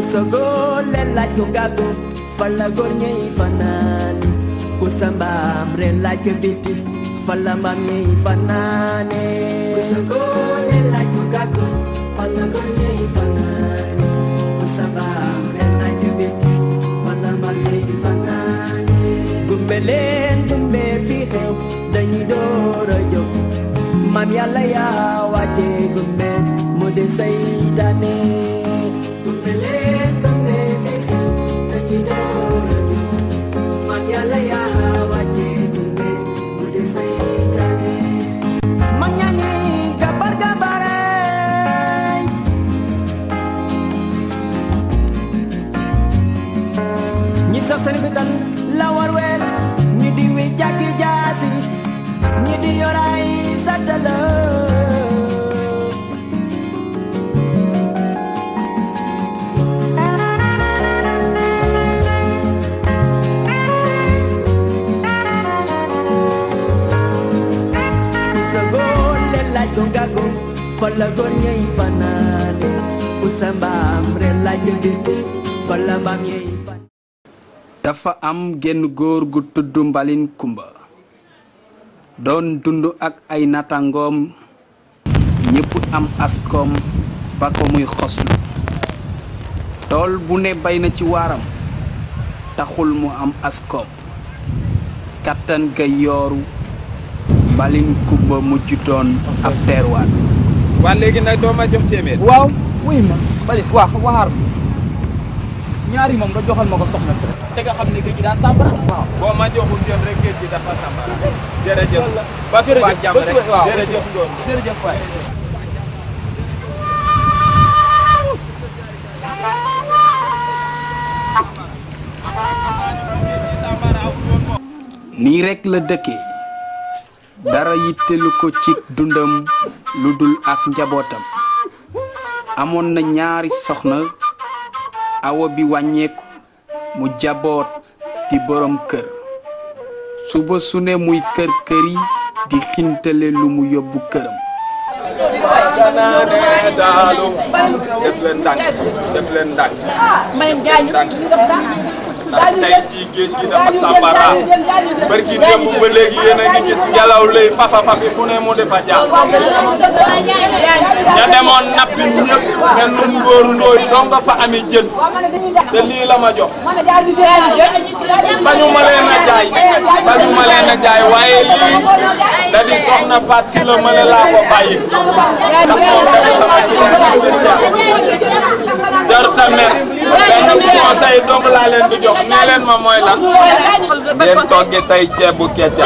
sogo le laaj ko gàggu fala góor ñey fanaani ku sa mbaam re laaj ko biti fala mbaam ñey fanaane ku sogo le laaj ko gàggu fala góor ñey fanaani ku sa mbaam re laaj ko biti fala mbaam ñey fanaane gumbe leen gumbe fi xew dañuy door a jóg maam yàlla yaa wàcce gumbe mu di saytaane gumbe leen gumbe fi xew dañuy door a jóg maam yàlla yaa wàcce gumbe mu di saytaane mag ñaa ngi gabar gabaray ñi sax seen fital la war weel ñi di wi jàkki jaasi ñi di yoray satala Isa góor le laaj ko gago fala góor ñey fanaane usa mbaam re laaj ko dite fala mbaam ñey fan dafa am genn góor gu tudd mbalin kumba doon dund ak ay natangoom ñépp am askoom ba ko muy xoslu tool bu ne bay na ci waaram taxul mu am askoom kattan ga yooru mbalin kumba mujj doon ab teerwaat waa léegi nag doo ma jox téeméer. waaw wuy ma bali waa waxaar ma ñaari moom nga joxal ma ko soxna si rek te nga xam ne géej gi daa sàmbara waaw boo ma joxul yoon rek géej gi dafa sambara. jërëjëf ba suba ak jàmm ba suba rek waaw jërëjëf Ngor. jërëjëf waay nii rekk la dëkke dara yittelu ko ci dundam lu dul ak njabootam amoon na ñaari soxna awa bi wàññeeku mu jaboot di borom kër suba su ne muy kër këri di xintale lu mu yóbbu këram Sanaane Saalum. def leen ndànk def leen ndànk. ndànk ndax tey jii géej gi dafa sambara. barki démb ba léegi yéen a ngi gis ngelaw lay fafa fafi fu ne mu defa jaar. ña demoon nappi ñëpp ne nun ngóor ndóoy dong nga fa ami jën. te lii la ma jox. bañu ma leen a jaay bañu ma leen a jaay waaye lii da di soxna Faat si la ma laa ko bàyyi ndax moom dafa sama client spécial jarta mer benn conseil dong laa leen di jox nee leen ma mooy lan ngeen toggi tey ceebu keccax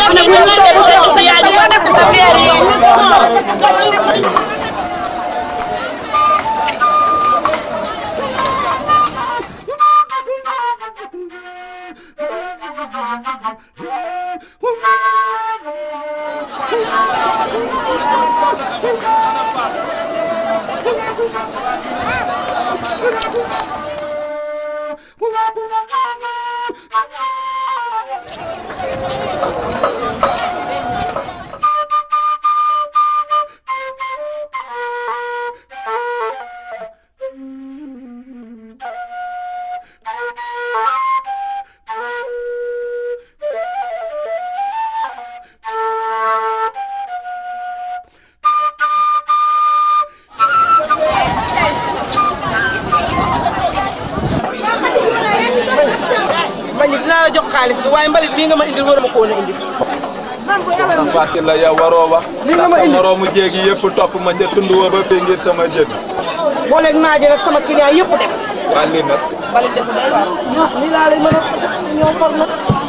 mbalit dinaa la jox xaalis bi waaye mbalit bii nga ma indil waruma ko woon a indi. Faat si la yow waroo wax ndax sa moroomu jéegi yëpp topp ma ca tund wa ba fii ngir sama jën booleeg naa jël ak sama client yëpp dem. waa lii nag mbalit def day waar. ñoo lii laa lay mën a ñoo for nag.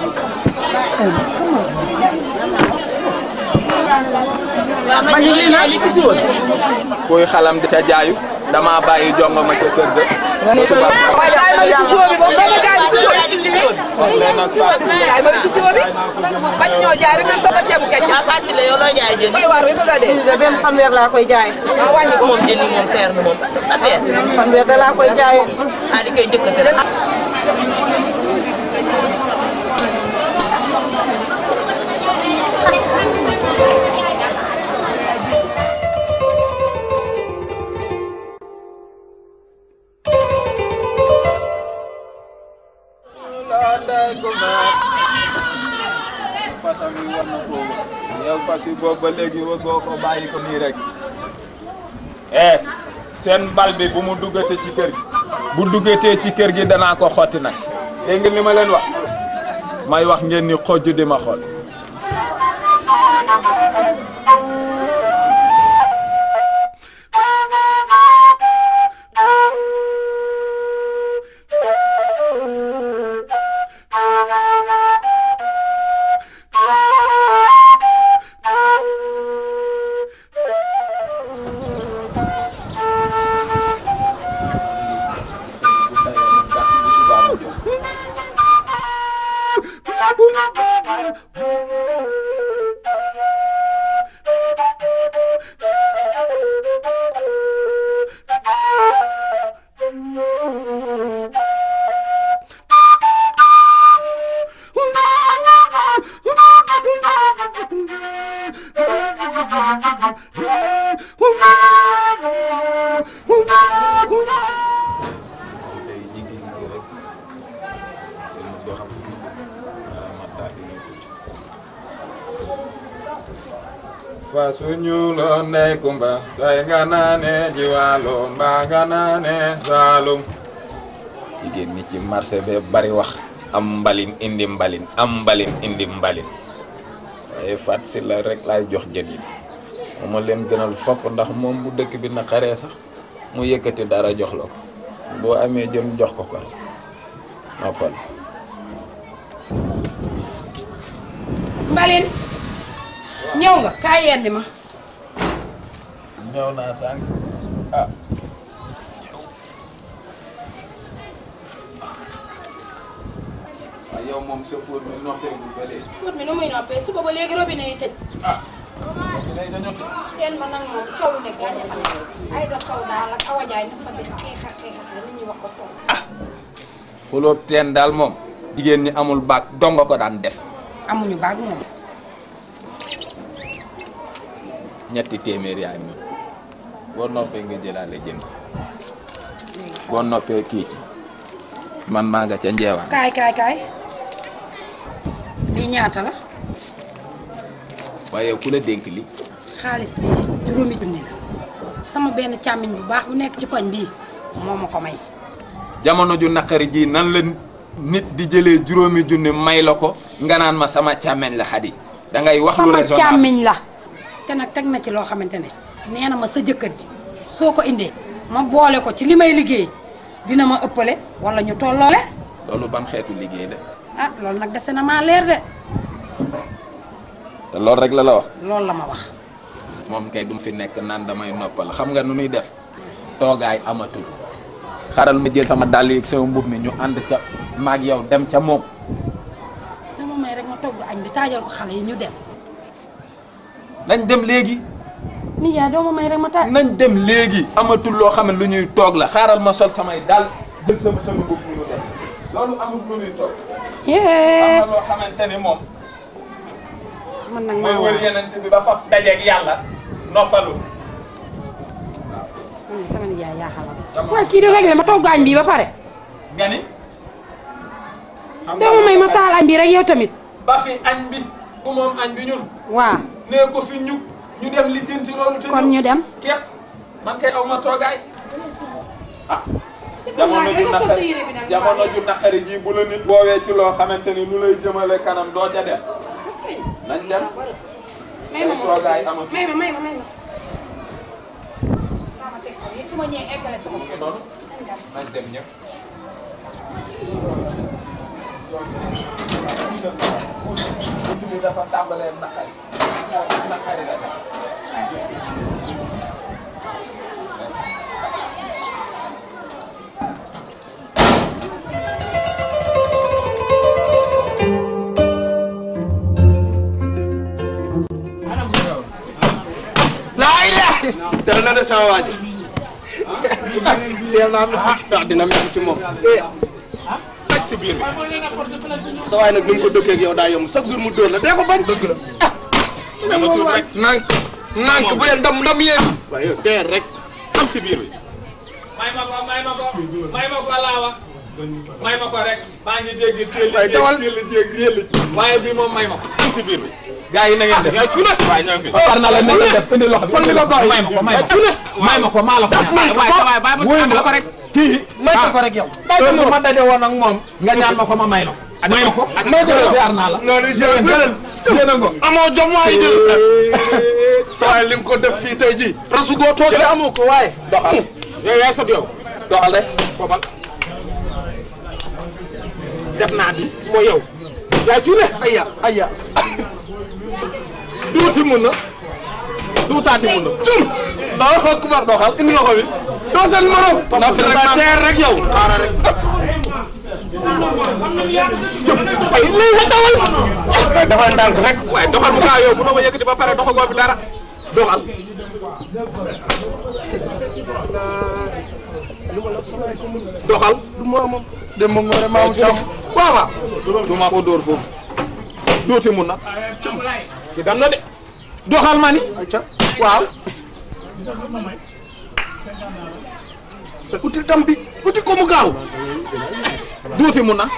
mbalit lii nag li ci si woon. kuy xalam di ca jaayu dama bàyyi jongo ma ca kër ga ba suba waaye jaay ma li ci siwo bi boobu doo ma jaay li ci siwo bi. mais nag Faat si jaay ma li ci siwo bi. bañ ñoo jaay rek nañ togg a ceebu kecc. ah facile la yow loo jaay jën bay waar bi bëgg a dee. lii de benn fanweer laa koy jaay. waaw wàññi ko moom jën yi moom seer na moom affaire fanweer da laa koy jaayee. ah di koy jëkkate rek Thank yow fas yi boobu ba léegi wëggoo ko bàyyi ko nii rek eh seen bal bi bu mu duggatee ci kër gi bu duggatee ci kër gi danaa ko xotti nag dégg ngeen li ma leen wax may wax ngeen ni xojj di ma xool fa suñu lo ndey kumba tay nga naane jiwaalo mbaa nga naane saalum jigéen ñi ci marché be bari wax am mbalin indi mbalin am mbalin indi mbalin waaye fat si la rek laay jox jën yi moo ma leen gënal fopp ndax moom bu dëkk bi naqaree sax mu yëkkati dara jox la ko boo amee jën jox ko ko noppal Mbalin ñëw nga kaay yenni ma ñëw naa sànq ah waaw yow moom sa fóot mi noppeegul ba léegi fóot mi nu muy noppee suba ba léegi robinet yi tëj ah léegi dañoo tëj teen ba nag moom coow lu nekk gaañ fa nekk ay da sow daal ak awajaay na fa def xeexa xeexa nit ñi wax ko sow xulóob teen daal moom jigéen ñi amul baag donga ko daan def amuñu baag moom ñetti téeméer yaay moom boo noppee nga jëlaale jën boo noppee kii ci man maa nga ca njeewaan kaay kaay kaay lii ñaata la waaye ku la dénk li xaalis bi juróomi junni la sama benn càmmiñ bu baax bu nekk ci koñ bii moo ma ko may jamono ju naqari ji nan la nit di jëlee juróomi junni may la ko nga naan ma sama càmmeñ la xadi da ngay wax lu sama raisonnable càmmiñ la te nag teg na ci loo xamante ne nee na ma sa jëkkër ji soo ko indee ma boole ko ci li may liggéey dina ma ëppale wala ñu tolloole loolu ban xeetu liggéey de ah loolu nag dese na maa leer de te loolu rek la la wax loolu la ma wax moom kay du fi nekk naan damay noppal xam nga nu muy def toogaay amatul xaral ma jël sama dàll yi ak sama mbub mi ñu ànd ca maag yow dem ca moom dama may rek ma togg añ bi taajal ko xale yi ñu dem nañ dem léegi nijaay doo ma may rek ma taaj nañ dem léegi amatul loo xam ne lu ñuy toog la xaaral ma sol samay dàll jël sama sama mbub mi ñu dem loolu amul lu ñuy toog am yee na loo xamante ni moom man nag mooy maa wër war yeneen bi ba faf dajeeg yàlla noppalu man de sama nijaay yaa xalam waaye kii di réglé ma togg añ bi ba pare nga ni xam doo ma may ma taal añ bi rek yow tamit ba fi añ bi ku moom añ bi ñun waaw nee ko fi ñu ñu dem li jënti loolu te kon ñu dem képp man kay aw ma toogaay ah jamono ju naqari jamono ju naqari ji bu la nit woowee ci loo xamante ni lu lay jëmale kanam doo ca dem nañ dem may ma say toogaay amatu may ma may ma may ma sama teg ko lii su ma ñëwee eggale sama mu ngi noonu nañ dem ñëpp bunt bi dafa tàmbalee naqari naqari la def laa ilaaha teel na de sama waa ji teel naa am dina mel ci moom aj si biir bi sa waay nag ni mu ko dëkkee ak yow daa yomb chaque jour mu dóor la dee ko bañ dëgg la dama tuut rek nànk nànk bu leen ndam ndam yéen waaye yow teel rek am ci biir bi may ma ko may ma ko may ma ko laawa may ma ko rek maa ngi dégg téel Waaye dawal. téel jéeg yéll waaye bi moom may ma ko am ci biir bi gars yi na ngeen def yaay cuune waay ñoo fi par na la na ngeen def indi loxo bi kon li nga bàyyi. may ma ko may ma ko may ma ko maa la ko ñaan may ko waay waay bàyyi ma wuyu tàggal ko rek kii may ko ko rek yow. heure bu ma daje woon ak moom nga ñaan ma ko ma may la ko may ma ko may ko yow. ziar naa la loolu jël jëlal. yéen a ngo amoo jom waay jël. saa waay li nga ko def fii tey jii. rasu goo toog de amoo ko waaye. doxal yow yaay sot yow doxal de. foobal def naa bi mooy yow yaay cuune aya aya. duuti mun na duutaati mun na cum. daa ko kubar doxal indi nga ko bi. doo seen morom. na fi rek ma teer rek yow xaaral rek. ay lii nga dawal waaye doxal ndànk rek. waaye doxal mu gaaw yow mënoo ma yëkkati ba pare doxagoo fi dara doxal doxal du moromam. dem ba ngoore maamu càmm. waaw waaw. du ma ko dóor foofu duuti mun na ki dam na de doxal ma ni ayca waaw. uti dam bi uti ko mu gaaw. duuti mun na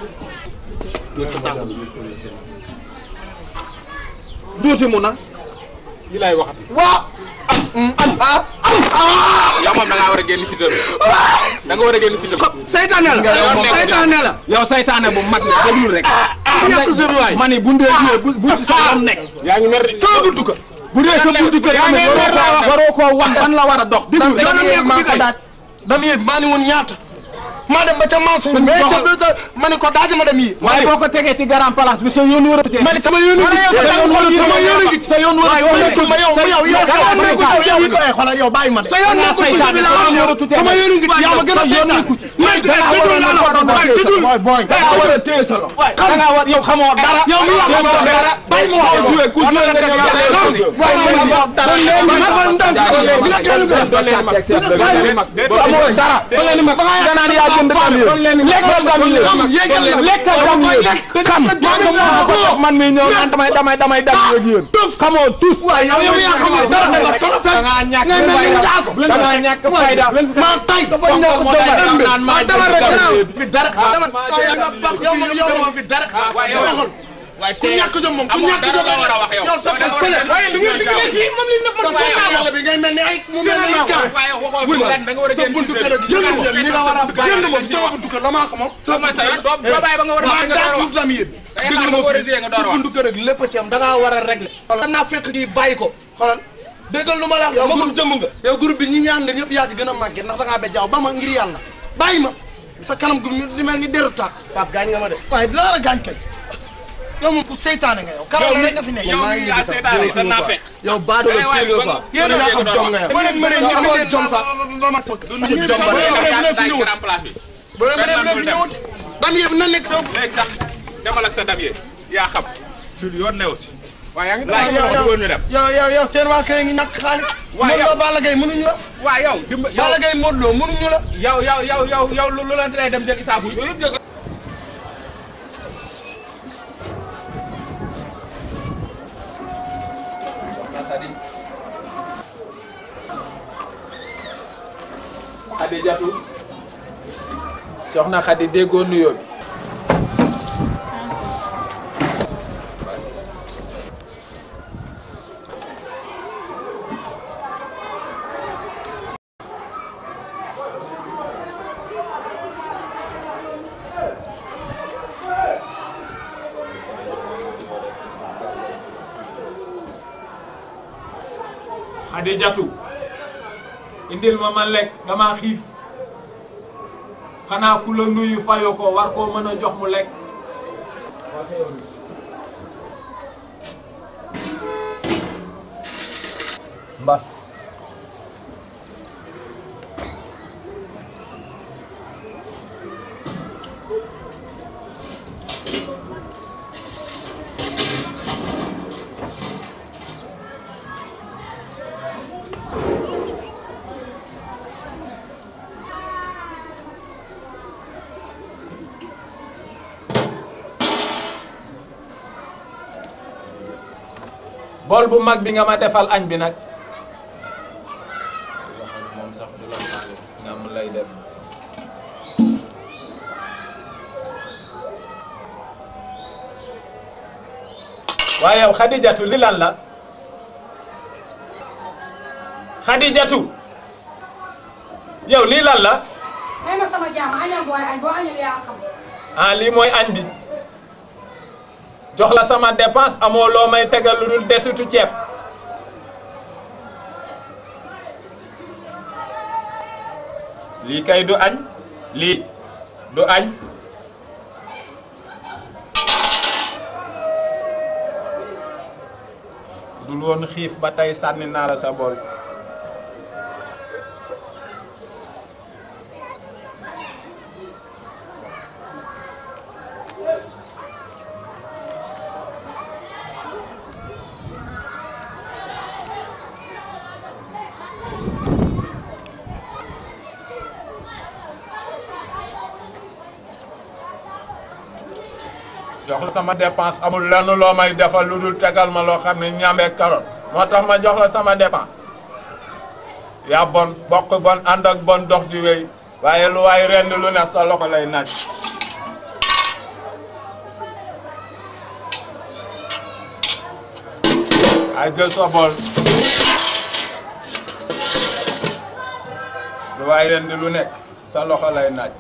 duuti mun na li lay waxati waaw. am ah ah. yow moom da ngaa war a génn si dër da nga war a génn si dër seytaane la. seytaane la. yow saytaane bu mag la déglu rek yàq sa waay. ma ni bu ndee ñëwee bu bu ci sa yoon nekk yaa ngi mer de sama buntu kër. bu dee sa buntu kër yaa ngi mer laa wax. waroo koo wan fan la war a dox déglu rek dama yéeg maa ko daaj. dama yéeg maa ni woon ñaata. maa dem ba ca Mansour. Sëñ bi mais ca doxal. biir ma ni ko daaj ma dem yi. waaye boo ko tegee ci grand place bi sa yoon war a ma ni sama yoon a ngi ci. sa yoon war a sama yoon a ngi ci. sa yoon war a yow nekkul ma yow yow yow yow nekkul yow yow it ay xoolal yow bàyyi ma de. sa yoon nekkul ci bi la am yow sama yoon a ngi ci yaa ma gën a yoon seetaan. nekkul ci mais dangaa war a déglu war a naa la téye sa booy booy. da ngaa war a téye sa loxo da ngaa war yow xamoo dara yow mi wax xamoo dara bàyyi ma wax ku joué ku joué nga def yow waaye ma ni dara amoo dara nga naan yaa jënd kam yi lekkal kam yi Kam, yéegal la. lekkal kam Dama koy yi lekk. kam Maa ko moom ko jox man mi ñëw naan damay damay damay dal ak yéen xamoo tous waaye yow yow yaa xamal dara da nga trop da ngaa ñàkk ngay mel ni njaago. da ngaa ñàkk fayda maa tay dafa ñàkk moo jom tax ëmb. naan maa dama rek jënd gannaaw kam fi dara. dama yow man yow man fi dara. waaye yow waxal waaye ku ñàkk jom moom ku amoo ñàkk dara jom la war a wax yow yow toppal fële. waaye lu ngeen signé kii moom li nëpp sa yàlla bi ngay mel ni ay mu mel ni ay kaa. waaye waxoo fi ren da nga war a sa génn buntu si kër dër gi jënd ma ni nga war a jënd ma sama buntu kër la maa ko moom. sama sa yoon doo doo bàyyi ba nga war a maa nga door a daal wax pour lam yéen. Da ngay xaar ba war a gisee nga door a sa wax. buntu kër gi lépp ci am da ngaa war a régler. xoolal naa fekk gi bàyyi ko xoolal déggal lu ma la wax. yow groupe jëmm nga. yow groupe bi ñi ñaan leen yëpp yaa ci gën a màgget ndax da ngaa bejjaaw ba ma ngir yàlla bàyyi ma sa kanam gu di mel ni deru taat. Pape gaañ nga ma de. waaye dina la gaañ kay. yow moom ku seytaane nga yow. karal la rek nga fi nekk. yow mii yaa seetaane te naa fekk yow baadu la waaye téye ba nga nga- fa. yéen a ba nga xam doon jom wax. nga yow. ba leen mënee Soo ñëpp amoon ngeen jom sax. duñu jëm jëm jom ba ba léegi léegi yaa yaa fi fi ñëwut. grand place bi ba léegi Benn ba léegi dem. ñëwut. dam yëpp na nekk sa. léegi tax demal ak sa dam yi yaa xam ci yoon new ci waaye yaa ngi waaw laaj yow ko woon ñu dem yow yow yow seen waa kër ngi ñàkk xaalis. Waaw, Modou yow- Lo Balla Gaye mënuñu la. waaw yow dimba yow Balla Gaye Modou Lo mënuñu la. yow yow yow yow yow lu lu la tere dem seen isaabu yi yëpp dégg Xadijatu soxna Xadi déggoo nuyoo bi Xadijatu indil ma ma lekk dama xiif xanaa ku la nuyu fayoo ko war koo mën a jox mu lekk mbas bool bu mag bi nga ma defal añ bi nag moom sax du la faale nga mu lay def waaye yow xadijatu li lan la xadijatu yow lii lan la may ma sama jaam añal booy añ boo añal yaa xam ah lii mooy añ bi jox la sama dépense amoo loo may tegal lu dul desitu ceeb lii kay du añ lii du añ dul woon xiif ba tey sànni naa la sa bool jox la sama dépense amul lenn loo may defal lu dul tegal ma loo xam ne ñaamee karoot moo tax ma jox la sama dépense yaa bon bokk bon ànd ak bon dox di wéy waaye lu waay rend lu ne sa loxo lay naaj ay jël sa bool lu waay rend lu nekk sa loxo lay naaj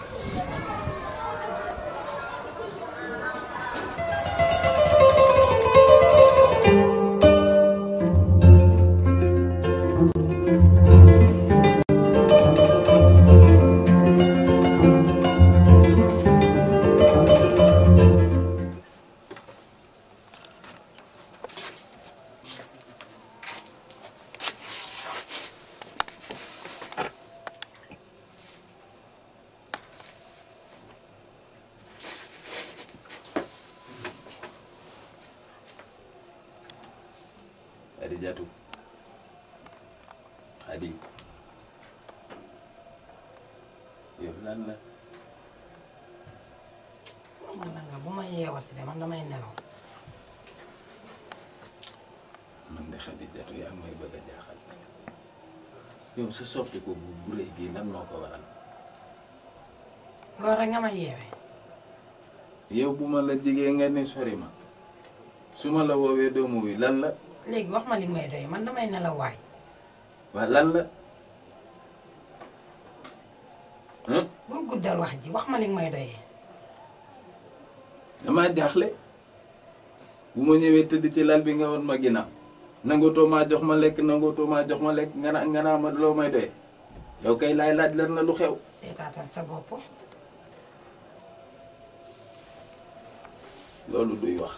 Xadijatu Xadi yow lan la man la nga bu ma yeewati de man damay nelaw man de Xadijatu yaa ngi may bëgg a jaaxal yow sa soppi ko bu bu rëy bii lan moo ko waral loolu rek nga ma yeewe yow bu ma la jigee nga ni sori ma su ma la woowee doomu wi lan la léegi wax ma li may doy man damay nelaw waay waa lan la hum bul guddal wax ji wax ma li may doyee damaa jaaxle bu ma ñëwee tëdd ci lal bi nga woon ma ginnaaw nangootoo maa jox ma lekk nangootoo maa jox ma lekk nga naa nga naa ma loo may doye yow kay laay laaj lan la lu xew seetaatal sa bopp loolu duy wax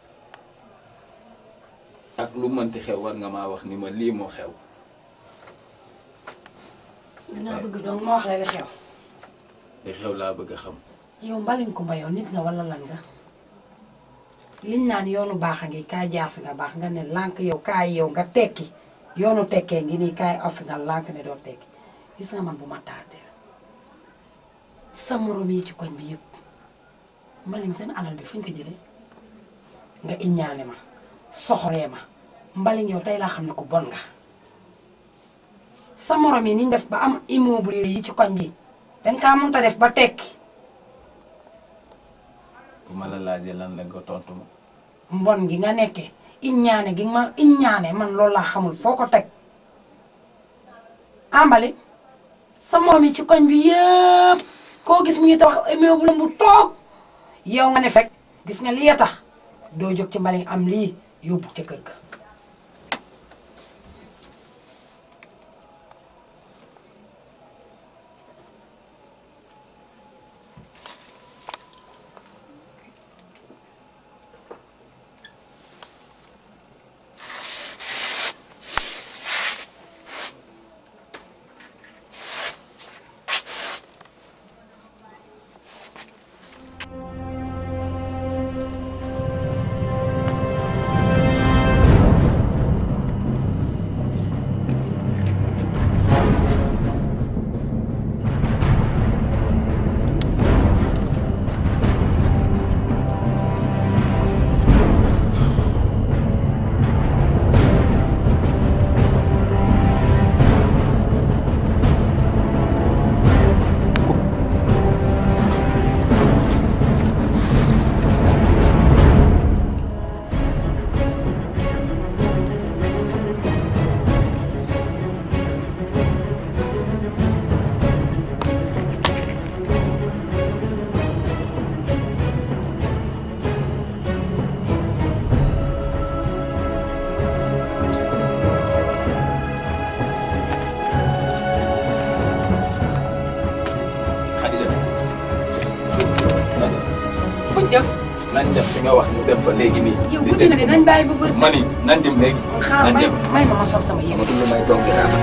ak lu mënti xew war nga maa wax ni ma lii moo xew dinaa bëgg donc ma wax la li xew li xew laa bëgg a xam yow mbalin kumba yow nit nga wala lan nga liñ naan yoonu baax a ngi kaay jaar fi nga baax nga ne lànk yow kaay yow nga tekki yoonu tekkee ngi nii kaay aw fi nga lànk ne doo tekki gis nga man bu ma tardé sa morom yi ci koñ bi yëpp mbalin seen alal bi fuñ ko jëlee nga iññaane ma soxoree ma mbalin yow tey laa xam ne ku bon nga sa morom yi niñ def ba am immeuble yi ci koñ bi danga kaa mënta def ba tekki bu ma la laajee lan la nga tontu ma mbon gi nga nekkee iññaane gi ma iññaane man loolu laa xamul foo ko teg ambali sa morom yi ci koñ bi yëpp koo gis mu ngi tabax immeuble bu toog yow nga ne fekk gis nga lii tax doo jóg ci mbali am lii yóbbu ca kër ga nañ dem fi nga wax ñu dem fa léegi nii. yow guddi na de nañ bàyyi ba bër ma ni nañ dem léegi. xaar nañ may dem may ma ma sol sama yére amatul lu may toog di xaar.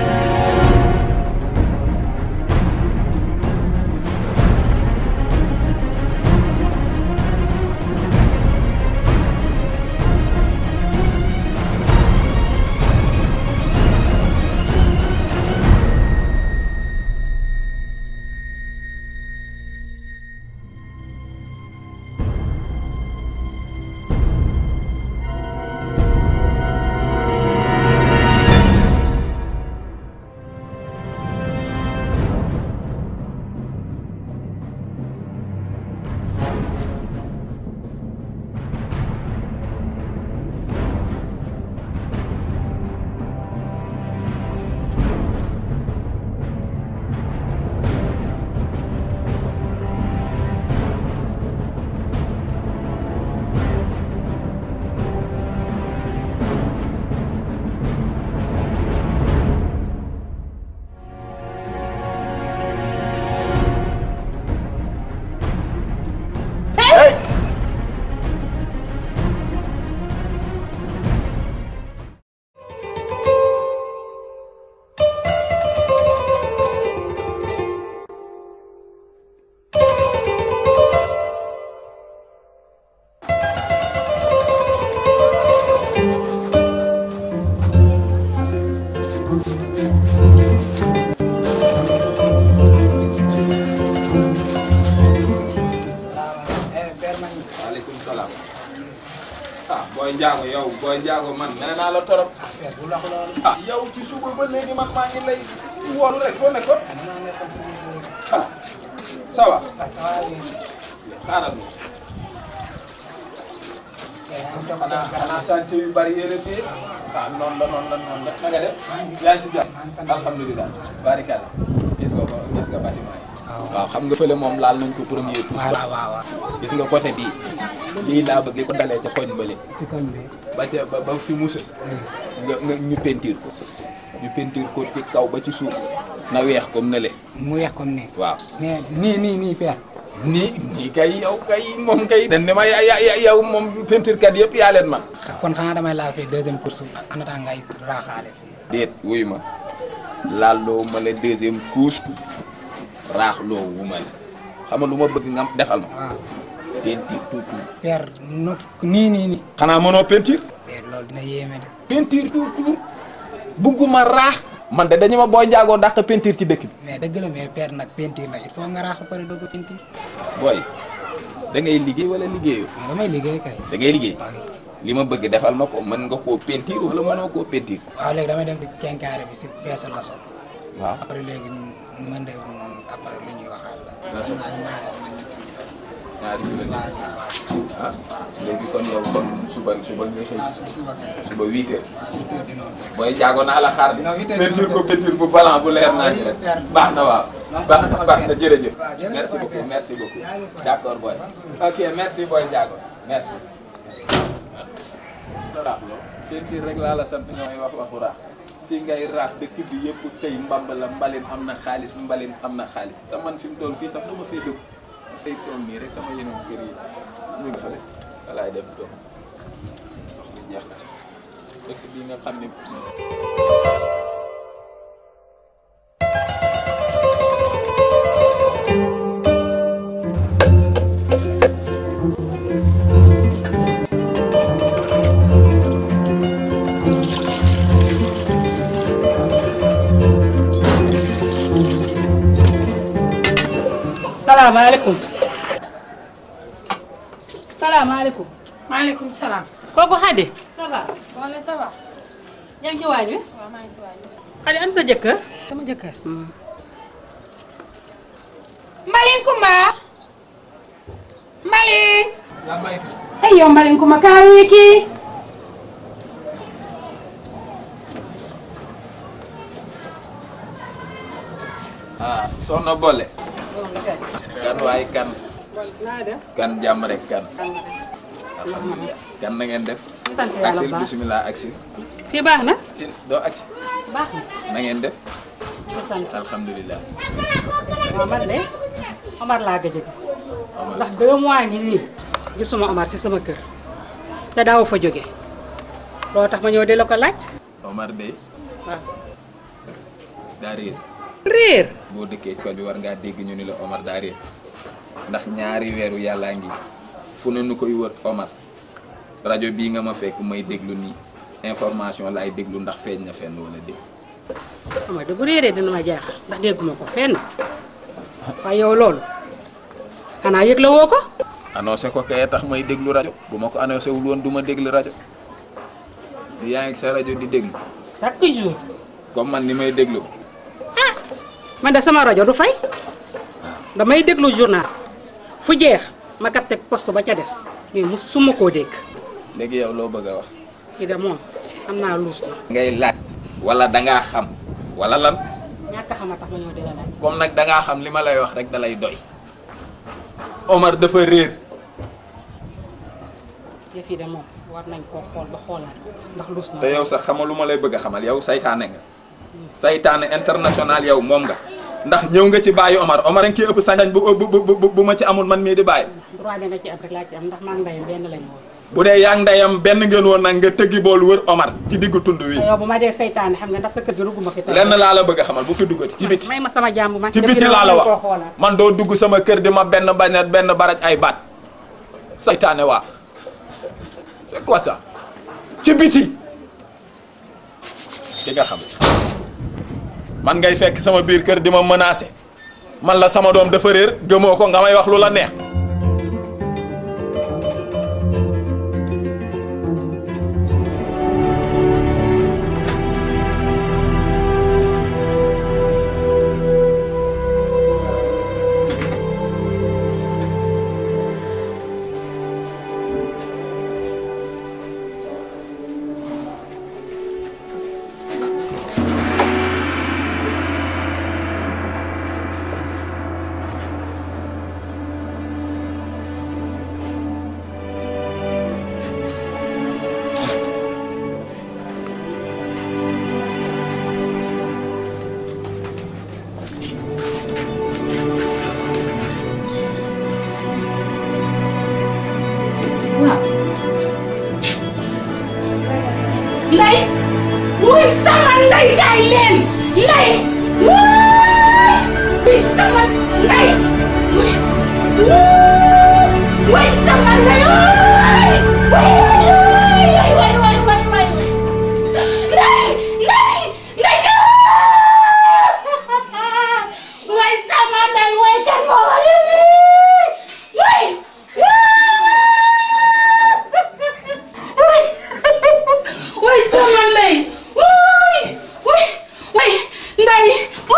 waaleykum salaam. ah booy njaago yow booy njaago man nee naa la torop. ah yow ci suba ba léegi man maa ngi lay woolu rek foo nekkoon. ah ça va. xaaral ma. xanaa xanaa sant yu bari yéen fii ah noonu la noonu la noonu la na nga def yaa ngi si jàmm alhamdulilah barikalla gis nga ko gis nga bâtiment yi waaw xam nga fële moom laal nañ ko premier tour waaw waaw waaw. gis nga côté bii lii laa bëgg li ko dalee ca koñ bële ci koñ bi. ba ca ba ba fi musa nga nga ñu peinture ko ñu peinture ko ci kaw ba ci suuf na weex comme ne le mu weex comme nii. waaw mais nii nii nii feer. nii nii kay yow kay moom kay dañ ne ma ya ya yow moom peinture kat yëpp yaa leen man kon xanaa damay laal fii deuxième course en attendant ngay raaxaale fii. déet wuyu ma laal loo ma la deuxième couche raax loo wu ma la xam nga lu ma bëgg nga defal ma waaw peinture tout court feer no nii nii nii. xanaa mënoo peinture feer loolu dina yéeme de. peinture tout court bugguma raax man de dañu ma booy njaagoo dàq peinture ci dëkk bi mais dëgg la mais feer nag peinture nag il faut nga raax ba pare doog a peinture. booy da ngay liggéey wala liggéeyoo waaw damay liggéey kay. da ngay liggéey li ma bëgg defal ma ko mën nga koo peinture wala mënoo koo peinture waaw léegi damay dem si kenkaare bi si peesal la sol. waaw après léegi mën de moom après lu ñuy waxaat la. La sol. ñaari ñaari ñaari kilo waaw waaw. ah léegi kon yow kon suba suba nga xëy waaw suuf si ba kay. suba huit heures waaw huit heures dina woon. booy jaago naa la xaar bi Non, huit heures peinture dina ko woon. peinture bu blanc bu leer naa ñu rek baax na waaw baax na baax na jërëjëf waaw, jërëjëf merci waay, beaucoup Père. merci beaucoup Jaajëf waay. d'accord boy ok merci boy jaago merci raax loo peinture rek laa la sant ñooy wax waxu raax fii ngay raax dëkk bi yëpp tey mbamb la mbalin am na xaalis mbalin am na xaalis te man fi mu toll fii sax du ma fay dëkk ma fay toog nii rek sama yeneen kër yi ñu ngi fële walaay dem toog wax li jeex na sax dëkk bii nga xam ne salaamaaleykum salaamaaleykum maaleykum salaam. kooku Xadi ça va wala ça va. yaa ngi ci waañ wi waaw maa ngi si waay. Xadi an sa jëkkër sama jëkkër. Mbaling Kumba. Mbaling. ay yow Mbaling Kumba kaa wi kii. ah soxna Bolle kan waay kan naa def kan jàmm rek kan alhamdulilah kan na ngeen def sant yàlla aksil bu baax bisimilah aksil fii baax na sin doo aksi baax na na ngeen def di sant alhamdulilah waaw man de Omar laa gëj a gis ndax deux mois ngi nii gisuma Omar ci sama kër te daaw fa jóge loolu tax ma ñëw di la ko laaj Omar de waaw daa réer réer boo dëkkee ci koñ bi war ngaa dégg ñu ni la Omar daa réer ndax ñaari weeru yàllaa ngi fu ne nu koy wër Omar rajo bii nga ma fekk may déglu nii information laay déglu ndax feeñ na fenn wala dégg Omar de bu réeree dina ma jaaxal ndax dégguma ko fenn waaye yow loolu xanaa yëg la woo ko annoncé ko kay tax may déglu rajo bu ma ko annoncé wul woon du ma déglu rajo di yaa ngi sa rajo di déglu chaque jour comme man ni may déglu man de sama rajo du fay damay déglu journal fu jeex ma capté poste ba ca des mais mu suma koo dégg léegi yow loo bëgg a wax kii de moom xam naa luus na ngay laaj wala dangaa xam wala lan ñàkk a xam a tax ma ñëw di la laaj comme nag dangaa xam li ma lay wax rek dalay doy Omar dafa réer yëf yi de moom war nañ koo xool ba xoolaat ko ndax luus na te yow sax xamal lu ma lay bëgg a xamal yow saytaane nga saytaane international yow moom nga ndax ñëw nga ci bàyyi Omar Omar a ngi ciy ëpp sañ bu bu bu bu ma ci amul man mii di bàyyi droit bi nga ci am rek laa ci am ndax maa ngi ndeyam benn lañu woon bu dee yaa ngi ndeyam benn ngeen woon nag nga tëggi boolu wër Omar ci diggu tund wi te yow bu ma dee saytaane xam nga ndax sa kër gi rugguma fi tey lenn laa la bëgg a xamal bu fi duggati ci biti may ma sama jàmm man ci yëf yi biti de laa la war nañ wax koo xoolaat. man doo dugg sama kër di ma benn bañet benn baraj ay baat saytaane waa c'est quoi ça ci biti di nga xam man ngay fekk sama biir kër di ma menacer man la sama doom dafa réer gëmoo ko nga may wax lu la neex Ndey wuy sama ndey kaay leen ndey wuy wuy sama ndey wuy wuy sama ndey wuy wuy wuy wuy wuy wuy ndey ndey ndey wuy sama ndey wuy kan moo war a wuy wuy way sama ndey way way way ndey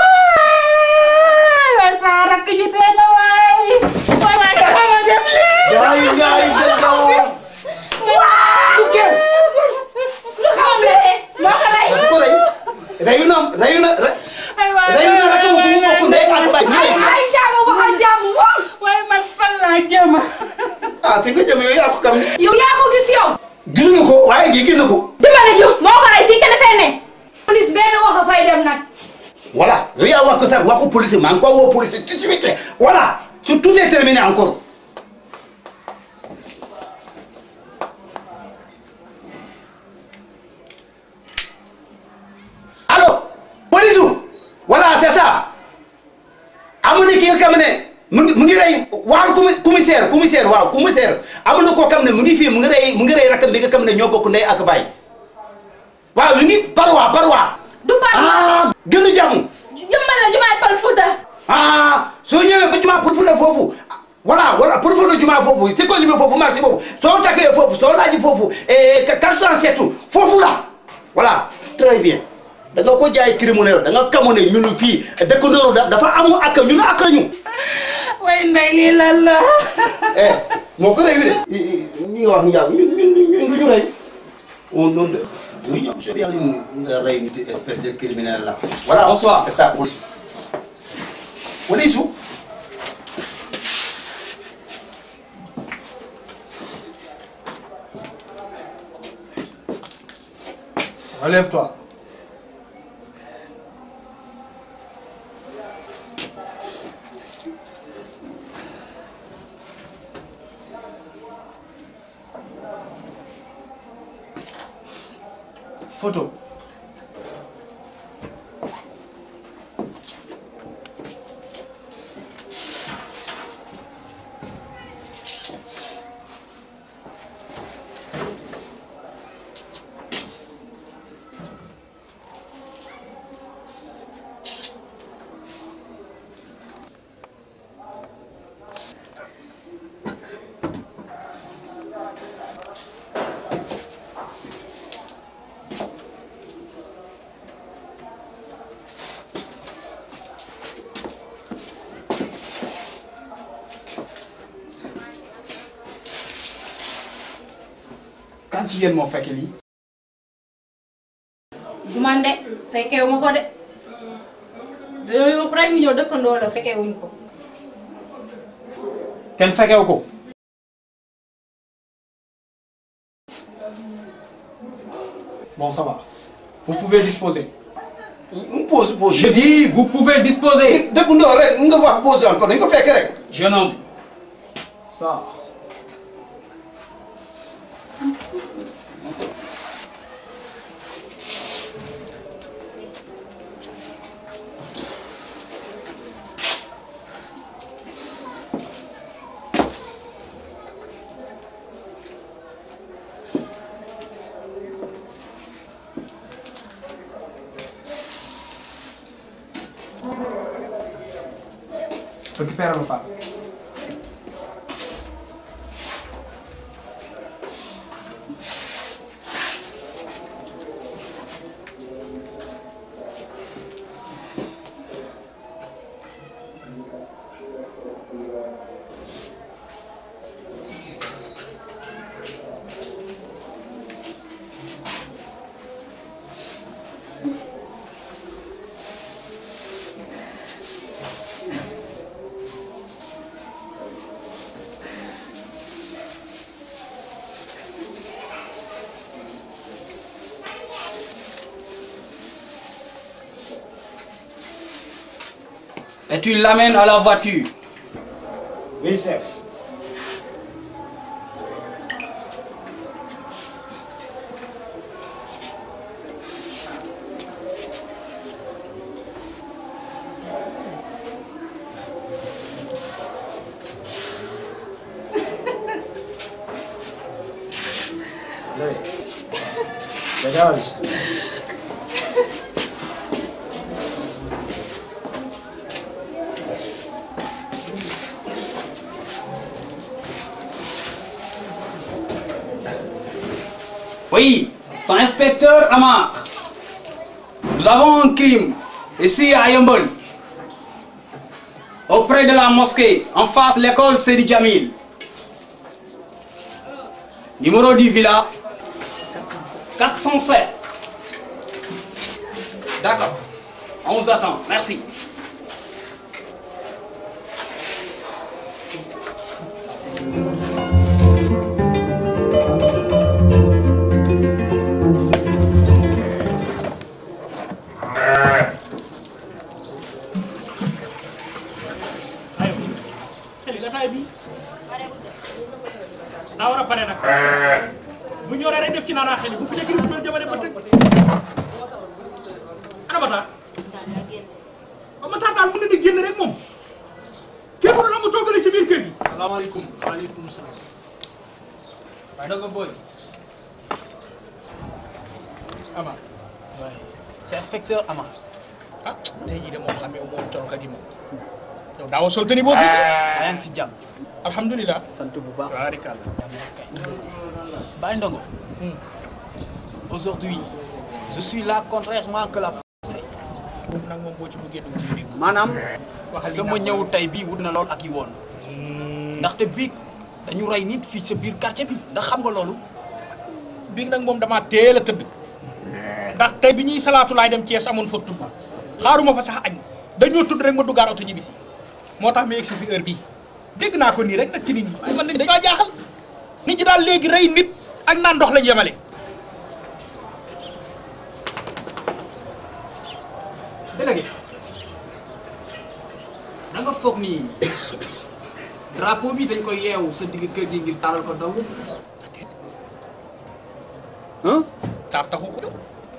way way sa rakk ji dee na waay waay waay dafa ma def lii Yaay, yaay, jël na woo. waaw Lu kees? lu xam le moo ko rey Dafa ko rey. Reyu na reyu na re- reyu na rakk bu mu bokk ndey ak baay. ay ay jaaga waxal jàmm moom waaye man fan laa jëm ah fi nga jëm yow yaa ko kam ni. yow yaa ko gis yow gisuñu ko waaye gi gis na ko. dimbale ñu moo ko rey fii kenn fee ne police benn wax a fay dem nag voilà yow yaa wax ko sax wax ko police ma encore woo police tout de suite voilà sur tout est terminé encore. allo police voilà c'est ça amu na ki nga xam ne mu ngi mu ngi rey waaw commi- commissaire commissaire waaw commissaire amu na koo xam ne mu ngi fii mu ngi rey mu ngi rey rakam bi nga xam ne ñoo bokk ndey ak baay waaw ñu ngi parwa parwa du parwa ah gën a jàmm jëmbal la jumaay pal fuuta ah soo ñëwee ba jumaa pour fula foofu voilà voilà pour fula jumaa foofu si ko ñëwee foofu marché foofu soo takkee foofu soo laaji foofu eh 407 foofu la voilà très bien da nga ko jaay criminel da nga kamu ne ñun fii dëkkandoo da dafa amu ak ñun ak ñu. way ndey lii lan la eh moo ko rey wi de. ñi nga wax njàng ñun ñun ñun du ñu rey on noonu de. oui ñoom soo yàlla ñu nga rey nit espèce de criminel la. voilà bonsoir c'est ça police. police. Relève-toi. photo kan ci yéen moo fekke lii du man de fekkeewu ma ko de dañoo yóbbu rek ñu ñëw dëkkandoo la fekkeewuñ ko. kenn fekkewu ko bon ça va vous pouvez disposer pose pose. je dis vous pouvez disposer dëkkandoo rek nga wax pose encore dañ ko fekk rek. jeune homme ça récupère le pas et tu l'amènes à la voiture. Oui, chef. Legalize. Oui, c'est inspecteur Amar. Nous avons un crime ici à Yombol. Auprès de la mosquée, en face de l'école Sedi Jamil. Numéro du villa 407. D'accord. On vous attend. Merci. xeli lataay bi daa war a pare nag bu ñoree rek def ci naanaa xeli bu fi nekk bu doon jëmale ba tëg ana Matar ba Matar daal mën na di génn rek moom képp ku am toogale ci biir kër gi salaamaaleykum waaleykum salaam waaye danga booy Amar waaye c'est inspecteur Amar ah tey jii de moom xamee moom colka gi moom yow daawa sol tani boobu yaa ngi ci jàmm alhamdulilah sant bu baax barikàlla Baye Ndongo aujourd'hui je suis là contrairement que la français moom nag moom boo ci buggee dugg ci dégg maanaam waxal li sama nga ñëw tey bii wut na lool ak yi woon ndaxte biig dañu rey nit fii sa biir quartier bi ndax xam nga loolu biig nag moom damaa teel a tëdd ndax tey bi ñuy salaatu laay dem Thiès amoon fa tudd xaaruma fa sax añ dañoo tudd rek ma duggaar oto ñibbisi moo tax ma yegg si fi heure bii dégg naa ko nii rek nag ci nit ñi waaye man dañoo jaaxal nit ñi daal léegi rey nit ak naan ndox lañ yemale délégué da nga foog ni drapeau bi dañ koy yeewu sa digg kër gi ngir taalal ko daw taar taxu ko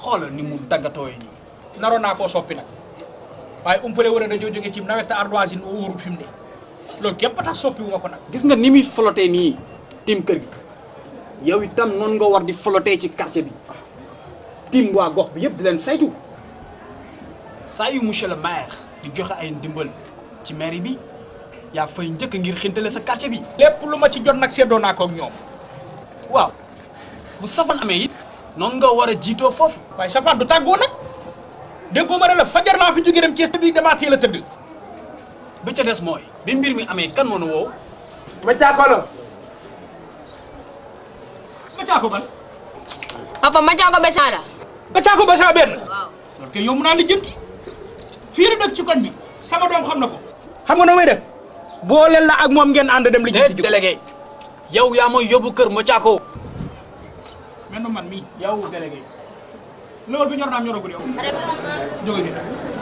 xoolal ni mu daggatooyee nii naroon naa koo soppi nag waaye umpale wala dañoo jóge ci nawet te ardoisine oo wóorut fi mu ne loolu képp tax soppi wu ma ko nag gis nga ni muy flotté nii tim kër gi yow itam noonu nga war di flotté ci quartier bi tim waa gox bi yëpp di leen saytu saa yu monsieur le maire di joxe ay ndimbal ci mairie bi yaa fay njëkk ngir xintale sa quartier bi lépp lu ma ci jot nag seddoo naa ko ak ñoom waaw bu safan amee it noonu nga war a jiitoo foofu waaye safaan du tàggoo nag déggoo ma ne la fajar laa fi jóge dem Thiès te bii damaa teel a tëdd ba ca des mooy bi mbir mi amee kan moo nu woow ma caako la ma caako ban papa ma caako besan la ma caako besan benn loolu kay yomb naa la jënti fii la dëkk ci koñ bi sama doom xam na ko xam nga na may def booleel la ak moom ngeen ànd dem li jënti délégué yow yaa mooy yóbbu kër ma caako mel na man mii yow délégué loolu bi ñor naam ñoragul yow jóge ni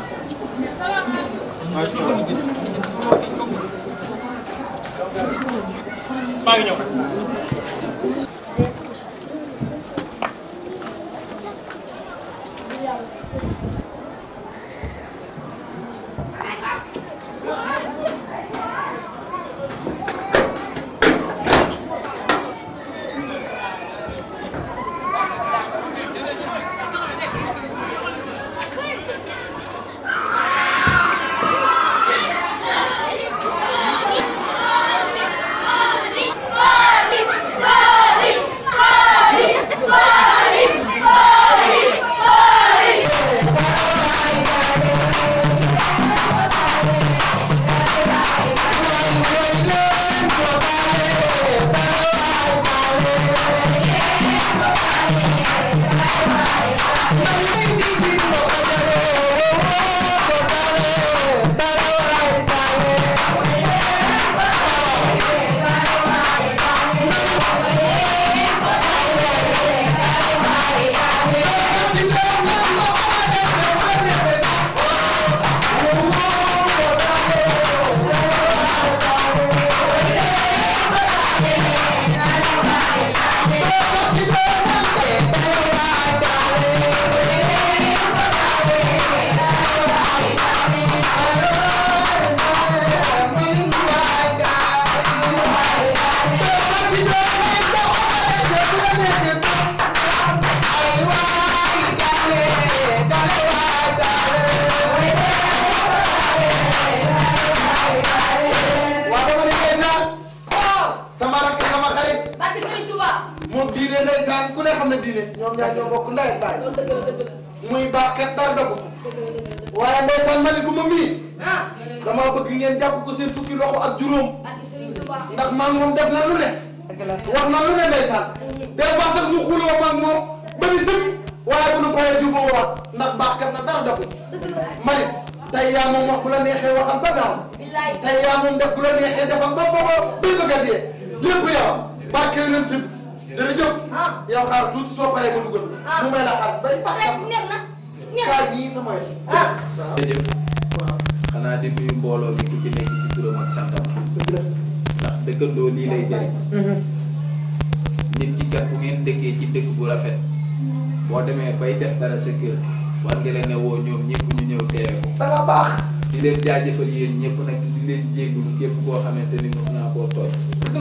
maa ngi ñëw waa dama ne ndeysaan sama rakk sama xarit barke Sëriñ Tuuba moom diine ndeysaan ku ne xam ne diine ñoom ñaar ñoo bokk ndey ak baay muy baax kat dara dëgg waaye ndeysaan maliku ma mii dama bëgg ngeen jàpp ko seen fukki loxo ak juróom ndax maa ngi moom def na lu ne wax na lu ne ndeysaan des fois sax ñu xuloo maa ngi moom ba ni sëpp waaye bu nu paree jubóo waat ndax baax kat na dara dëgg malik tey yaa moom wax bu la neexee waxal ba gaaw tey yaa moom def bu la neexee defal ba foofa bay bëgg a dee lépp yow barke yonent bi jërëjëf yow xaar tuuti soo paree ba dugal mu may la xaar bari baax kaay nii sama yoon jërëjëf xanaa di nuyu mbooloo mi ku ci nekk ci turam ak santam ndax dëkkandoo lii lay jëriñ nit ki kat bu ngeen dëkkee ci dëkk bu rafet boo demee bay def dara sa kër war nga leen ne woo ñoom ñëpp ñu ñëw teewe ko da nga baax di leen jaajëfal yéen ñëpp nag di leen jéggul képp koo xamante ni mos naa koo tooñ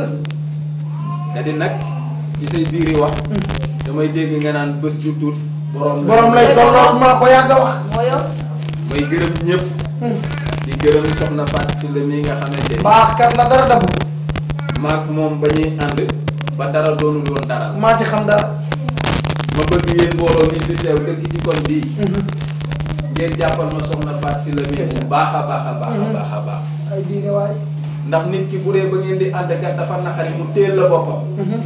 da di nag ci say biiri wax damay dégg nga naan bés ju tuut borom borom lay tolloog maa ko yàgg a wax may gërëm ñëpp di gërëm soxna Fatou Sylla mii nga xamante ni baax kat la dara dabu maak moom ba ñuy ànd ba dara doonul woon dara maa ci xam dara ma bëgg yéen mbooloo mi fi teew dëkk ci kon bii ngeen jàppal ma soxna Fatou Sylla mii bu baax a baax a baax a baax a baax ay diine waay ndax nit ki bu dee ba ngeen di ànd kat dafa naqari mu téel la boppam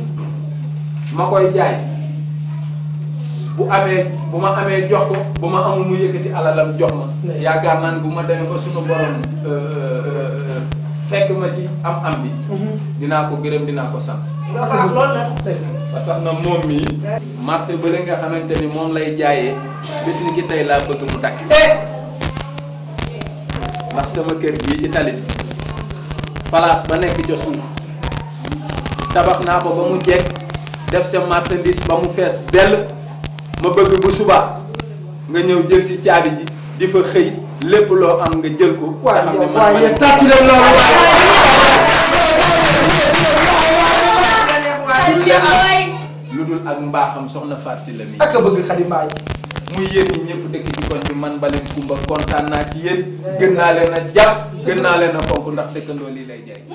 ma koy jaay bu amee bu ma amee jox ko bu ma amul mu yëkkati alalam jox ma yaakaar naa ne bu ma demee ba suñu borom fekk ma ci am am bi dinaa ko gërëm dinaa ko sant baax loolu la ba tax na moom mii marché bële nga xamante ni moom lay jaayee bis ni ki tey laa bëgg mu dakk ndax sama kër gii ci tali bi place ba nekk ca suuf tabax naa ko ba mu jekk def sa marchandise ba mu fees dell ma bëgg bu subaa nga ñëw jël si caabi ji di fa xëy lépp loo am nga jël ko. nga xam ne man waaye ma yéen ne- tàcc leen loolu lu dul ak mbaaxam soxna Faat si la mi ak a bëgg Xadi Mbaay muy yéen ñi ñëpp dëkk ci koñ bi man Mbaleen Kumba kontaan naa ci yéen gën naa leen a jàpp gën naa leen a fonk ndax dëkkandoo lii lay jëriñ.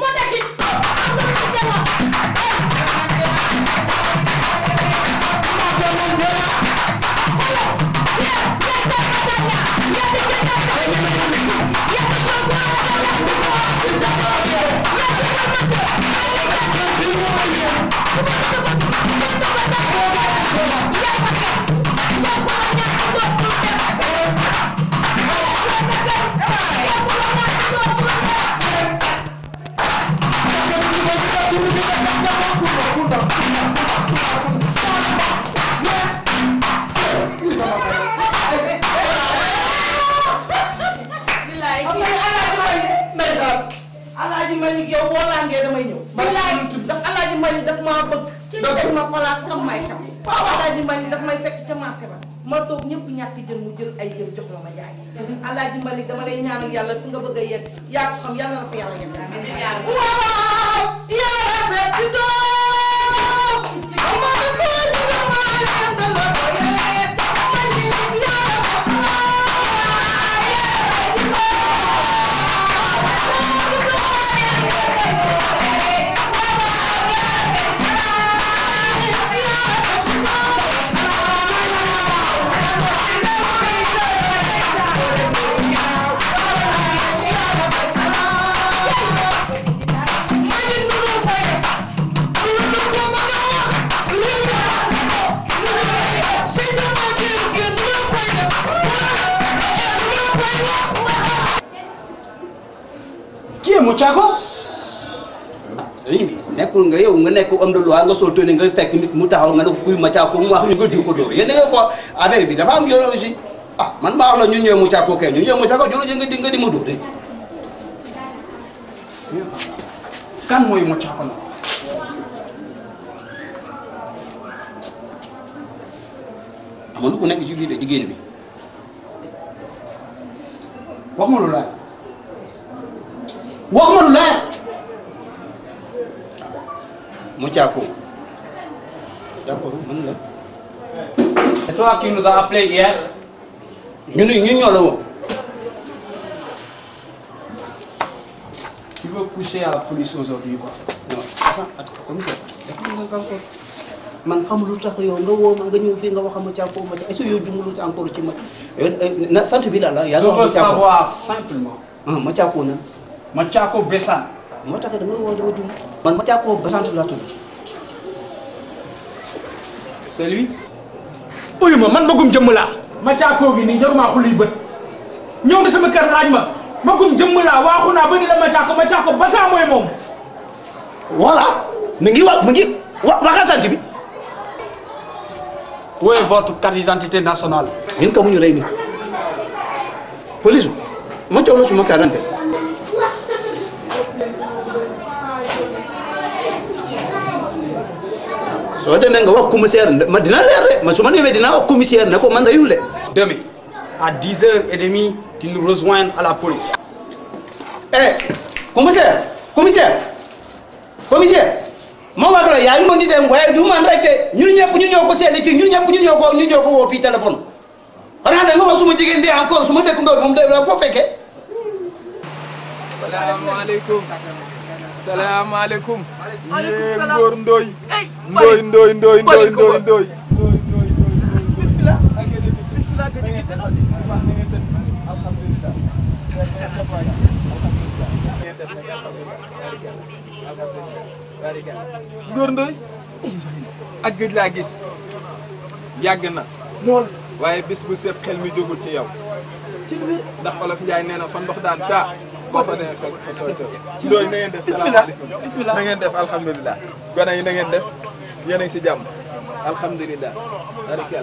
alaaji Malick yow boo laangee damay ñëw. bilaay ndax alaaji Malick daf maa bëgg. doo def ma place xam may kam. waaw alaaji Malick daf may fekk ca marché ba. ma toog ñëpp ñàkk jën mu jël ay jën jox la ma jaay. alaaji Malick dama lay ñaanal yàlla fi nga bëgg a yegg yaa ko xam yàlla na fa yàlla yegg. waaw yaa rafet ci doom. amana ko ci doom leen dana ko yegg. Malick yaa rafet Qui est Mochako sëriñ bi nekkul nga yow nga nekk homme de loi nga sol tenue nga fekk nit mu taxaw nga ne ko kuy Macaako mu wax ñu nga diw ko dóor yéen da nga ko affaire bi dafa am yoon aussi ah man maa wax la ñun ñooy Macaako kay ñun ñooy Macaako joro nga di nga di ma dóor de kan mooy Mochako na amoon ku nekk ci biir de jigéen bi wax ma lu leer wax ma lu leer Macaako d'accord man la C'est toi qui nous as appelé hier ñun ñun ñoo la woo Tu veux coucher à la police aujourd'hui quoi non attends attends commissaire dafa nga encore man xam lu tax yow nga woo ma nga ñëw fii nga wax Macaako Macaako est-ce que yow jumulu ci encore ci ma na sant bi la la Je yaa ngi veux wax Macaako savoir simplement ah Macaako nan Mochako Bessan moo tax da nga woo da nga jum man Macaako Basante laa tudd C'est lui uyu ma man magum jëmm laa ma caakoo gi nii jaruma xulli bët ñëw nga sama kër laaj ma magum jëmm laa waaxu naa ba ni la ma caako ma caako basaa mooy moom voilà mi ngi wax mi ngi wa waxal sant bi Où est votre carte d'identité nationale ñun ka mu ñu rey ni police ma jox la suma carte soo demee nga wax commissaire ma dina leer de ma su ma demee dinaa wax commissaire ne ko man reyul de Demain, à 10h30, tu nous rejoins à la police. eh commissaire commissaire commissaire ma wax la yaa ngi mën di dem waaye du man rek de ñun ñëpp ñu ñoo ko seede fii ñun ñëpp ñu ñoo ko ñu ñoo ko woo fii téléphone xanaa da nga wax suma jigéen bi encore suma dëkk ndoo moom de la ko fekkee salaamaaleykum salaamaaleykum yéen ngóor ndooy ndooy ndooy ndooy ndooy ndooy ndooy ngóor ndooy ak gëj laa gis yàgg na lool waaye bis bu set xel mi jógul ci yow ndax olof Njaay nee na fa ndox daan taa boo fa demee fekk fa tooy tooy ndooy na ngeen def salaamaaleykum bismillah na ngeen def alhamdulilah gone yi na ngeen def yéen a ngi si jàmm alhamdulilah barikel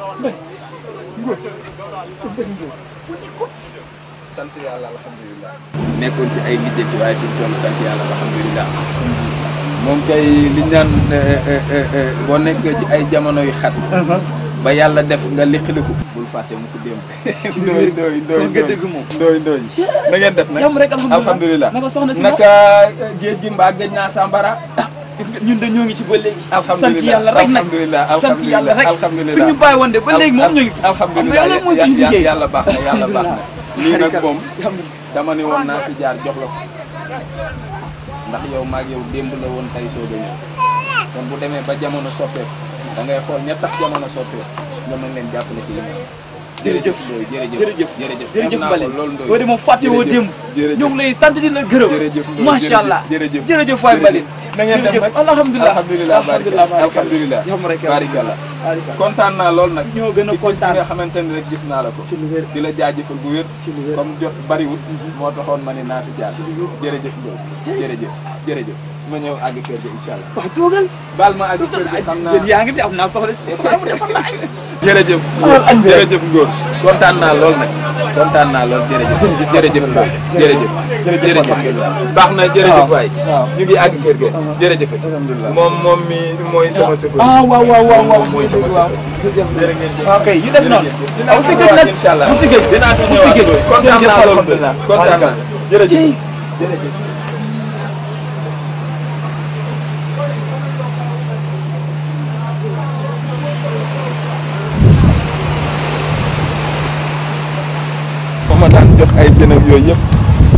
sant yàlla alhamdulilah nekkoon ci ay lijjanti waaye fi mu toll sant yàlla alhamdulilah moom kay li ñu naan boo nekkee ci ay jamono yu xat ba yàlla def nga liqiliku bul fàtte mu ko démb ndooy ndooy ndooy wax nga dëgg moom. ndooy ndooy na ngeen def nag jàmm rek alhamdulilah alhamdulilah naka soxna si naka géej gi mbaa géej naa sambara gis nga ñun de ñoo ngi ci ba léegi alhamdulilah sant yàlla rek nag alhamdulilah sant yàlla rek alhamdulilah fi ñu bàyyi woon de ba léegi moom ñu ngi fi alhamdulilah xam nga loolu mooy suñu liggéey yàlla baax na yàlla baax na lii nag moom dama ne woon naa fi jaar jox la ko ndax yow maag yow démb la woon tey soog a ñëw kon bu demee ba jamono soppeeku da ngay xool ña tax jamono soppeeku nga mën leen jàppale ci li nga am. jërëjëf Ndoye jërëjëf jërëjëf jërëjëf jërëjëf xam naa Mbale ko loolu Ndoye yow de moom fàtte woo démb jërëjëf ñoo ngi lay sant di la gërëm jërëjëf Ndoye macha allah jërëjëf jërëjëf waay Mbale na ngeen def nag alhamdulilah alhamdulilah alhamdulilah alhamdulilah barikalla kontaan naa lool nag ñoo gën a kontaan nga xamante ni rek gis naa la ko ci lu wér di la jaajëfal bu wér ci lu wér comme jot bariwul moo taxoon ma ne naa fi jaar jërëjëf Ndoye jërëjëf jërëjëf ma ñëw àgg kër ga incha allah waaw toogal baal ma àgg kër ga xam naa jën yaa ngi fi am naa soxla si mu defal la añ jërëjëf jërëjëf Ngor kontaan naa lool nag kontaan naa lool jërëjëf jërëjëf Ngor jërëjëf jërëjëf baax na jërëjëf waay ñu ngi àgg kër ga jërëjëf moom moom mi mooy sama chauffeur ah waaw waaw waaw waaw moom mooy sama chauffeur jërë ngeen jëf ok yu def noonu dinaa fi ñëwaat nag incha allah fi gëj dinaa fi ñëwaat kontaan naa lool kontaan naa jërëjëf jërëjëf fa ma daan jox ay jën ak yooyu yëpp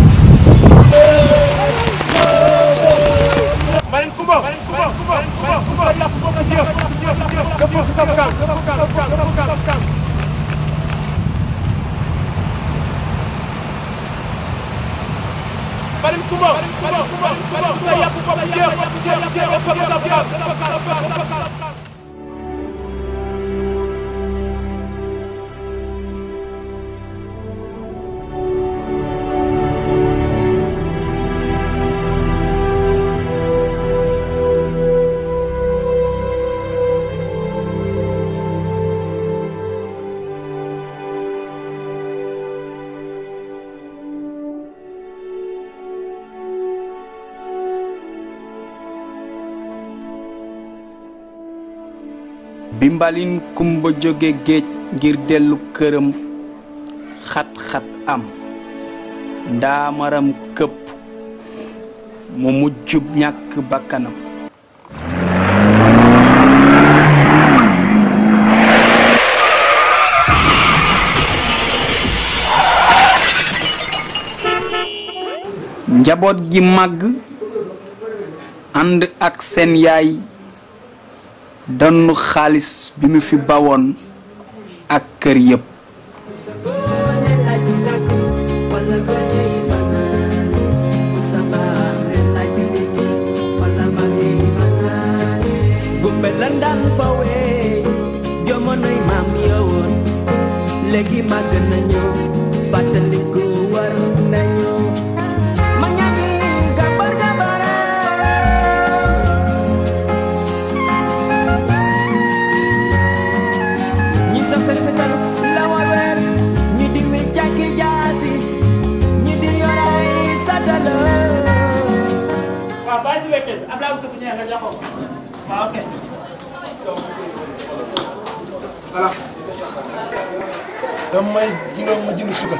Mbaleen Kumba Mbaleen Kumba Mbaleen Kumba yàpp ko nga jëf jëf jëf dafa kam kam dafa kam kam dafa kam kam Mbaleen Kumba Mbaleen Kumba Mbaleen Kumba yàpp ko nga jëf jëf jëf dafa kam kam dafa kam kam dafa kam bi mbalin kumba jóge géej ngir dellu këram xat-xat am ndaamaram këpp mu mujjub ñàkk bakkanam njaboot gi màgg ànd ak seen yaay donn xaalis bi mu fi bawoon ak kër yépp gumbe lan daan fawee jamonoy maam yowoon léegi màgg nañu fàttaliku war nañu ma ñaagi gabar gabara ñi sam seen fetal la waweer ñi di wi jàkki jaasi ñi di yoray satala waaw bàyyi ci wekkee bi Abdoulaye Ousseynou Niang nga jox ko waaw ok. voilà. dama may juróom ma jënd sukkar.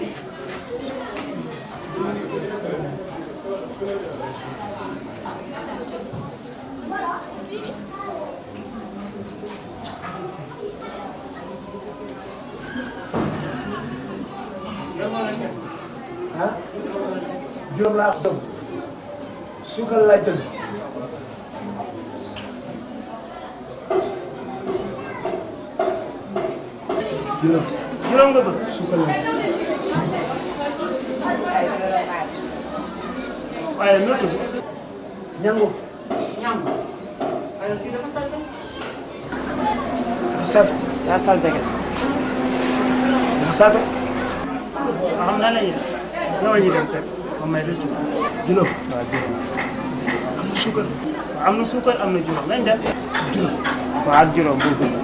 ah juróom laa ko dëgg suukar laay tëgg juróom juróom nga bëgg. suukar laay waaye noo tudd. ñangu ñangu. waaye fii dafa salte. dafa sal daa salte kay. dafa salte xam naa la ñuy def. ñëwal ñu dem teg ma may la juróom. juróom waaw juróom. am na suukar waaw am na suukar am na juróom nañ dem. juróom waaw ak juróom boo ko mën.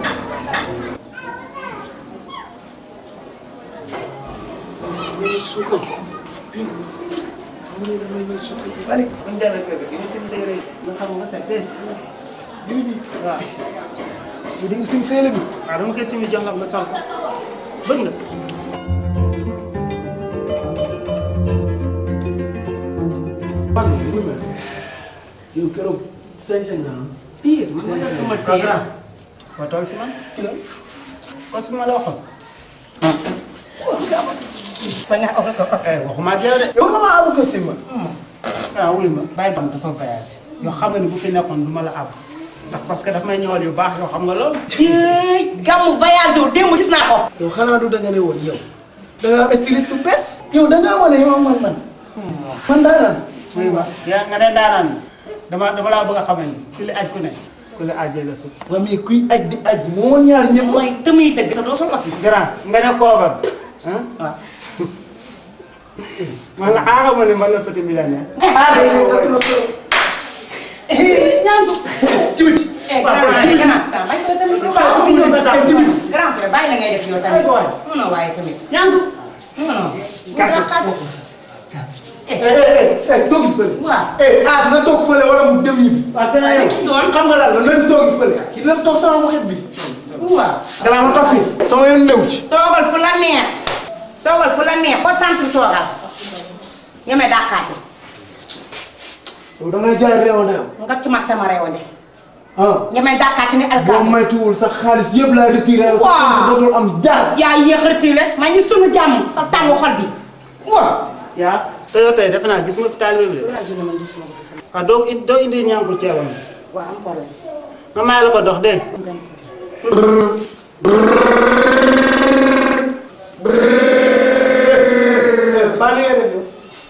mais suukar ping xam nga ne damay mel suukar bu bari bu ñu demee kër gi nga seen séeréer nga sangu nga set dégg nga. bii nii waaw. bu di nga sim séele bi waaw dama koy simi jox la nga sol ko bëgg nga yow keroog sañ-sañ nga am. pire man ma def sama téere waa tool si man kos bi ma la waxoon eh waxuma ak yow de yow nga ma abu ko si ma. ah wuy ma bàyyi bam dafa voyage yoo xam nga ne bu fi nekkoon du ma la ab ndax parce que daf may ñëwal yu baax yoo xam nga loolu gàmmu voyage wu démb gis naa ko. yow xanaa du danga ne woon yow. da nga am styliste su bees. yow da ngaa wane yow man man. man daanaan. wuy ma yaa nga ne daanaan dama dama laa bëgg a xamal ni ku li aj ku ne ku li ajee la su waa mais kuy aj di aj moo ñaar ñëpp. mooy te muy dëgg te doo fa mos. grand nga ne kooban ah waaw man la xaaral ma ne man la petit millionnaire ah day yow nga trop trop. ñaandu. jibiti. grand frère bàyyi la ngay def yow tamit. non non waaye tamit. ñaandu. non non. eh eh eh toog fële. waaw. eh ah na toog fële wala mu dem ñibbi. waaw gën a yow. xam nga lan la nañ toog fële. ki dem toog sama mu xet bi. waaw. danaa ma toog fii. sama yoon néew ci. toogal fu la neex. toogal fu la neex ba centre toogal. ñeme dàqaate. yow da ngay jaay réew na nga ci mag sama réewande. ah. ñeme dàqaate ni boo alkaati. moytuwul sa xaalis yëpp laay retiré. Waaw. sa kër dootul am dara. yaa yéex a retiré maa ngi sunu jàmm sa tàngu xol bi. waaw. yaa te yow tey defe naa gis nga fi taalibe bi de waaw doo indi doo indi ñànkul ceebam bi waaw am problème. ma may la ko dox dégg baa ngi def yow.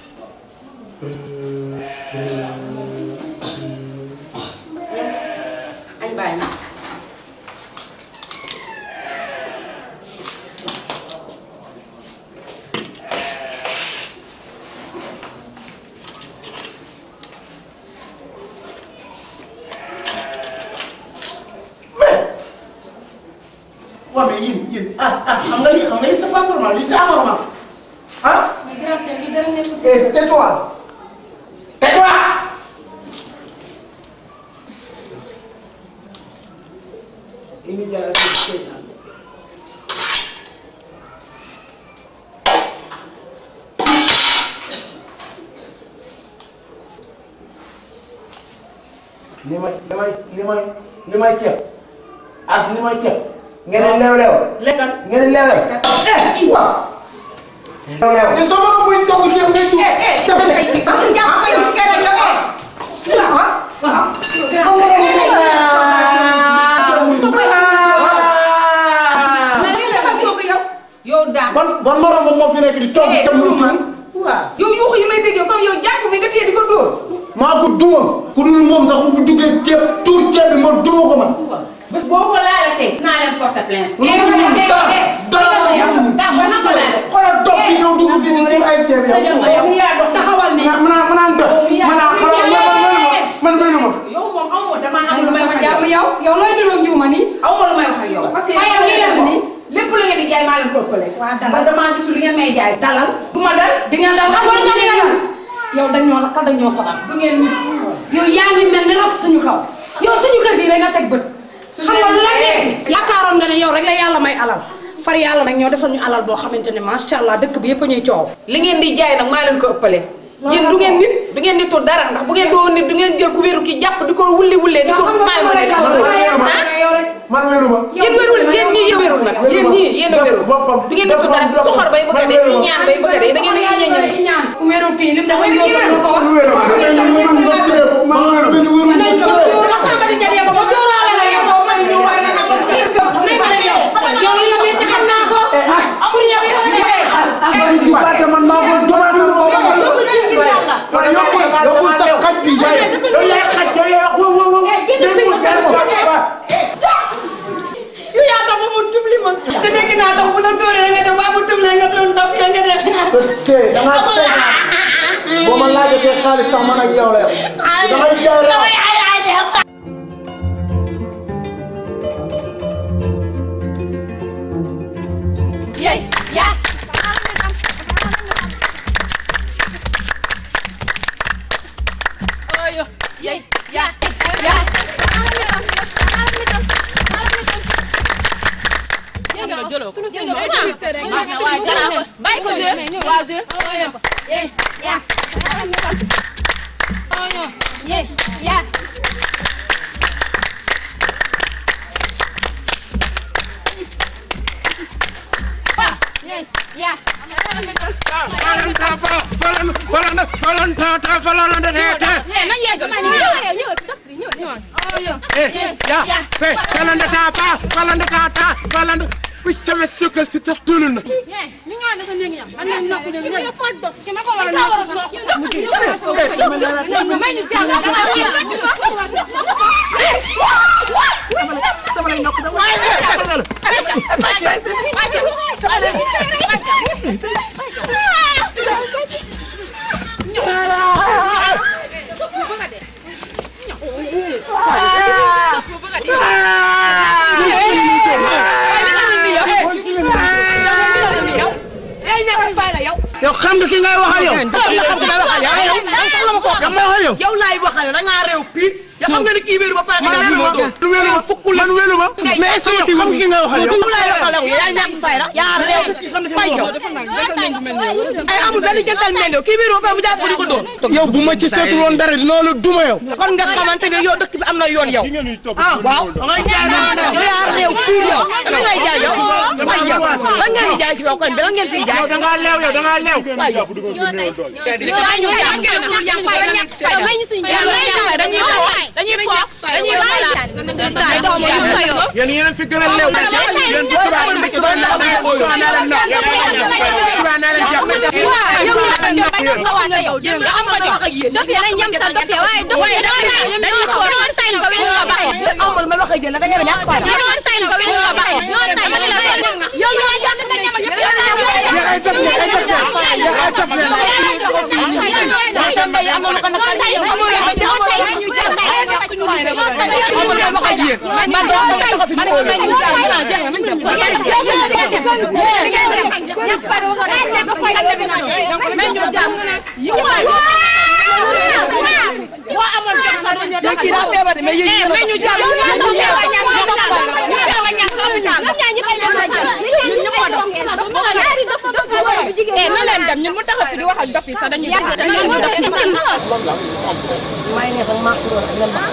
añ bàyyi na. waaw mais yéen yéen as as xam nga lii xam nga lii c'est pas normal lii c'est anormal ah. mais grand frère li dara nekk si. eh tais-toi. tais-toi. li ñu jaay ak li ñu jaay. li may li may li may li may ceeb as li may ceeb. ngeen di leew leew. lekkal ngeen di leew leew. eh waaw. leew leew. te sama bopp buy togg ceeb ngay tuur. dafa nekk. am nga jàpp yow kenn yow eh. yow daa. ban ban morom moo fi nekk di togg ceeb muy tuur. yow yuuxu yi may dégg comme yow jàpp mi nga téye di ko dóor. maa ko duma. ku dul moom sax bu fi duggee ceeb tuur ceeb bi ma duma ko man. bés boo ko laalatee. naa leen porte plainte. lu ma ci mun dara dara la ma mun. daa ma na ko laal. xoolal dox bi ñëw dugg fii di tuur ay ceeb yow. yow yaa dox taxawal ne. ma naan ma naan dox. ma naan xoolal man man man man. yow moom amoo damaa am lu may wax ak jàmm yow. yow yow looy duróog njiw ma nii. aw ma lu may wax ak yow. parce que waaye yow lii la nii. lépp lu ngeen di jaay maa leen ko ëppale. waa dalal man damaa gisul li ngeen may jaay. dalal du ma dal. di nga dal xam nga lu tax di nga dal yow dañ ñoo lakkal dañ ñoo sabab du ngeen nit. yow yaa ngi mel ni rab suñu kaw yow suñu kër gi rek nga teg bët xam nga lu la nekk yaakaaroon nga ne yow rek la yàlla may alal far yàlla nag ñoo defal ñu alal boo xamante ne macha allah dëkk bi yëpp a ñuy coow li ngeen di jaay nag maa leen ko ëppale. yéen du ngeen nit du ngeen nitu dara ndax bu ngeen doo nit du ngeen jël ku wéeru ki jàpp di ko wulli wullee di ko maay ma ne di ko dóor man wéru ma. yéen wérul yéen ñii yéen wérul nag yéen ñii yéen a wérul du ngeen nitu dara soxor bay bëgg a dee ñu ñaan bay bëgg a dee da ngeen di ñeñal ñaan ku wéru kii lim dafa ñëw ba ko wax ma wéru ma ñu wéru ma dóor la samba di ca dee ba ma dóoraale la yow may ma rek yow yow li la metti xam naa ko pour yow yow rek man maa ko domaat waaye yokkul yokkul sa xaj bi waaye yow yaay xaj yow yaay wax wow wow wow day muus day muus yow yaa tax ba mu tubli ma te dégg naa tax bu la dóoree nga dem waa mu tubli nga doon daf ya nga dem te da nga seet boo ma laajatee xaalis sax man ak yow la yow damay jaay la Yay, ya. Ayo, yay, ya, ya. bàyyi ko jël waa jël eh ya ye ya ya nañ yegg nañ ya fe falanda ta pa falanda ta ta falanda wi sama sukal si tax tulul na ñu ñoo desa néegi ñam man nañ nokk dem ñëw ki ma ko war a nokk may ñu jàng dama lay nokk yow xam nga ki ngay waxal yow. xam nga waxal yow yow kan may waxal yow. yow laay waxal da ngaa réew pire yow xam nga ni kii wéeru ba pare nga man wéelu ma fukk man wéelu ma mais est-ce que yow xam nga ki ngay waxal yow. yow laay waxal yow yaa ñàkk fay la yaa réew fay yow ay amul benn jantal mel yow kii wéeru ba pare mu jàpp di ko doon yow bu ma ci seetul woon dara dinaa la duma yow. kon nga xamante ne yow dëkk bi am na yoon yow ah waaw yow yaa réew pire yow lan ngay jaay yow fay yow lan ngeen di jaay si yow kon bi lan ngeen fiy jaay yow da ngaa leew yow da ngaa leew. yéen yéen a fi gën a leew. yéen bu subaa indi subaa naa leen subaa naa leen ndox subaa naa leen jàpp. kii daa feebar de mais yéen mais ñu jàpp ñu ñëw ñaan ñu ñëw ñaan hôpital ñun ñëpp ay la jël ñun ñëpp a dof ñaari dof dof góor bi jigéen eh na leen dem ñun mu taxaw fi di wax ak dof yi sax dañuy dégg sax ñu dañuy def def may ne sax maa ko doon ngeen baax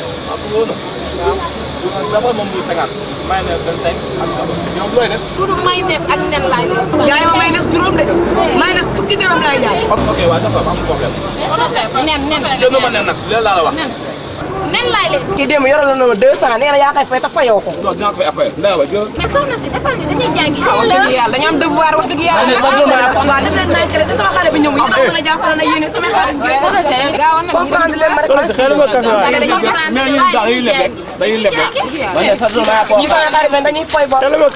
dafa moom muy cinquante may ne vingt cinq ak ñoom looy def turu mayonnaise ak nen laay jaay ma may des juróom de may des fukki dërëm laay jaay ok waaw dafa am problème nen nen jënd ma nen nag loolu laa la wax nen laay leen kii démb yoroon na ma deux cent nee na yaa koy fay te fayoo ko non dinaa ko fay après ndey ba jël mais soxna si defal ni dañuy jàngi wax dëgg yàlla dañu am devoir wax dëgg yàlla waaw def leen nay te sama xale bi ñëw yéen a mën a jàppale na yéen sama xale bi gaaw na comprendre leen ma rek mais ñun daal dañuy leb rek dañuy leb rek man de sax dama yaa ko ñi sama xarit lañ dañuy foy bor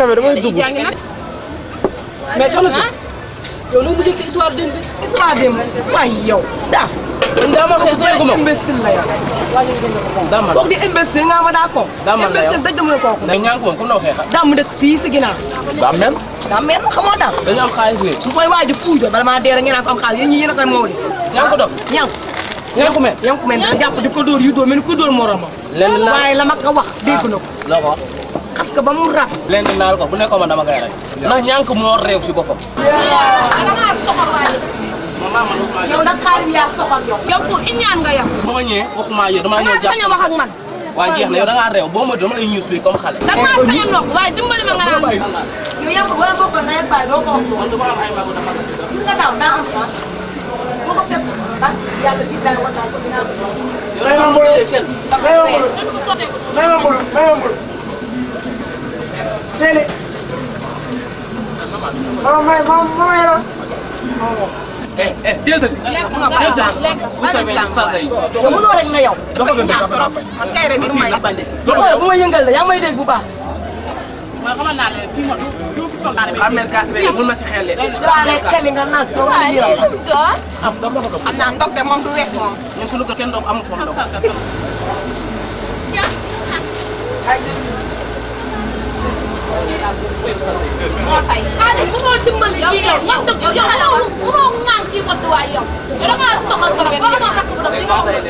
mais soxna si yow noo mujjee si histoire démb bi histoire démb waay yow daa man daa ma xeex dégg ma imbécile la yow dama kooku di imbécile nga ma daa ko Daa man la yow. imbécile dëgg mu ne kooku mais ñaan ko moom comme noo xeexa daa mu dëkk fii si ginnaaw daa mel daa mel na xamoo daal dañu am xaalis léegi mu koy waaj a fuujo bala maa dee rek ngeen naan ko am xaalis yéen ñi yéen a koy moo di ñaan ko dof ñan ñanku men ñanku men dina jàpp di ko dóor yu dóor mel ni ku dóor moromam lenn naa waaye la ma ko wax dégg na ko loo ko wax xas ko ba mu rab lenn naal ko bu nekkoon man dama koy rek ndax ñànk moo réew si boppam dangaa soxal waaye yow nag xaalis yaa soxal yow yow ku iñaan nga yow ba ma ñëwee waxuma yow damaa ñëw dangaa sañ a wax ak man waa jeex na yow da ngaa réew boo ma dama lay ñuus fii comme xale dangaa sañ a nopp waaye dimbali ma nga naan yow yaa ko wala bokkal na yàlla bàyyi doo ko wax man dama am ay magu dafa nga daaw daa am sax boo ko fekk ba yàlla bi daal wala ko dinaa ko may ma mbulu may ma mbulu may ma mbulu may ma mbulu Sele mama may mama mama yoro eh eh teel sa teel sa bu soobee ni sarta yi yow mënoo rek na yow dafa gën dafa gën man kay rek ni may bande bu ma yëngal la yaa may dégg bu baax ma xamal naa leen fii ma du du fi tontaane bi amel kaas bi mun ma si xel saa rek xel nga naan soo ma yëral am daf dafa ko xam naa ndog de moom du wees moom ñun suñu kër kenn doog amul foofu ndox moo tay xaalis bu moo dimbali kii yow wax dëgg yow yow xanaa munoo ŋaan kii ko waay yow yow da ngaa soxal trop ba ma rakk bu def li ma wax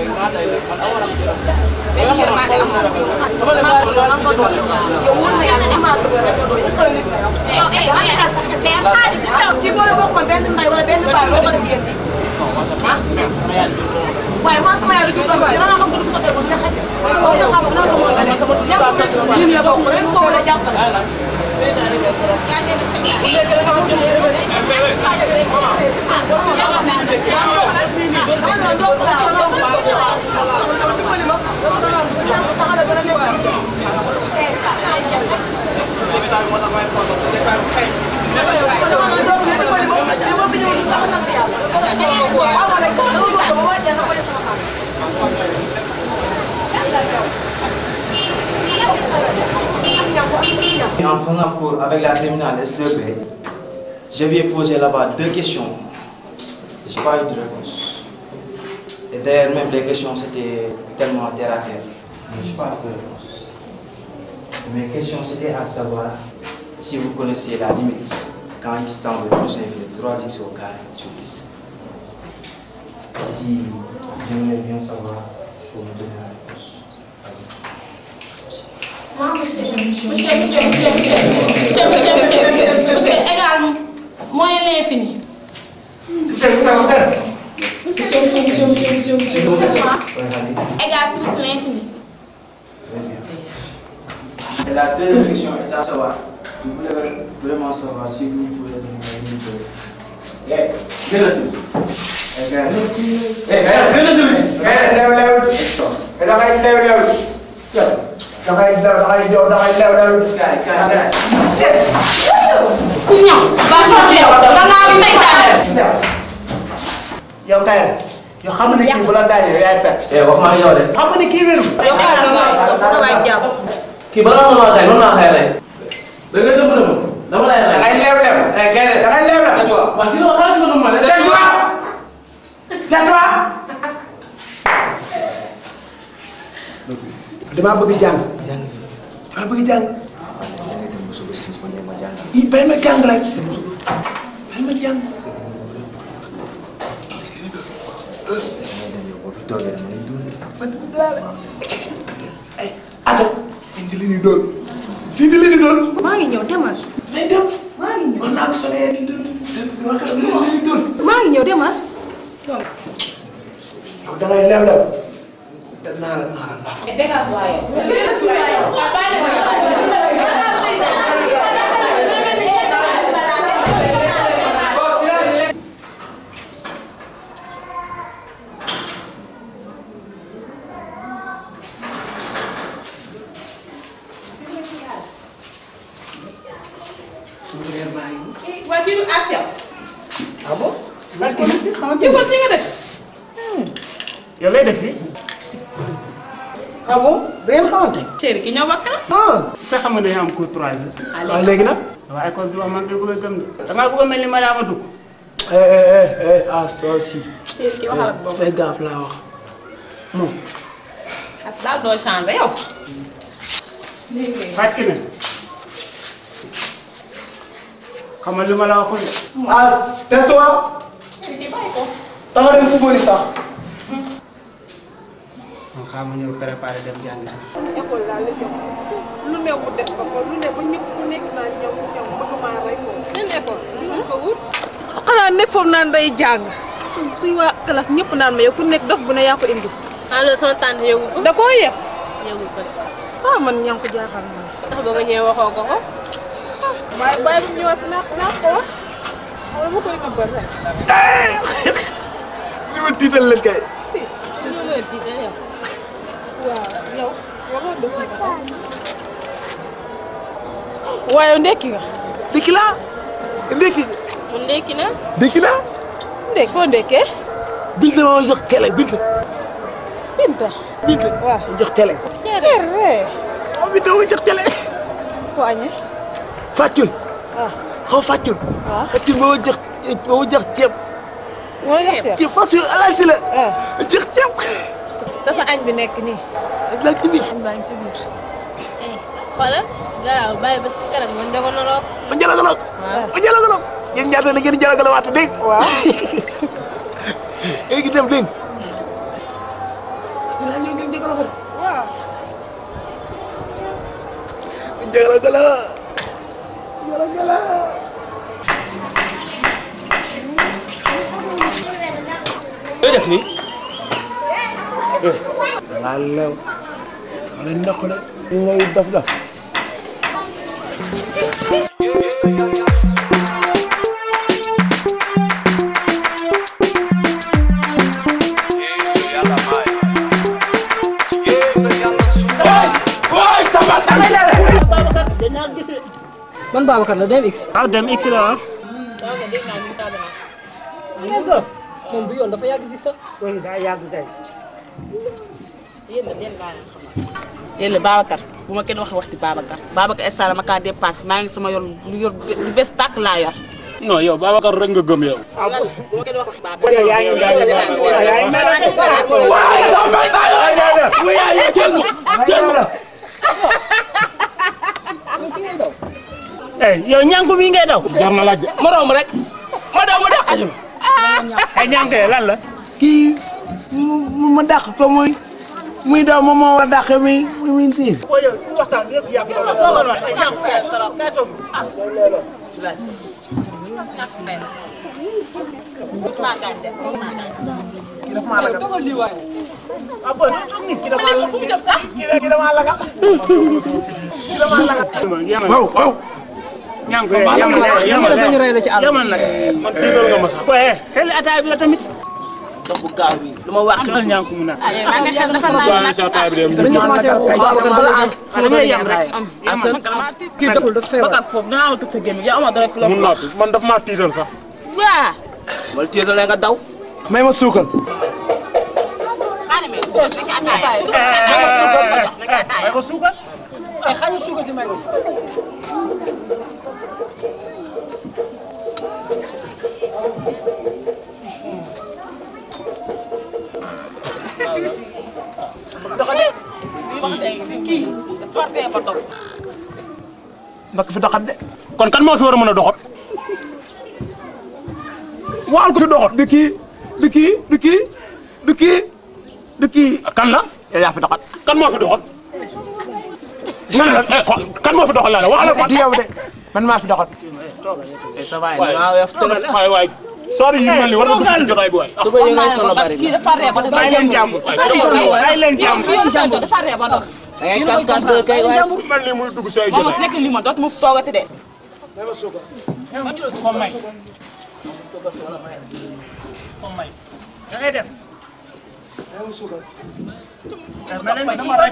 benn yërmande amoo yow wóor na yàlla amaat est-ce que nit nga yow kii boo bokkoon benn ndey wala benn baay boo ko def yéen waaye man sama yaay du jub sama dina xam ko du sottee ko dina xaj ko dina xam dina ko mën a sama ñàkk ñun la bokk rek ko wala jàppale En faisant cours avec la terminale S2B, je lui ai posé là-bas deux questions. Je n'ai pas eu de réponse. Et d'ailleurs, même les questions, c'était tellement terre à terre. Mais je n'ai pas eu de réponse. Mes questions, c'était à savoir si vous connaissez la limite quand x tend de plus infini de 3x au carré sur 10. Si j'aimerais bien savoir pour me donner la réponse. Non, monsieur, monsieur, monsieur, monsieur, monsieur, monsieur, monsieur, monsieur, monsieur, monsieur, monsieur, égal moyen l'infini. Monsieur, monsieur, Monsieur, monsieur, monsieur, monsieur, monsieur, monsieur, monsieur, quoi Égal plus l'infini. Et la deuxième question est à savoir, je voulais vraiment savoir si vous pouvez donner la limite de... Eh, viens là, Eh, gars. Eh, gars, viens là, Eh, lève, lève. Eh, da ngay lève, lève. Da ngay lève, da ngay jow, da ngay lève, lève. Gars, gars, gars. ñaw ba ko ci yow da nga seytaane yow kay rek yow xam nga ne kii bu la gaañee yow yaay perte. Eh, wax ma ak yow de. xam nga ne kii wéru. yow xaaral da nga waay jàpp. kii balaa ma maa xëy noonu laa xëy rey. da ngay dëmm dëmm dama lay rey. da ngay lève, lève. Eh, gars, da ngay lève, lève. Tais-toi. Parce que yow xaaral ma ne. Tais-toi. Tais-toi. damaa bëgg jàng damaa bëgg jàng i bay ma jàng rek bay ma jàng man daal ay ato indi li ñu doon lii di li ñu doon maa ngi ñëw demal. day dem maa ngi ñëw war naa ko solee di doon war ka li ñu doon maa ngi ñëw demal. yow da ngay lew lew danaa la naa la dégage waaye waa kii du as yow. ah bon man ko si xamante kii fi nga def. yow lay def fii. ah bon da ngeen xamante chéri ki ñoo bokk ah sa xam nga dañoo am cours 3 heures. waaw léegi nag waaw école bi wax man nga bëgg a gëm de. da ngaa bëgg a mel ni Mariama Dugg. eh eh eh eh ah ça aussi chéri ki waxal ak boobu. fais gaffe laa wax non as daal doo changé yow. fàtte na. xam nga li ma la waxoon de. ah tais-toi chéri ki bàyyi ko. da nga dem football sax man xaaral ma ñëw préparé dem jàngi sax. école laa la jox lu ne mu def ko fa lu ne ba ñëpp ku nekk naan ñoom ñoom bëgg maa rey foofu. seen école ñu ko wut. xanaa nekk foofu naan day jàng su suñu waa classe ñëpp naan ma yow ku nekk dof bu ne yaa ko indi. allo sama tante yëgu ko. da koo yëg. yëgu ko de. ah man ñaa ko jaaxal na. ndax ba nga ñëwee waxoo ko ko. waaye bàyyi bu ñëwee fi naa naa ko wax wala ma koy nëbbal rek. li ma tiital leen kay ñu ngi lay tiital yow. waaw yow waxoo des na ko. waaye ndekki nga. ndekki laa ndekki mu ndekki na. ndekki laa ndekki foo ndekkee. Binta ma jox télé Binta Binta. Binta waaw ma jox télé cere. oh Binta ma jox télé foo añee. fàccul ah xaw fàccul waaw. fàccul ma ma jox ma ma jox ceeb moo jox ceeb. ceeb fàccul alaasi la ah ma jox ceeb te sa añ bi nekk nii. ak laa ci biir añ baa ngi ci biir. xoolal garaaw bàyyi ba si kanam nga njogonoloog. ma jalagaloog ma jalagaloog yéen ñaata na ngeen jalagalawaat dégg waaw léegi dem dégg dinaa ñëw ngeen jalagalo waaw. jalagalo jalagalo looy def nii. dangaa leew ma leen naq de ñu ngay def la man Babacar la dem X. waaw dem X la ah. moom du yoon dafa yàgg si sax. oui daa yàgg kay. yéen la Babacar bu ma kenn wax waxti Babacar Babacar instant ma kaa dépassé maa ngi sama yor lu yor lu bees tàkk laa yor. non yow Babacar rek nga gëm yow. bu ma kenn wax waxti Babacar. yaa ngi yaa eh yow ñànku mi ngay daw. jar na laaj. ma romb rek ma daw ma dàq ñu. ay ñànku yi lan la. kii mu ma dàq ko muy muy daw moom moo war a dàq mi muy muy siin boo yow si waxtaan bi yëpp yàgg na soo ko wax ay ñànku kay kay toog. ah bon kii dafa kii dafa laga. kii dafa laga. waaw waaw ñànku yi yamal na yamal na yamal na. man tiital nga ma sax. waaye xel ataay bi la tamit. ndox bu gaaw bi lu ma wax. am na ñànku mu naan. waaye sa taay bi dem. dañu commencé Babacar bala am. xale ngay yam rek. Assane kii deful dafa feebar. Bakak foofu dangaa war a tëj sa gémmiñ yow amoo dara fi la. mun noppi man daf maa tiital sax. waa. wala tiitalee nga daw. may ma suukal may ko suukar. ay xañu suukar si may ko. ndax fi doxat de kon kan moo fi war a mën a doxat. waxal ko fi doxat. du kii du kii du kii du kii du kii kan la. yow yaa fi doxat kan moo fi doxat. nga ne la eh xool kan moo fi doxal laa la waxal ko. du yow de man maa fi doxat ça va da ngaa weef trop. waay waay sori yu mel ni war nga dugg si jotaay bi waay. tuba yi ngay solo bari fii dafa ree ba dafa bàyyi leen jàmm bàyyi leen jàmm. dafa ree ba dof. da ngay kat kat doo kay waaye. mel ni muy dugg si ay moom jotaay. nekk li ma dootuma fi toogati de. da ngay dem. ma leen di dama rek.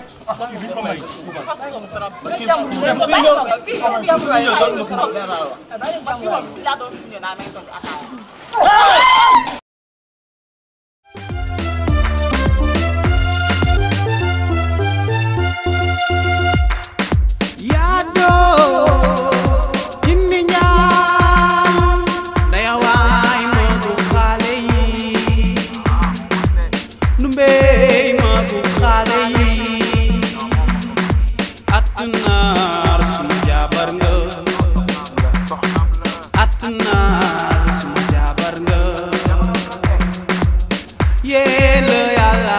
yaado jinni ñaan ndaya waay moodu xaale yi nu mbey moodu xaale yi attunaar suma jaabar nga attunaar suma jaabar nga yéela yàlla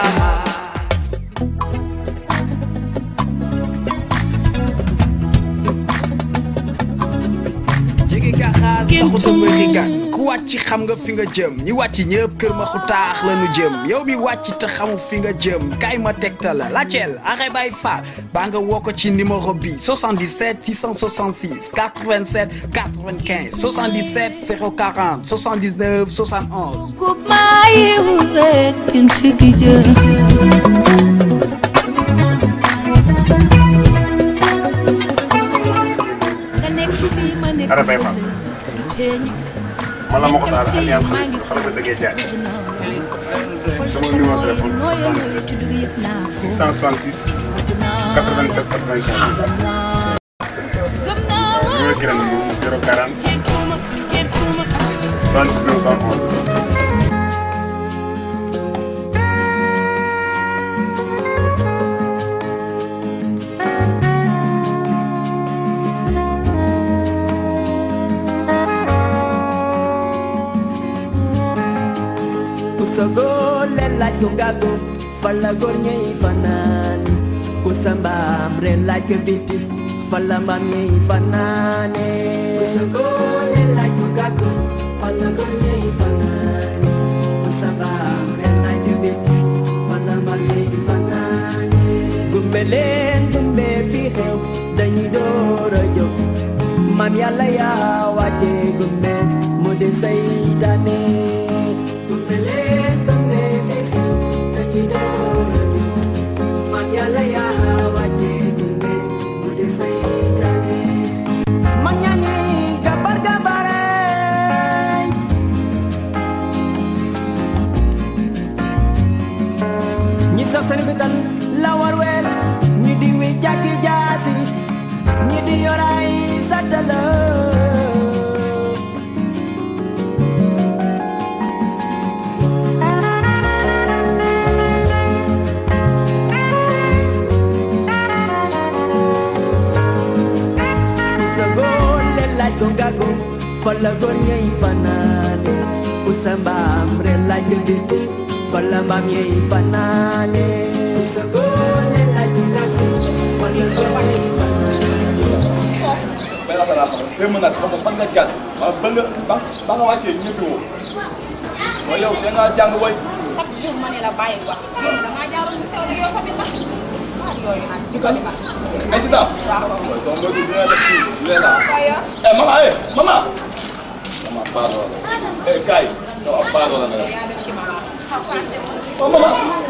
jege ga xaas taxuta ma xigaan ku wàcc xam nga fi nga jëm ñi wàcc ñëpp kër ma xu taax la nu jëm yow mi wàcc te xamu fi nga jëm kaay ma tegtal la laajteel axe bay faal baa nga woo ko ci numéro bi 77 666 87 95 77 040 79 71 Kumayu rek kintigi jë nga nekk fii ma nekk Ara Baye Fall. teñu man la ma ko daal alliance xale xale ba dëggee jaay sama numéro téléphone 77 666 87 95 numéro kiran bi 040 79 71 kusogole la jungago fala gornye fanani kusamba mre la kebiti fala mamye fanane kusogole la jungago fala gornye fanani kusamba mre sax seen fital la war weel ñi di wi jàkki jaasi ñi di yoraay satala Usagole laaj ko gago fala góor ñey fanaane Usambam re laaj ko biti fala mbaam ñey fanaane Usagole laaj ko gago fala góor ñey benn affaire laa xamal démb nag xam nga fan nga jàng ba ba nga ba ba nga wàccee ñetti woo mooy yow da ngaa jàng booy chaque jour ma ne la bàyyi wax damaa jaaroon ñu sew li yow tamit nag ah yooyu nag ci kali ma incident mooy sama mbokku dina def ci dina la eh mama eh mama mama pardon la eh kaay yow ab pardon la nga def yaa def ci mama oh mama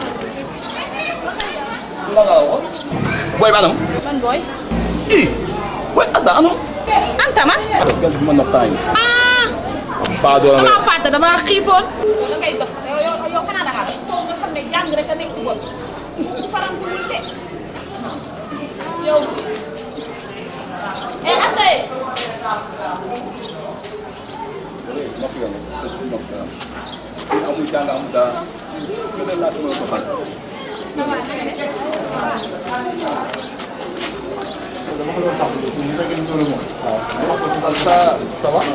la nga wax booy ba anam man booy ii booy anta anam anta man gant bi ma nopp temps yi pardon la nga damaa fàtte damaa xiifoon yow da ngay dox yow yow yow xanaa da ngaa dox toog nga xam ne jàng rek a nekk ci bopp bu faram ko wul de yow eh anta yi noppi nga noppi noppi nga fii amul jàng amul dara gën a laaj ma ko xam ça ça va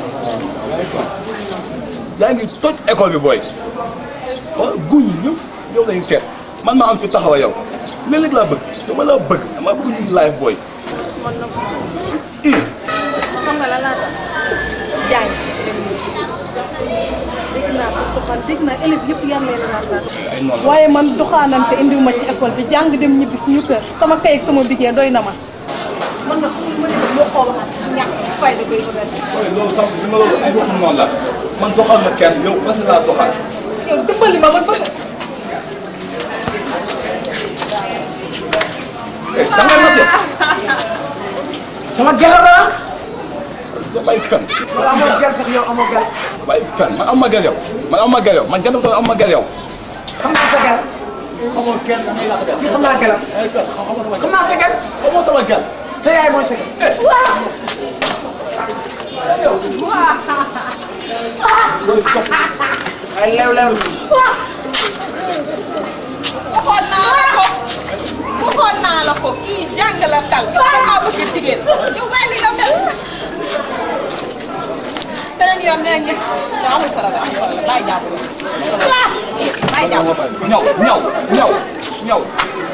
yaa ngi toj école bi booy xool guñ ñëpp yow lañ seet man maa am fi taxawa yow léeg-léeg laa bëgg dama laa bëgg dama bëgg ñu live booy man na i xam nga la laa tax jaay dem dégg naa sa doxaan dégg naa élèves yëpp yar leen naa sa ay noonu waaye man doxaanante indiwu ma ci école bi jàng dem ñibbi suñu kër sama kay ak sama bigee doy na ma man na xamul ma ne moo koo waxaat ñàkk fayda koy bëgg a def booy loolu sax li ma loolu ay waxum noonu la man doxal ma kenn yow parce que laa doxal yow dimbali ma man bëgg eh da ngay noté sama gel la da bay fen wala amoo gel sax yow amoo gel bay fen man am ma gel yow man am ma gel yow man jënd ko am ma gel yow xam naa sa gel xamoo kenn da ngay laata gel kii xam naa gelam xam naa sa gel xamoo sama gel sa yaay mooy sa gel ay lew lew waxoon naa la ko waxoon naa la ko kii jàng la tal yow da ngaa bëgg jigéen yow bàyyi li nga mel beneen yoon nee nga non amul problème amul problème bàyyi jàpp bàyyi jàpp ñaw ñaw ñaw ñaw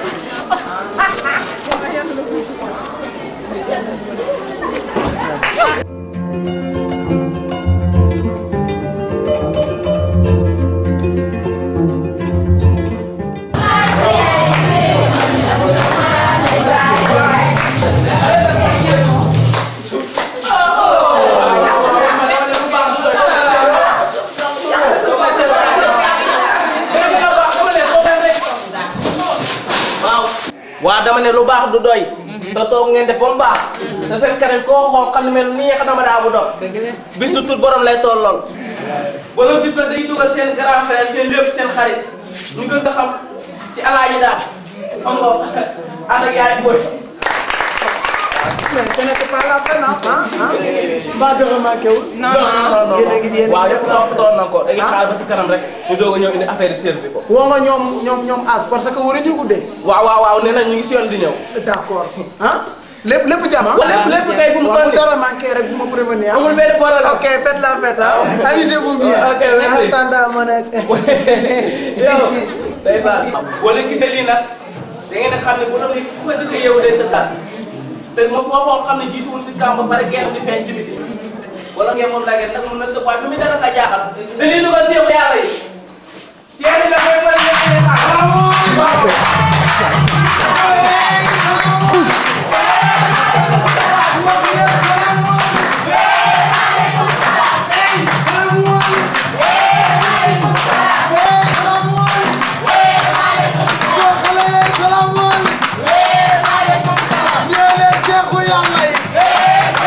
waa dama ne lu baax du doy. te toog ngeen def ba mu baax. te seen kanam koo xool xam ne mel nii xam dama daa bu doon. bis du tut borom lay toll lool. wala bis ba day dugal seen grand frère seen lépp seen xarit ñu gën ko xam ci alaaji daal. xam nga ànd ak yaay booy. mais ce n'était pas la peine ah ah mbaa dara manqué wul. non non non yéen a ngi yéen a waaw ngi yëpp toppatoon na ko dañuy xaar ba si kanam rek ñu doog a ñëw indi affaire yi servi ko. woo nga ñoom ñoom ñoom as parce que waruñu guddee. waaw waaw waaw nee na ñu ngi si yoon di ñëw. d'accord ah lépp lépp jàmm ah. waaw lépp lépp kay fu mu waaw bu toll dara manqué rek vous me prévenez ah. amul benn problème. ok faites la fête ah. amusez-vous bien. Ok, merci. en attendant ma nekk. yow ndeysaan boo leen gisee lii nag da ngeen a xam ne bu doon nit ku ko dëkk yow day tëddaat te ma foo xool xam ne jiituwul si kàmb ba pare geexam di feeñ si biti wala ngeen moom laa nag mun na tëb waaye fi mu dara ka jaaxal dañuy dugal seexu yàlla yi seexu yi la koy bëri ngeen xaar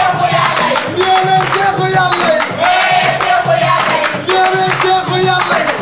Yàlla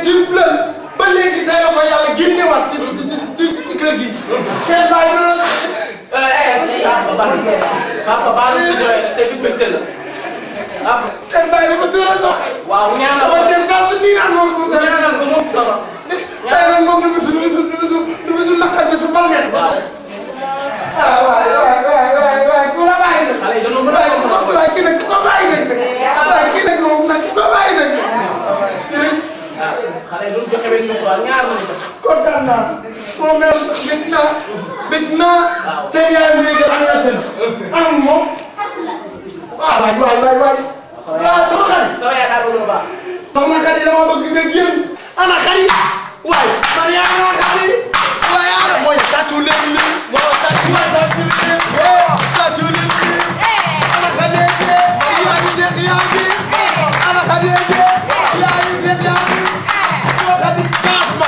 ci lën ba léegi tey la ko yàlla génnewaat ci ci ci ci kër gi seen bàyyi noonu papa baal papa baal ci jooy te bis mbégte la papa seen bàyyi dafa dóor a sox waaw ñaanal dama jël taal su nii naan moom ko dara ñaanal ko moom solo tey nag moom du bisu du bisu du bisu du bisu naqar bisu bànneex ah waay waay waay waay waay ku la bàyyi nag xale yi dañoo mën a waay ku ko waay kii nag ku ko bàyyi nag waay kii nag moom nag ku ko bàyyi nag xale yi duñ joxe benn message ñaar la ñu def kontaan naa moom même sax bég naa bég naa seen yaay léegi anniversaire am moom waaw waay waay waay waay waaw sama xarit sama yaay daa bëgg lu baax sama xarit dama bëgg nga génn ana xarit waay man yaa ana xarit waay ana mooy tàccu leen li waaw tàccu waay tàccu leen tàccu leen li ana xarit yaa ngi seex yaa ngi ana xarit yaa ngi seex yaa ngi ana xarit kaas ma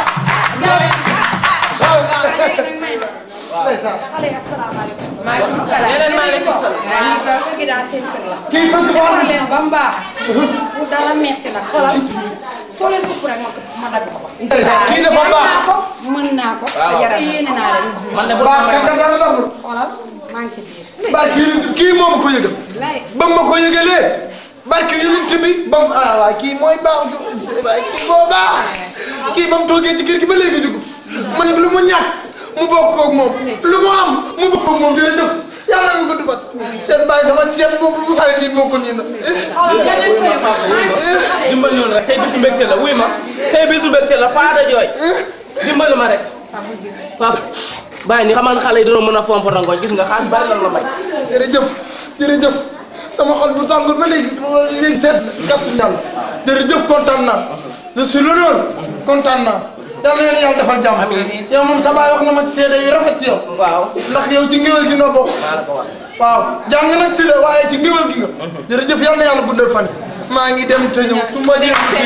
maaleykum salaam. yeneen maaleykum salaam. kër gi daal seen kër la. kii fan nga defar leen ba mu baax. bu dara metti nag xoolal soo leen ëpp rek ma ma dagg ko fa. kii dafa baax. mën naa ko mën naa ko. waaw. te yéene naa leen. man de bu baax kat da dara dagul. xoolal maa ngi ci biir. barke yonent kii moo ma ko yëgal. ba ma ko yëgalee. barke yonent bi ba mu ah waay kii mooy baax waay kii moo baax. kii ba mu toogee ci kër gi ba léegi dugg. ma ne lu mu ñàkk mu bokk koog moom lu mu am mu bokk koog moom jërëjëf yàlla nga ko dubat seen bàyyi sama ceeb moom bu sale nit moo ko nii na. dimbali ñu rek tey bisu mbégte la wuy ma tey bisu mbégte la pas de jooy dimbali ma rek papa bàyyi ni xamal xale yi dina mën a fomp rangoñ gis nga xaalis bari lan la may jërëjëf jërëjëf sama xol bu tàngul ba léegi léegi seet kàttu yàlla jërëjëf kontaan naa je suis l'honneur kontaan naa yal na leen yàlla defal jàmm yow moom sa baay wax na ma ci seede yu rafet ci yow waaw ndax yow ci ngéwél gi nga bokk waaw jàng nag si la waaye ci ngéwél gi nga jërëjëf yal na yàlla guddal fan maa ngi dem te ñëw su ma dem ci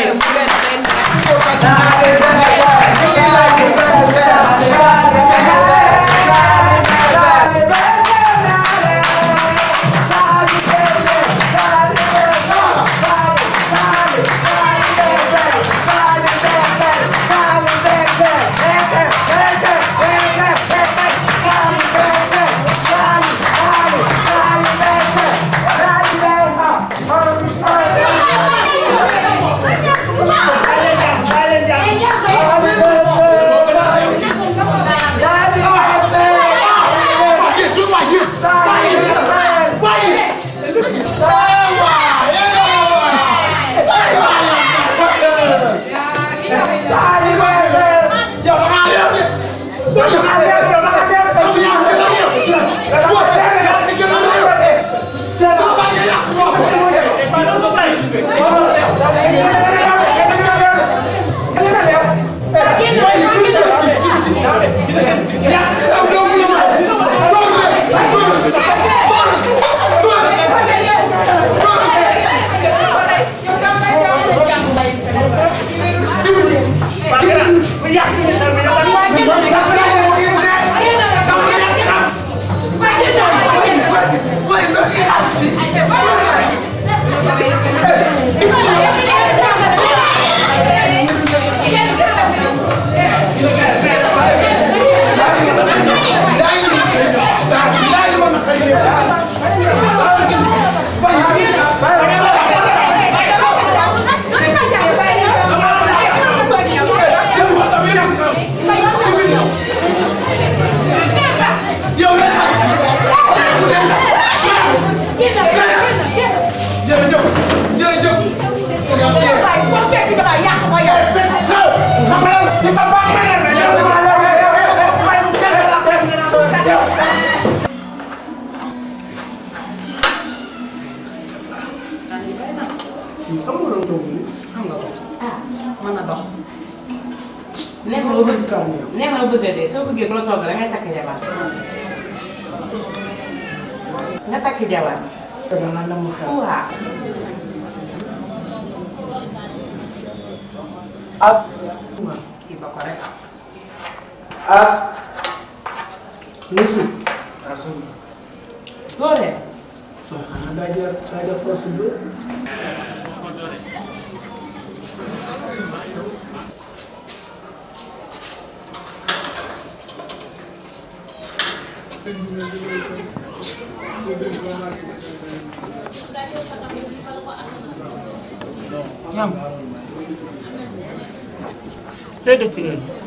mën a dox. neex na bëgg neex na bëgg a dee soo bëggee ku la togg da ngay takk jabar nga takk jabar dama la mu xew. waaw ak kii ba ko rek. ak Youssou. doole soo xanaa daa jël daa jël force bi ñam looy def fi heure bi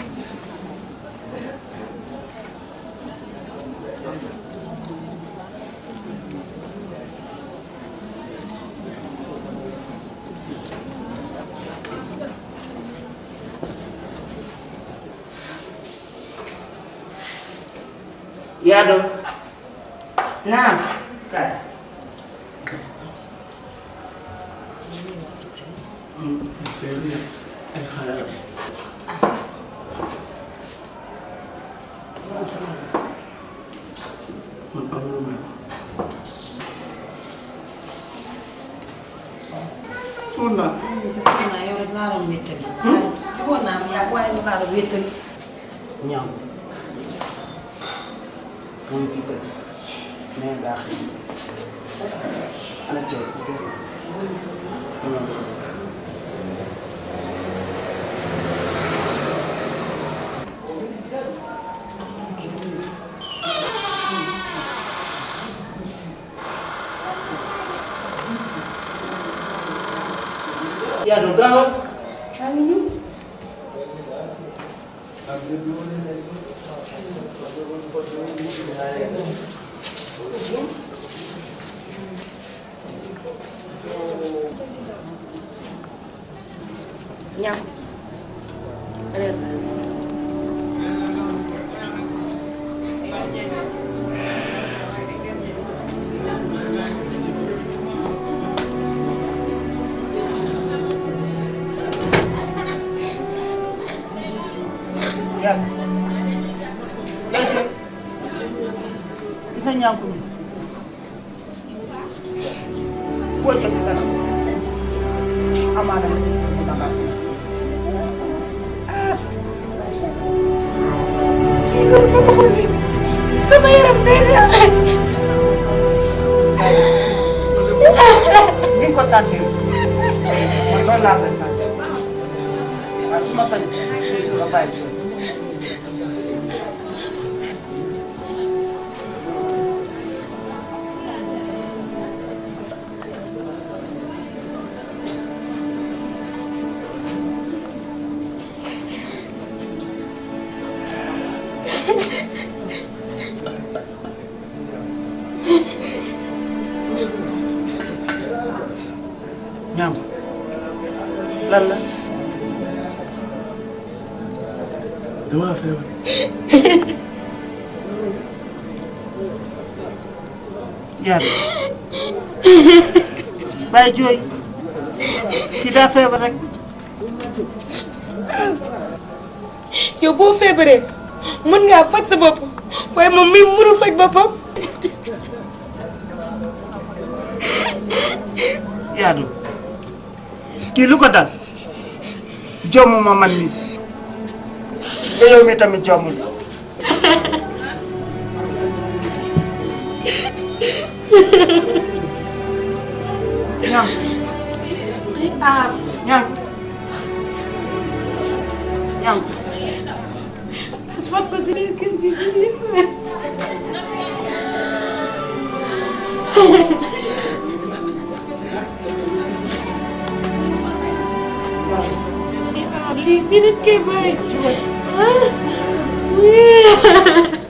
Yaado. Naam. Kaay. Ay xale la. Man amul ma. Tuur naa. naa yow rek laa doon wéttali. Bëggoon naa mu yàgg waaye mu laa doon wéttali. ñaaw mu ngi fi tëdd mais daa xëy ana ceeb bu bees yaa do gaawal yaa ngi ñëw. ñam reer yaa yaa gis nga ñànku mi boo jël si kanam amaana nga jël ko bagaas yi. kii loolu ba ma ko nii sama yaram day daal. ni nga ko sentir man loolu laa koy sentir waaye su ma sañ nga bàyyi ci ñaam lan la damaa feebar. yaa bàyyi jooy kii daa feebar rek yow boo feebaree mën ngaa faj sa bopp waaye moom mii mënul faj boppam. yaadu kii lu ko dal jomm ma man mi te yow mi tamit jommul ñam aas ñam ñam as fat ko si biir kër gi ah lii fii nit koy bàyyi ah oui.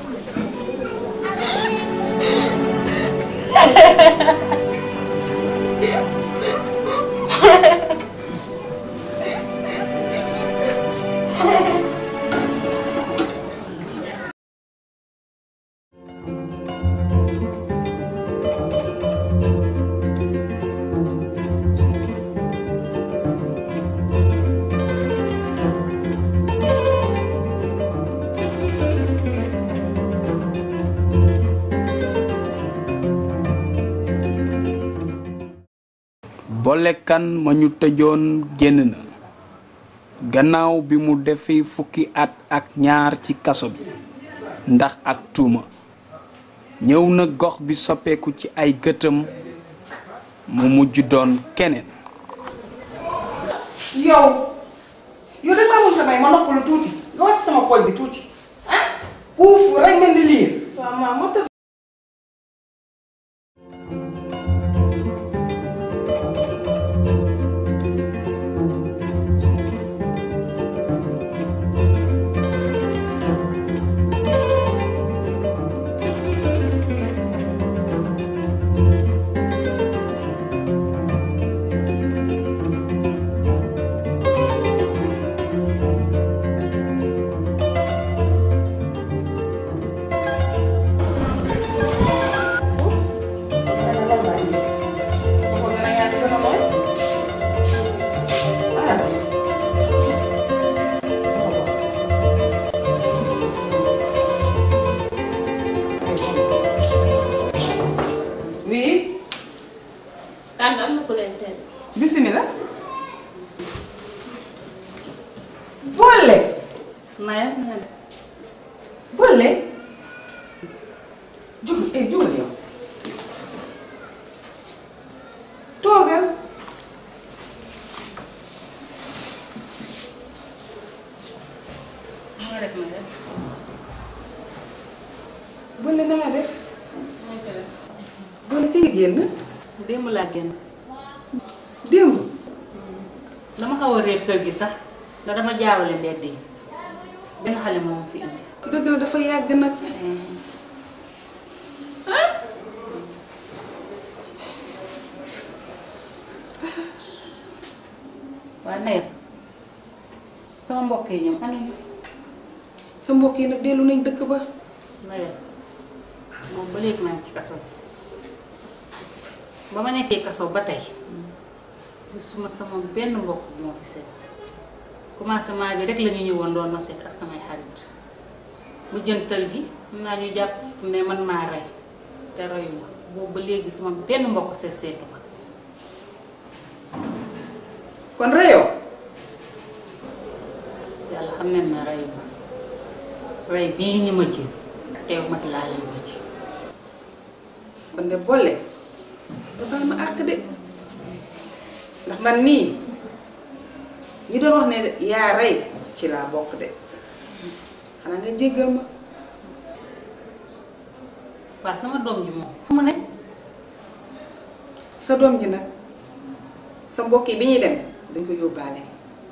bolekan ma ñu tëjoon génn na gannaaw bi mu defi fukki at ak ñaar ci kaso bi ndax ak tuuma ñëw na gox bi soppeeku ci ay gëtam mu mujj doon keneen yow yow da maa mun sa may ma noppalu tuuti nga wàcc sama pooj bi tuuti ah uuf rek mel ni liir waaw maa moo tëdd oui kan am na ku leen seet. bisimilah. boole. Maya na boole. jugal eh jugal yow. toogal. moo def ma def. boole na nga def. boole kay génn. démb laa génn. démb. dama xaw a réer kër gi sax ndax dama jaawale mbedd yi benn xale moom fi indi. dëgg la dafa yàgg nag. waaye Naya sama mbokk yi ñoom ana ñu. sa mbokk yi nag dellu nañ dëkk ba. Naya moom ba léegi maa ngi ci kaso bi ba ma nekkee kaso ba tey gisuma sama benn mbokk bu ma fi seet si commencement bi rek la ñu ñëwoon doon ma seet ak samay xarit mu jëntal gi mun naa ñu jàpp ne man maa rey te reyuma boobu ba léegi sama benn mbokk seet seetu ma kon reyoo. yàlla xam ne na reyuma rey bii ñu ma ji teew ma ci laa leen ko ci kon de boole. ba baal ma àq de. ndax man mii ñi doon wax ne yaa rey ci laa bokk de xanaa nga jéggal ma. waaw sama doom ji moom fu mu ne sa doom ji nag sa mbokk yi bi ñuy dem dañ ko yóbbaale.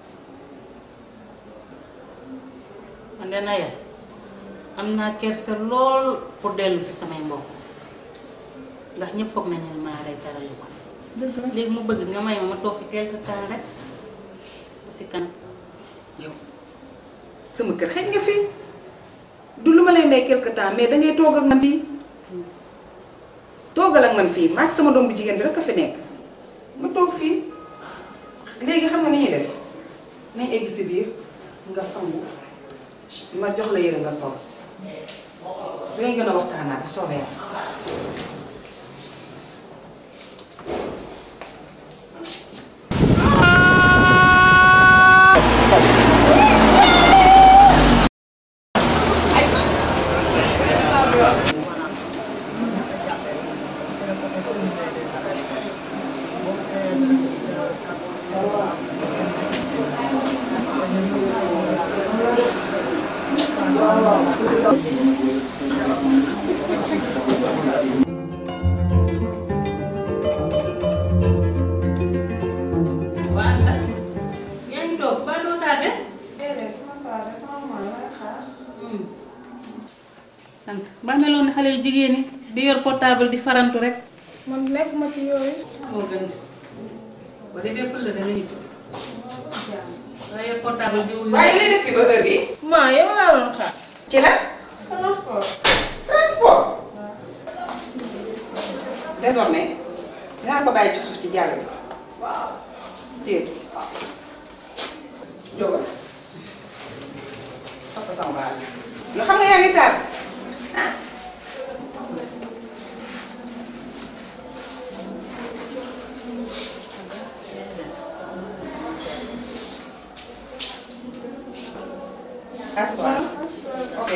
man de Naya am naa kersa lool pour dellu si samay mbokk ndax ñëpp foog nañu ne maa rey dara yu ko léegi mu bëgg nga may ma ma toog fi quelque temps rek si kanam yow sama kër xëj nga fi du lu ma lay may quelque temps mais dangay toog ak man fii toogal ak man fii maag sama doom bu jigéen bi rek a fi nekk nga toog fii léegi xam nga ni ñuy def nañ egg si biir nga sangu ma jox la yére nga sol dinañ gën a waxtaanaat soobee waa ndax yaa ngi toog ba doo tardé sant ba meloon ne xale yu jigéen ñi di yor portable di farantu rek man nekk ma ci yooyu. moo gën ba defee fël la dana ñibbi waaye yor portable di wuyu waaye li def fi ba heure bi maa yow laa doon xaar. ci la transport. transport désormais dinaa ko bàyyi ci suuf ci jàll bi waaw. téye jógal topp sama baal yoo xam nga yaa ngi taal ah Assoir. Ok.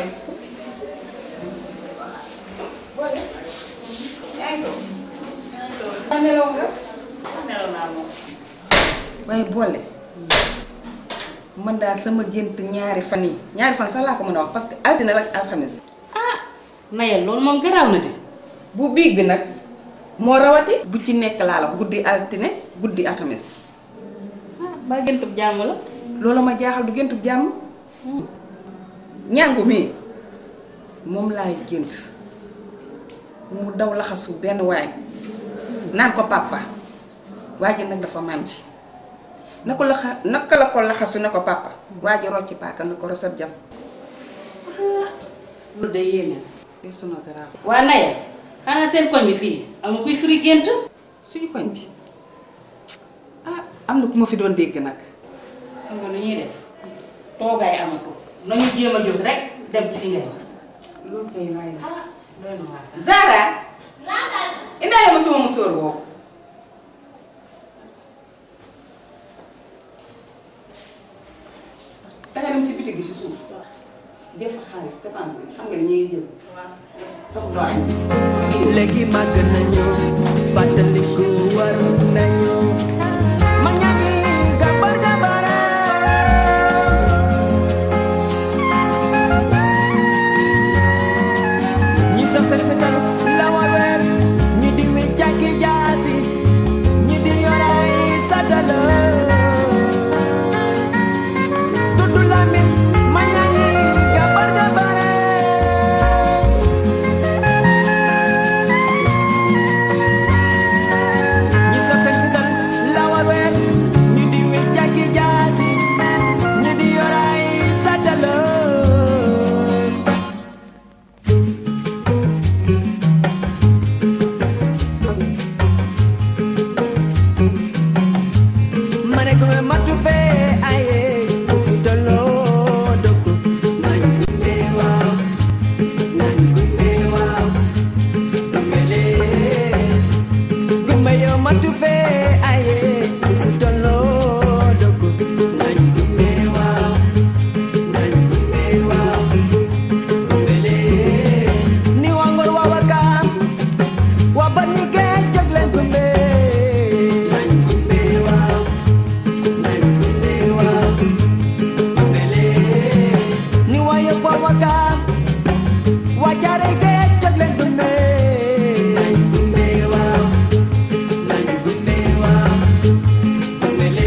Boole. yaa ngi toog. ba nelaw nga. nelaw naa moom waaye boole. man daal sama gént ñaari fan yi ñaari fan sax laa ko mën a wax parce que altine la ak alxames. nayel loolu moom garaaw na di bu biig bi nag moo rawati bu ci nekk laa la guddi altine guddi alxames ba géntub jàmm la loolu ma jaaxal du géntub jàmm ñàngu mi moom laay gént mu daw laxasu benn waay naan ko papa waa ji nag dafa mànti na ko laxa naka la ko laxasu ne ko papa waa ji rocci paaka na ko rosat jam lu de yéene te sunu garaaw waa nayel xanaa seen koñ bi fii amul kuy firi gént suñu koñ bi ah am na ku ma fi doon dégg nag xam nga lu ñuy def toogaay amatu nañu jéem a jóg rek dem ci fi ngay wax loolu kay laay la doy na waar Zara indaale ma sama musóor boobu danga dem ci bitig bi ci suuf def fa xaalis dépense bi xam nga ni ñuy jël toog doo añ léegi màgg nañu fàttaliku war nañu ma ñaagi gabar gabara ñi sax seen fetal la war weer ñi di wi jàkki jaasi ñi di yoray sadala dudu lamin ma ñaagi gabar gabara ñi sax seen fetal la war weer ñi di wi jàkki jaasi ñi di yoray sadala mane ko matu fe aye usitolo doko nañu gumbe waaw nañu gumbe waaw dumbele gumbe yo matu fe aye usitolo doko nañu gumbe waaw nañu gumbe waaw dumbele ni wangor wawakam wabani ge joglen gumbe nañu gumbe waaw ni waye fo waka wajare ge jogle gumbe nañ gumbe waaw nañ gumbe waaw gumbele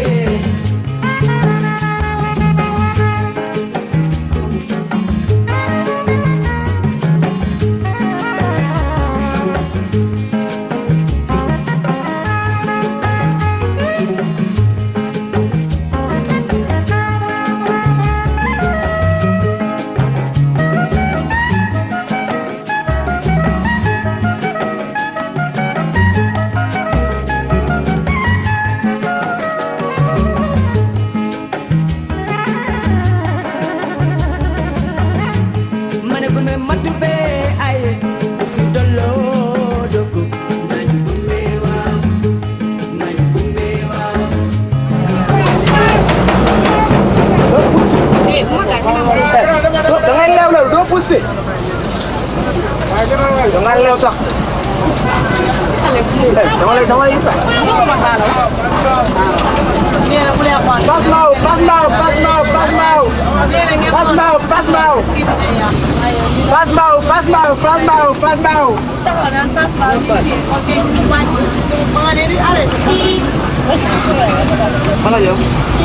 mane gumbe matu fe aye usitolo doko nañ gumbe waaw nañ gumbe waaw da ngay leew leew doo poussé da ngay leew sax dama lay dama lay yippa pas maaw pas maaw pas maaw pas maaw pas maaw pas maaw pas maaw pas maaw pas maaw pas maaw mana jom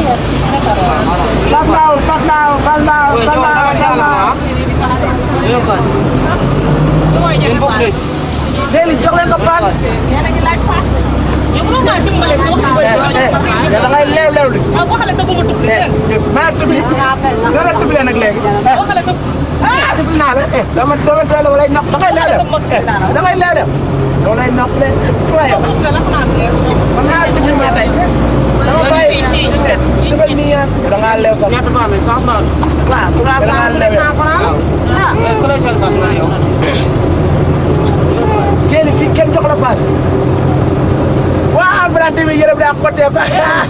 pas maaw pas maaw pas maaw pas maaw pas maaw Deli jox leen ko paas. da ngay leew leew li. maa tufli. nga la tuflee nag léegi. ah tufli naa la eh dama dama dama lay napp da ngay leew leew. da ngay leew leew. dama lay napp le. waaye man naa tufli maa tey. dama bàyyi eh tufal nii yaa. da ngaa leew sax. ñett baax nañ sax baax. waaw trois cent cent francs. ah. Seeni fii kenn jox la paas. waa Alfayda bi yërëm daa côté ba.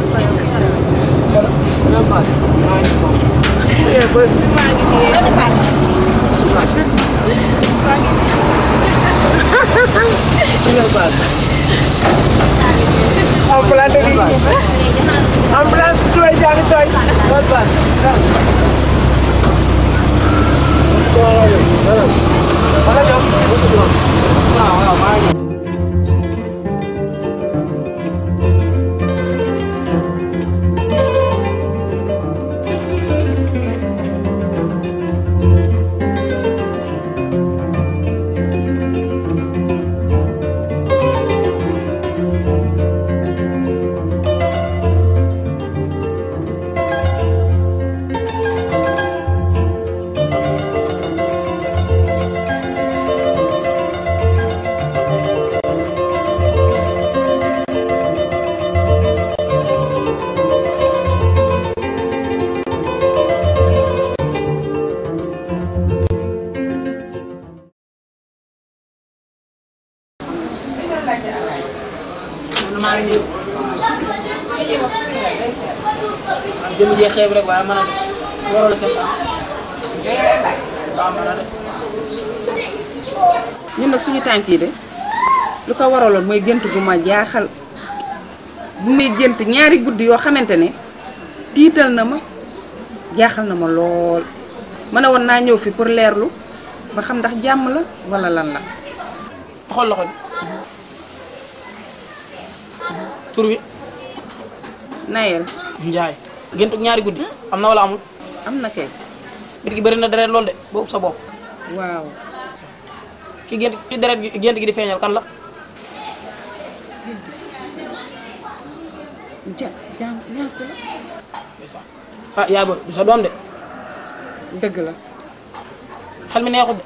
ambulance bi ambulance su lay jàng tooy. wala ñoom waaw waaw maa ngi ñëw. man maa ngi ñëw. man jëmm jee xeeb rek waaye mën a de waroo la ca waaw mën a de. ñun nag suñu tànk yi de lu ko waraloon mooy gént gu ma jaaxal bu may gént ñaari guddi yoo xamante ne tiital na ma jaaxal na ma lool ma ne woon naa ñëw fi pour leerlu ba xam ndax jàmm la wala lan la. xool loxo bi. tur bi. Nayel. Njaay. gént ñaari guddi am na wala amul. am na kay. nit ki bëri na deret lool de ba ub sa bopp. waaw. ki gént ki deret gi gént gi di feeñal kan la. ja ja ñàkk la. ndeysaan ah yaa booy du sa doom de. dëgg la. xel mi neexut de.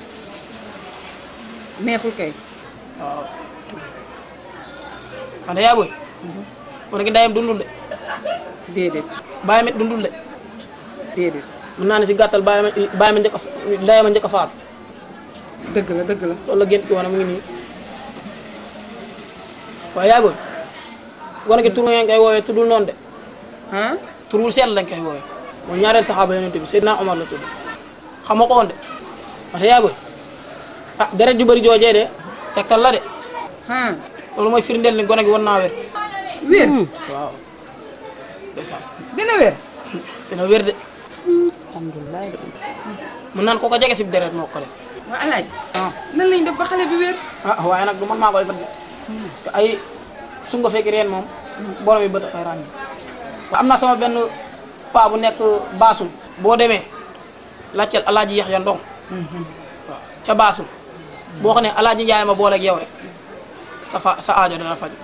neexul kay. waaw. man de yaa booy. wane gi ndayam dundul de. déedéet. bàyyi ma dundul de. déedéet. mën naa ne si gàttal bàyyi ma bàyyi ma njëkk a ndayam a njëkk a faatu. dëgg la dëgg la. loolu la gént ki wane mu ngi nii. waaye yaa booy. wane gi tur ngeen koy woowee tuddul noonu de. ah. turul seet lañ koy woowee. mooy ñaareel saxaaba yonent bi Seydina Omar la tudd. xamoo ko woon de. wax yaa booy. ah deret ju bëri joojee de. tegtal la de. ah. loolu mooy firndeel ni gone gi war naa wér. wér. waaw. ndeysaan. dina wér. dina wér de. alhamdulilah. mën naan ko ko jege si deret moo ko def. waa alaaj nan lañ def ba xale bi wér. ah waaye nag du man maa koy fat de. parce que ay su nga fekk reen moom. borom yi bët ay ràññi. am na sama benn paa bu nekk baasul. boo demee laajteel alaaji Yaxya Ndong. waaw ca baasul. boo xam ne alaaji Njaay ma booleeg yow rek sa fa sa aajo dana faj.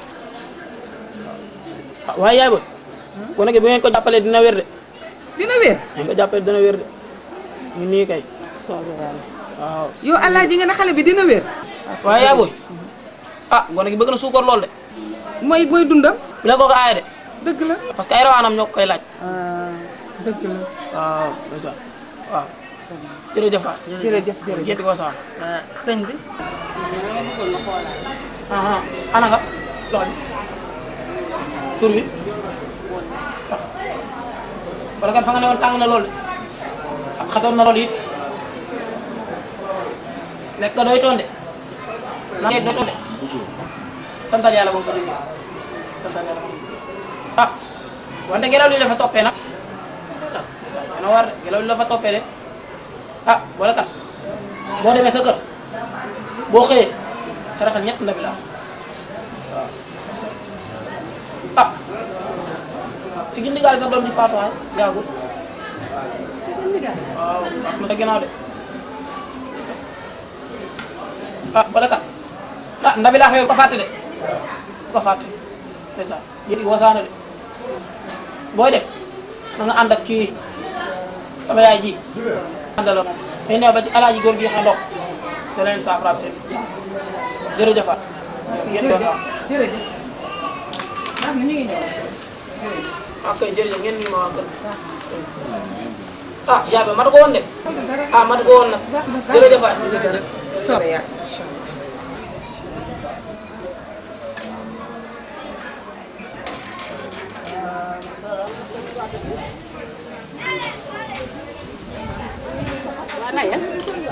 waaw waaye yaay ba. gone gi bu ngeen ko jàppalee dina wér de. dina wér. ngeen ko jàppalee dina wér de. ñu nii kay. waaw. yow alaaji nga ne xale bi dina wér. waaye yaa booy ah gone gi bëgg na suukar lool de. mooy mooy dundam. bu leen ko ko aaye de. dëgg la. parce que ay rawaanam ñoo ko koy laaj. dëgg la. waaw ndeysaan waaw. jërëjëf Fatou. jërëjëf jërëjëf gént ko saam. sëñ bi. ah ana nga loxo bi tur bi wala kan fa nga ne woon tàng na lool de xatoon na lool it lekk nga doy toon de na doy toon de santal yàlla boo ko déggee santal yàlla boo ko déggee ah wante ngelaw li la fa toppee nag ndeysaan dana war de ngelaw li la fa toppee de ah wala kan boo demee sa kër boo xëyee saraxal ñett ndabi la waaw ah si gindi gaal sa doom ji faatu waay yàggul waaw am na sa ginnaaw de ah wala kat ah ndabi laa xëy ko fàtte de bu ko fàtte ndeysaan yéen i wasaana de booy dem na nga ànd ak kii sama yaay ji àndaloo moom mais neew ba ci alaaji góor gi xandox da leen saafaraat seen jërëjëf Fatou yéen i wasaana jërëjëf. ndax ñu ngi ñëw. ok jërëjëf ngeen nuyu ma waa kër ah yaa ba matu ko woon de ah matu ko woon nag jërëjëf waay soobee yàlla. waa Naya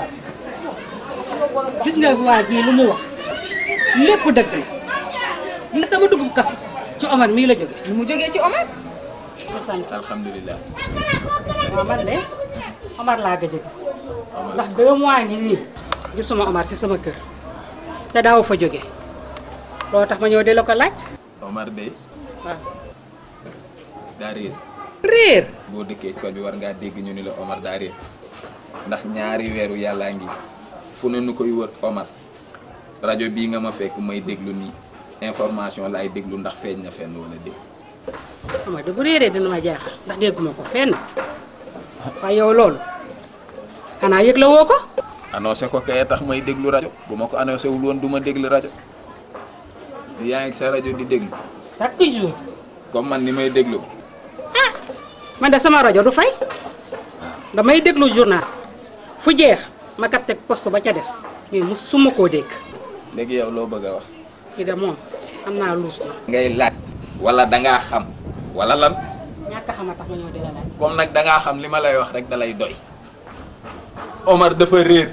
gis nga waa ji lu mu wax lépp dëgg la li nga sama dugub kaso ci Omar mii la jóge lu mu jógee ci Omar. alhamdulilah. waaw man de Omar laa gëj a gis ndax deux mois ngi nii gisuma Omar ci sama kër te daaw fa jóge loo tax ma ñëw di la ko laaj Omar de waaw daa réer réer boo dëkkee ci koñ bi war ngaa dégg ñu ni la Omar daa réer ndax ñaari weeru yàllaa ngi fu ne nu koy wër Omar rajo bii nga ma fekk may déglu nii information laay déglu ndax feeñ na fenn wala dégg Omar de bu réeree dina ma jaaxal ndax dégguma ko fenn waaye yow loolu xanaa yëg la woo ko annoncé ko kay tax may déglu rajo bu ma ko annoncé wul woon du ma déglu rajo yaa ngi sa rajo di déglu chaque jour comme man ni may déglu man de sama rajo du fay damay déglu journal fu jeex ma capté poste ba ca des mais mu suma koo dégg léegi yow loo bëgg a wax kii de moom xam naa luus na ngay laaj wala dangaa xam wala lan ñàkk a xam a tax ma ñëw di la laaj comme nag dangaa xam li ma lay wax rek dalay doy Omar dafa réer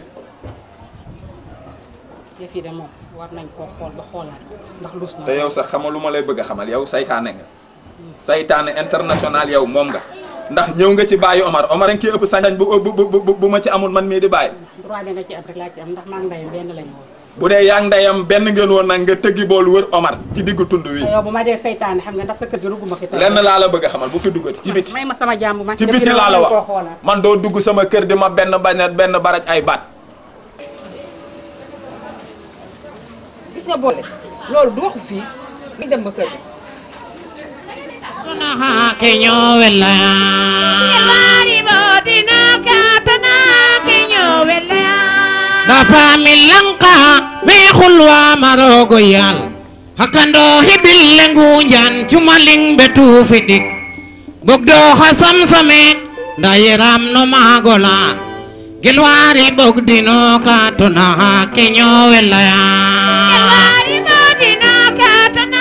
yëf yi de moom war nañ koo xool ba xoolaat ko ndax luus na te yow sax xamal lu ma lay bëgg a xamal yow saytaane nga saytaane international yow moom nga ndax ñëw nga ci bàyyi Omar Omar a ngi ëpp sañ bu bu bu bu ma ci amul man mii di bàyyi droit bi nga ci am rek laa ci am ndax maa ngi ndeyam benn lañu woon bu dee yaa ngi ndeyam benn ngeen woon nag nga tëggi boolu wër Omar ci diggu tund wi te yow bu ma dee saytaane xam nga ndax sa kër gi rugguma fi tey lenn laa la bëgg a xamal bu fi duggati ci biti may ma sama jàmm man ci biti laa la wax man doo dugg sama kër di ma benn bañ benn baraj ay baat gis nga boole loolu du waxu fii nañ dem ba kër gi Kenyo welaya. Yelari bodina katana kenyo welaya. Dapa milanka me khulwa marogo yal. Hakando hibil lengu jan cumaling betu fidik. Bogdo hasam same dayeram no magola. Gelwari bogdino katuna kenyo welaya. Gelwari bodina katana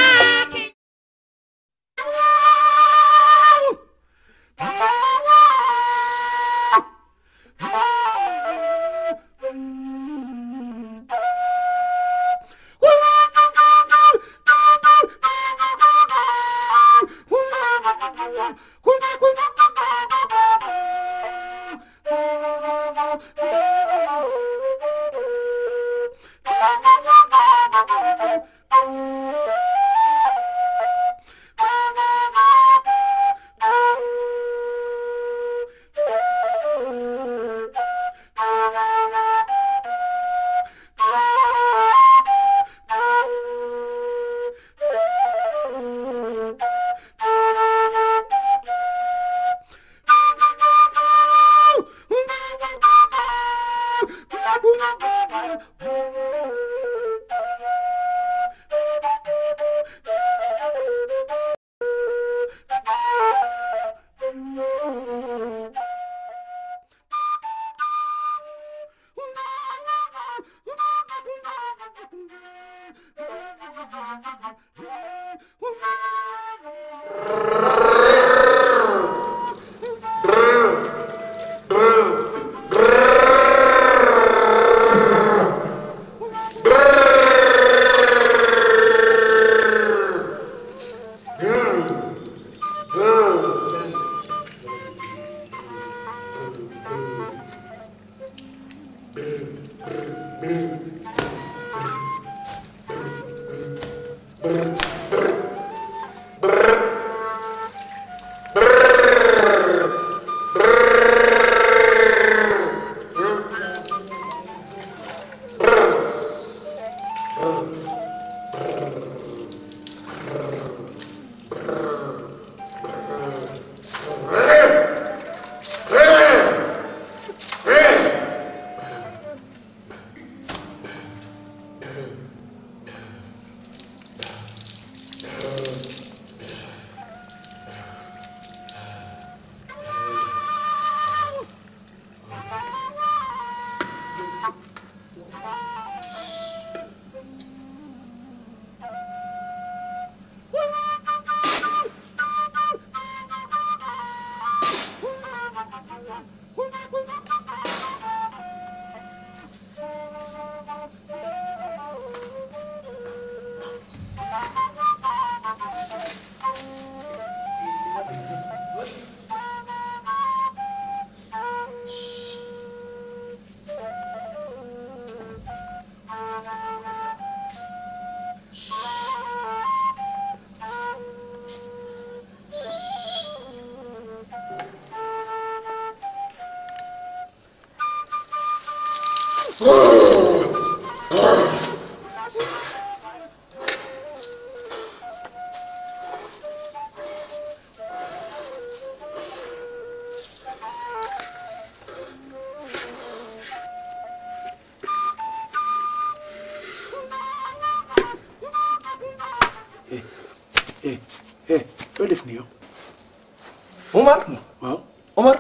eh eh loo def nii yow. Omar. waaw. Omar.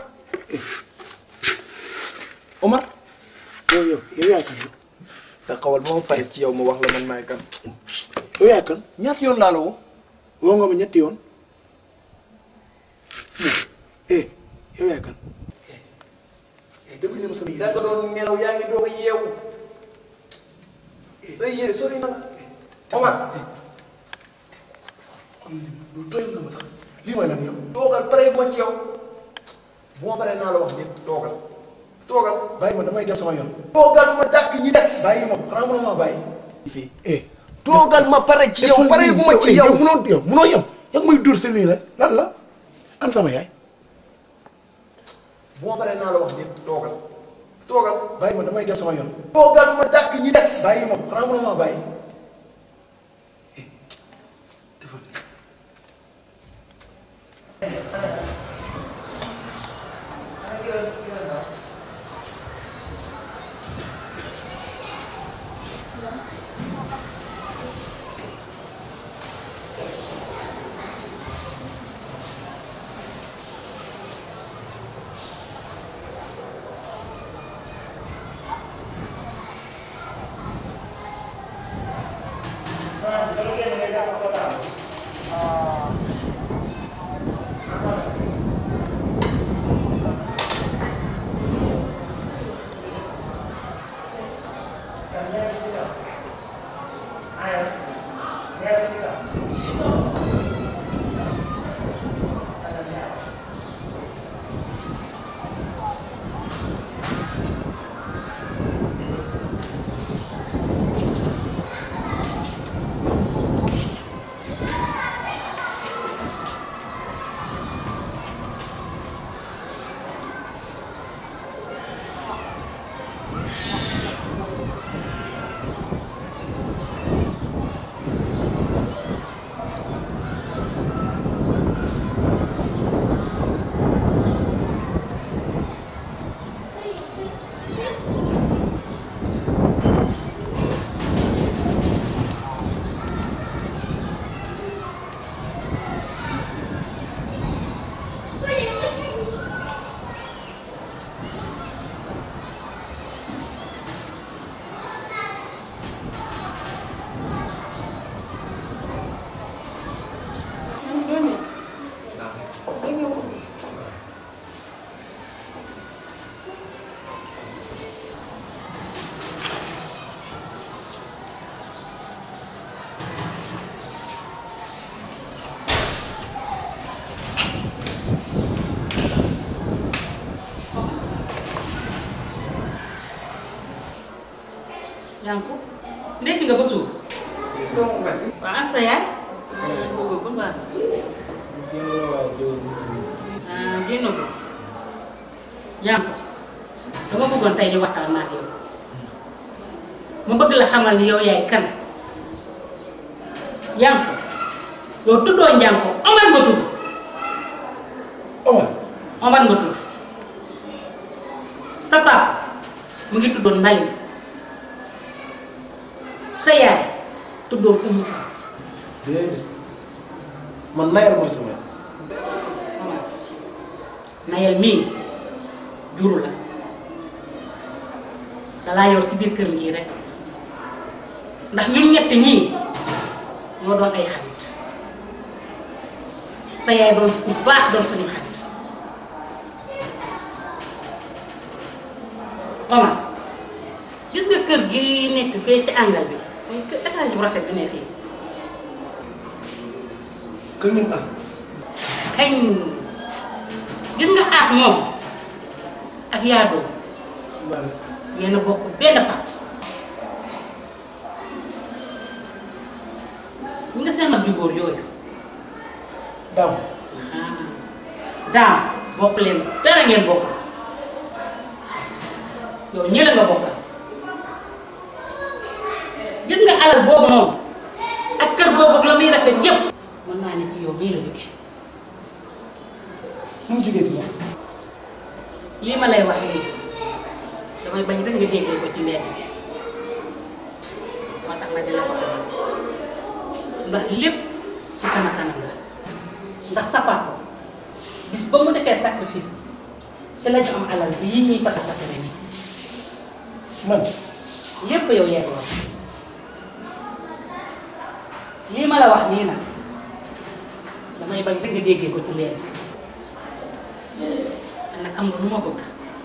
Omar. yow yow yow yaay kan yow. taxawal ba ma pare ci yow ma wax la man maay kan. yow yaay kan. ñaata yoon laa la woo. woo nga ma ñetti yoon. eh yow yaay kan. eh dama ne ma sama da nga doon nelaw yaa ngi doog a yeewu. say yére sori na. Omar. doyul nga ma sax lii mooy lan yow. toogal pare ma ci yow. bu ma paree naa la wax ñëpp toogal. toogal. bàyyi ma damay dem sama yoon. toogal ma dàq ñi des. bàyyi ma xanaa mënoo maa bàyyi. fii eh. toogal ma pare ci yow pare bu ma ci yow. yow munoo yow munoo yem. yaa ngi may dóor sa lii rek lan la. an sama yaay. bu ma paree naa la wax ñëpp toogal. toogal. bàyyi ma damay dem sama yoon. toogal ma dàq ñi des. bàyyi ma xanaa mënoo maa bàyyi. Yanku ndekki nga ba suur. waaw ak sa yaay. boobu bu baax. ah génn ko. Yanku dama bëggoon tey di waxtaan ak yow. ma bëgg la xamal ni yow yaay kan. Yanku yow tuddoo Njanko Omar nga tudd. Omar. Omar nga tudd. sa papa mu ngi tuddoon Mbalim. sa yaay tuddoon Oumou Sow. déedéet man nayal mooy sama yaay. Nayel mii juru la dalaa yor ci biir kër ngii rek ndax ñun ñett ñii ñoo doon ay xarit sa yaay doon ku baax doon suñu xarit Omar gis nga kër gi nekk fee ci àngal bi muy kër étage bu rafet bi ne fii kër ngeen as. kañ gis nga as moom ak yaadoo yéen a bokk benn pap ñi nga seen mag ju góor yooyu daaw daam bokk leen dara ngeen bokk yow ñële nga bokkal gis nga alal boobu noonu ak kër boobu ak la muy rafet yépp mën naa ne ci yow mii la jóge mu ngi jógee ci moom. lii ma lay wax nii damay bañ rek nga déggee ko ci mbedd bi moo tax ma di la ko wax ndax lépp ci sama kanam la ndax sa papa bis ba mu defee sacrifice si la ñu am alal bi yi ñuy pasa pasare nii man lépp yow yegg la lii ma la wax nii nag damay bañ rek nga déggee ko ci leen te nag am nga lu ma bëgg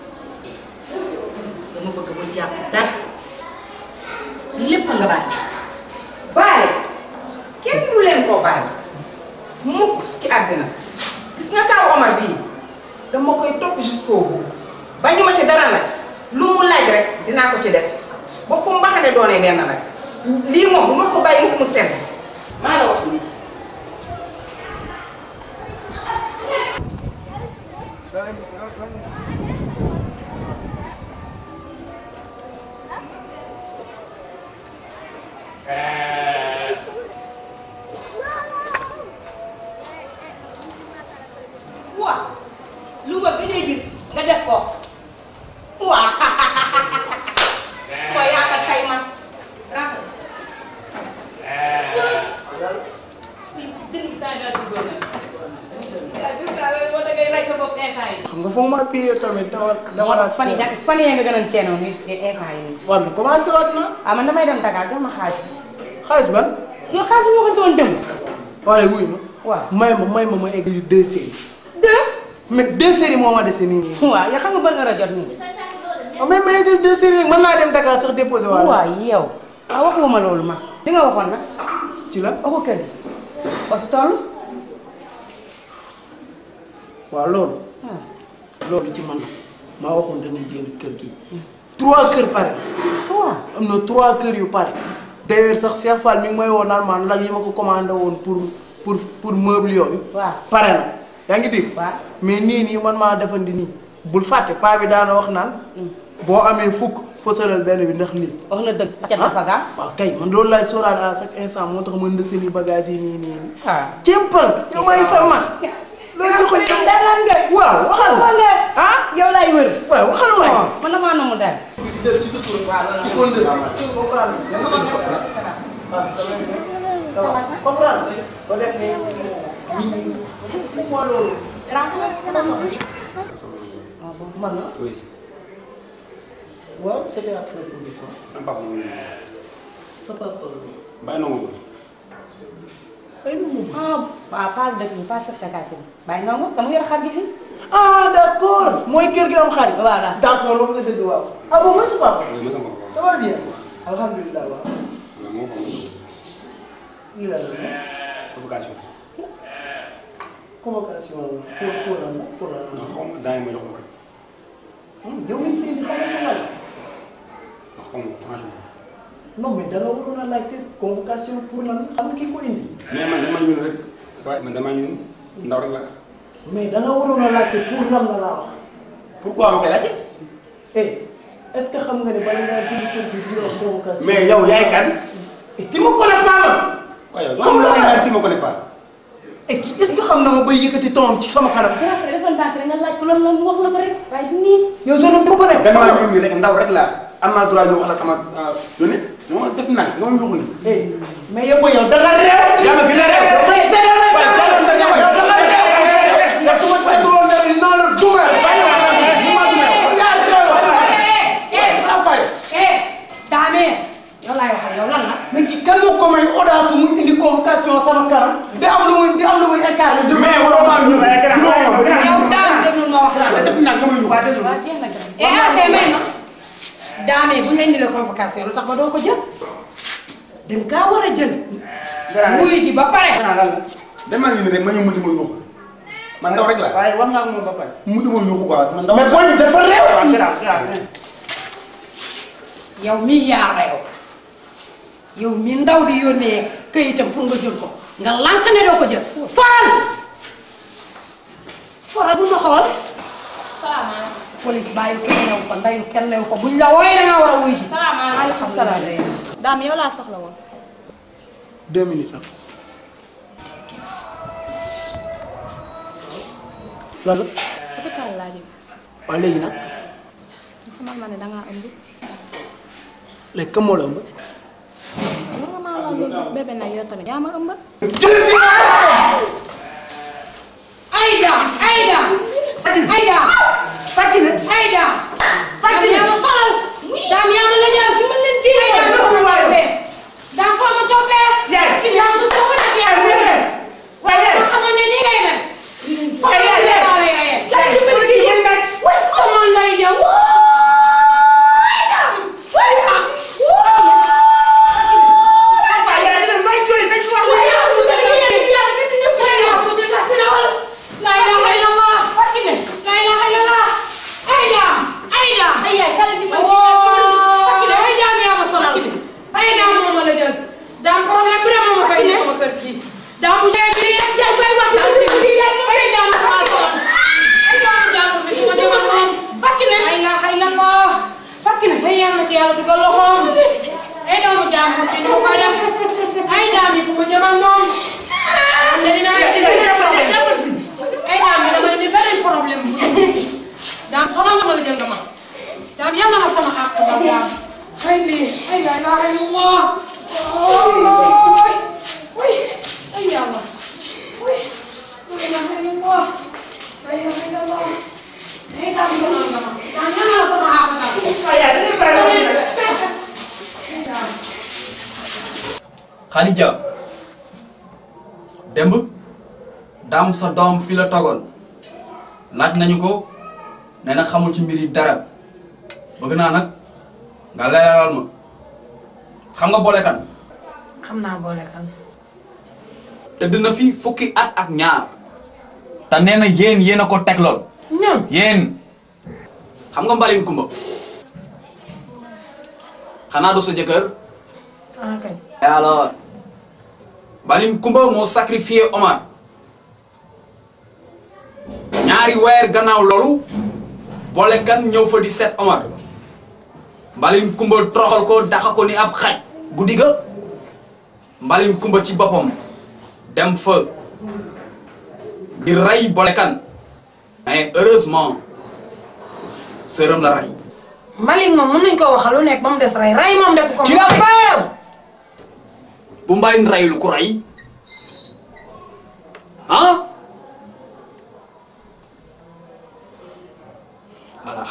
dama bëgg bu jàpp dara lépp nga bàyyi bàyyi kenn du leen ko bàyyi mukk ci àddina gis nga kaw Omar bii dama koy topp jusqu'au bout bañu ma ci dara nag lu mu laaj rek dinaa ko ci def ba fu mbaxane doonee benn nag lii moom bu ma ko bàyyi mukk mu sedd maa la wax lii waa lu ma gëj a gis nga def ko waa mooy yaa ko tey man rafet xam nga foog ma piyee tamit dama dama la fan yii fan yii nga gën a ceenoo ni instant yii. waaw mais commencé waat na ah man damay dem Dakar jox ma xaalis. xaalis ban yow xaalis bi ma ko doon dem. wala wuy ma waaw may ma may ma ma eggali deux séries deux mais deux séries moo ma dese nii nii waaw yow xam nga ban heure a jot nii. waaw mais ma eggali deux séries rek mën naa dem Dakar sax déposé waat waaw yow ah waxuma loolu ma. li nga waxoon nag. ci la waxu kër gi. ba su toll. waaw loolu loolu ci man la maa waxoon dañuy génn kër gi trois kër pare trois am na trois kër yu pare d'ailleurs sax Cheikh Fall mi ngi may woo naan maan lal yi ma ko commandé woon pour pour pour meuble yooyu waaw pare na yaa ngi dégg waaw mais nii nii man maa defandi nii bul fàtte paa bi daana wax naan boo amee fukk fësalal benn bi ndax lii wax na dëgg ca dafa gaa. waaw kay man loolu laay sóoraale à chaque instant moo tax ma ndësali bagage yi nii nii nii ah cémpal yow may sama loolu ko yow daanaan nga. waaw waxal nga. ah yow laay wër. waaw waxal waay man damaa namu daal. ci sa tur waaw loolu ko ndës comprendre ah sama comprendre ba def ni moo loolu man la. Oui. waaw c'était à propos de quoi Sama papa moom la. sa papa Bàyyi nangu ko. ay nu mu ah waaw Paa dëkk bi Paa Sëfta Kassé bàyyi nga moom dama yor xar gi fii. ah d'accord mooy kër gi am xarit voilà d'accord loolu nga dëgg waaw ah bon mooy sa papa Oui, ma sama papa. ça va bien alhamdulilah waaw Waaw, moo xam ne lii la la convocation. convocation pour pour lan la pour lan la Non, xaw ma daa yi ma jox ko rek. yow mi fi indi xamal ko laaj Non, xaw ma franchement. non mais da nga waroon a laajte convocation pour lan xam nga kii ko indi Mais man damaa ñëw rek. waaye man damaa ñëw ndaw rek la. mais da nga waroon a laajte pour lan la laa wax Pourquoi ma koy laajte? eh est ce que xam nga ne bala ngaa dugg kër gi di nga wax convocation Mais yow yaay kan? et tu me connais pas man waaye yow doo xam la ay kii ma connais pas. et kii est ce que xam na ma bay yëkkati toom ci sama kanam grand frère dafa ndànk rek nga laaj ko lan la mu wax la ko rek waaye du nii. yow je ne peux pas damaa ñëw nii rek ndaw rek la am naa droit ñëw wax la sama yónni. moo def naa nga ma yuuxu nii. eh mais yow yow da nga réew yaa ma gën a réew. mais da nga réew waaye jàllal sa jabar. yow da nga réew yow su ma fekkoon dara dinaa la duma Daame yow laay waxal yow lan la. mais kii kan moo ko may audace mu indi convocation sama kanam di am lu muy di am lu muy incarné. mais waroo maa ñëw rek. yow daam déglu ma wax la. def naa nga ma yuuxu. waaw jeex na grand. eh ah c'est may ma. Daame bu ñu la indilee convocation lu tax ba doo ko jël. dem kaa war a jël. wuyu ji ba pare. damaa ñëw nii rek ma ñëw mu di ma yuuxu. man ndaw rek la. waaye war naa moom ba pare. mu di ma yuuxu quoi. man ndaw mais boo ñu dafa réew. waaw grave grave. yow mii yaa reew yow mii ndaw di yónnee këyitam pour nga jël ko nga lànk ne doo ko jël faral faral bu ma xool police bàyyi kenn new fa ndayu kenn new fa buñ la wooyee da nga war a wuy ji maaleykum salaam. daam yow laa soxla woon. deux minutes ah. lan la hôpital laa jëm. waaw léegi nag xamal ma ne dangaa ëmb. léegi kan moo la ëmb. mën nga maa laaj bébé nag yow tamit yaa ma ëmb. jël si Aïda Fakine Aïda Fakine yaa ma sonal daam yaa ma la ñaan ki ma leen di Aïda ma ko toppee daam foo ma toppee Yaay. yaa ma soo ko def yaa ma Yaay. Waaye. ma xamoon ne nii ngay mel Waaye yaay. yaa lay reyee Yaay, dimbali kii muy naaj. way sama ndey ja waay daam waay daam Waaye yaay dina may jooy dañ wax waay yaa su dee yéen yàlla nit ñi waay yaa su dee tax si na wal la ilaha illallah Fakine la ilaha illallah ay daam ay daam ay yaay kala di ma Fakine ay daam yaa ma sonal ay daam moo ma la jël daam problème bu ne moo ma koy indi sama kër gi daam bu dee ci yéen jaay bay wax ci ci yéen ay daam maa sonal ay daam jàmbur bi ma jëmal moom Fakine la ilaha illallah Fakine ay yàlla ci yàlla dugal loxoom ay doomu jàmbur bi nu ma koy def ay daam yi fu ma jëmal moom te dinaa indi beneen problème ay daam yi dama indi beneen problème daam sonal nga ma la jël nga ma daam yàlla na sama àq daam daam ay lii ay la ilaha illallah ay ay ay yàlla ay la ilaha illallah la ilaha illallah ay daam sonal nga ma daam yàlla na sama àq daam Waaye yaay dañuy bàyyi wax ji rek. ay daam Khadija démb daam sa doom fi la togoon laaj nañu ko nee na xamul ci mbir yi dara bëgg naa nag nga leeral ma xam nga boole kan xam naa boole kan tëdd na fi fukki at ak ñaar te nee na yéen yéen a ko teg lool ñun yéen xam nga mbalin kumba xanaa du sa jëkkër ah kay alors mbalin kumba moo sacrifié Omar ñaari weer gannaaw loolu boole kan ñëw fa di seet Omar mbalin kumba toroxal ko daxa ko ni ab xaj guddi ga mbalin kumba ci boppam dem fa di rey boole kan mais heureusement sërëm la rey Malik moom mën nañ koo waxal lu nekk ba mu des rey rey moom defu ko ci la feer bu mbalin reyul ku rey ah voilà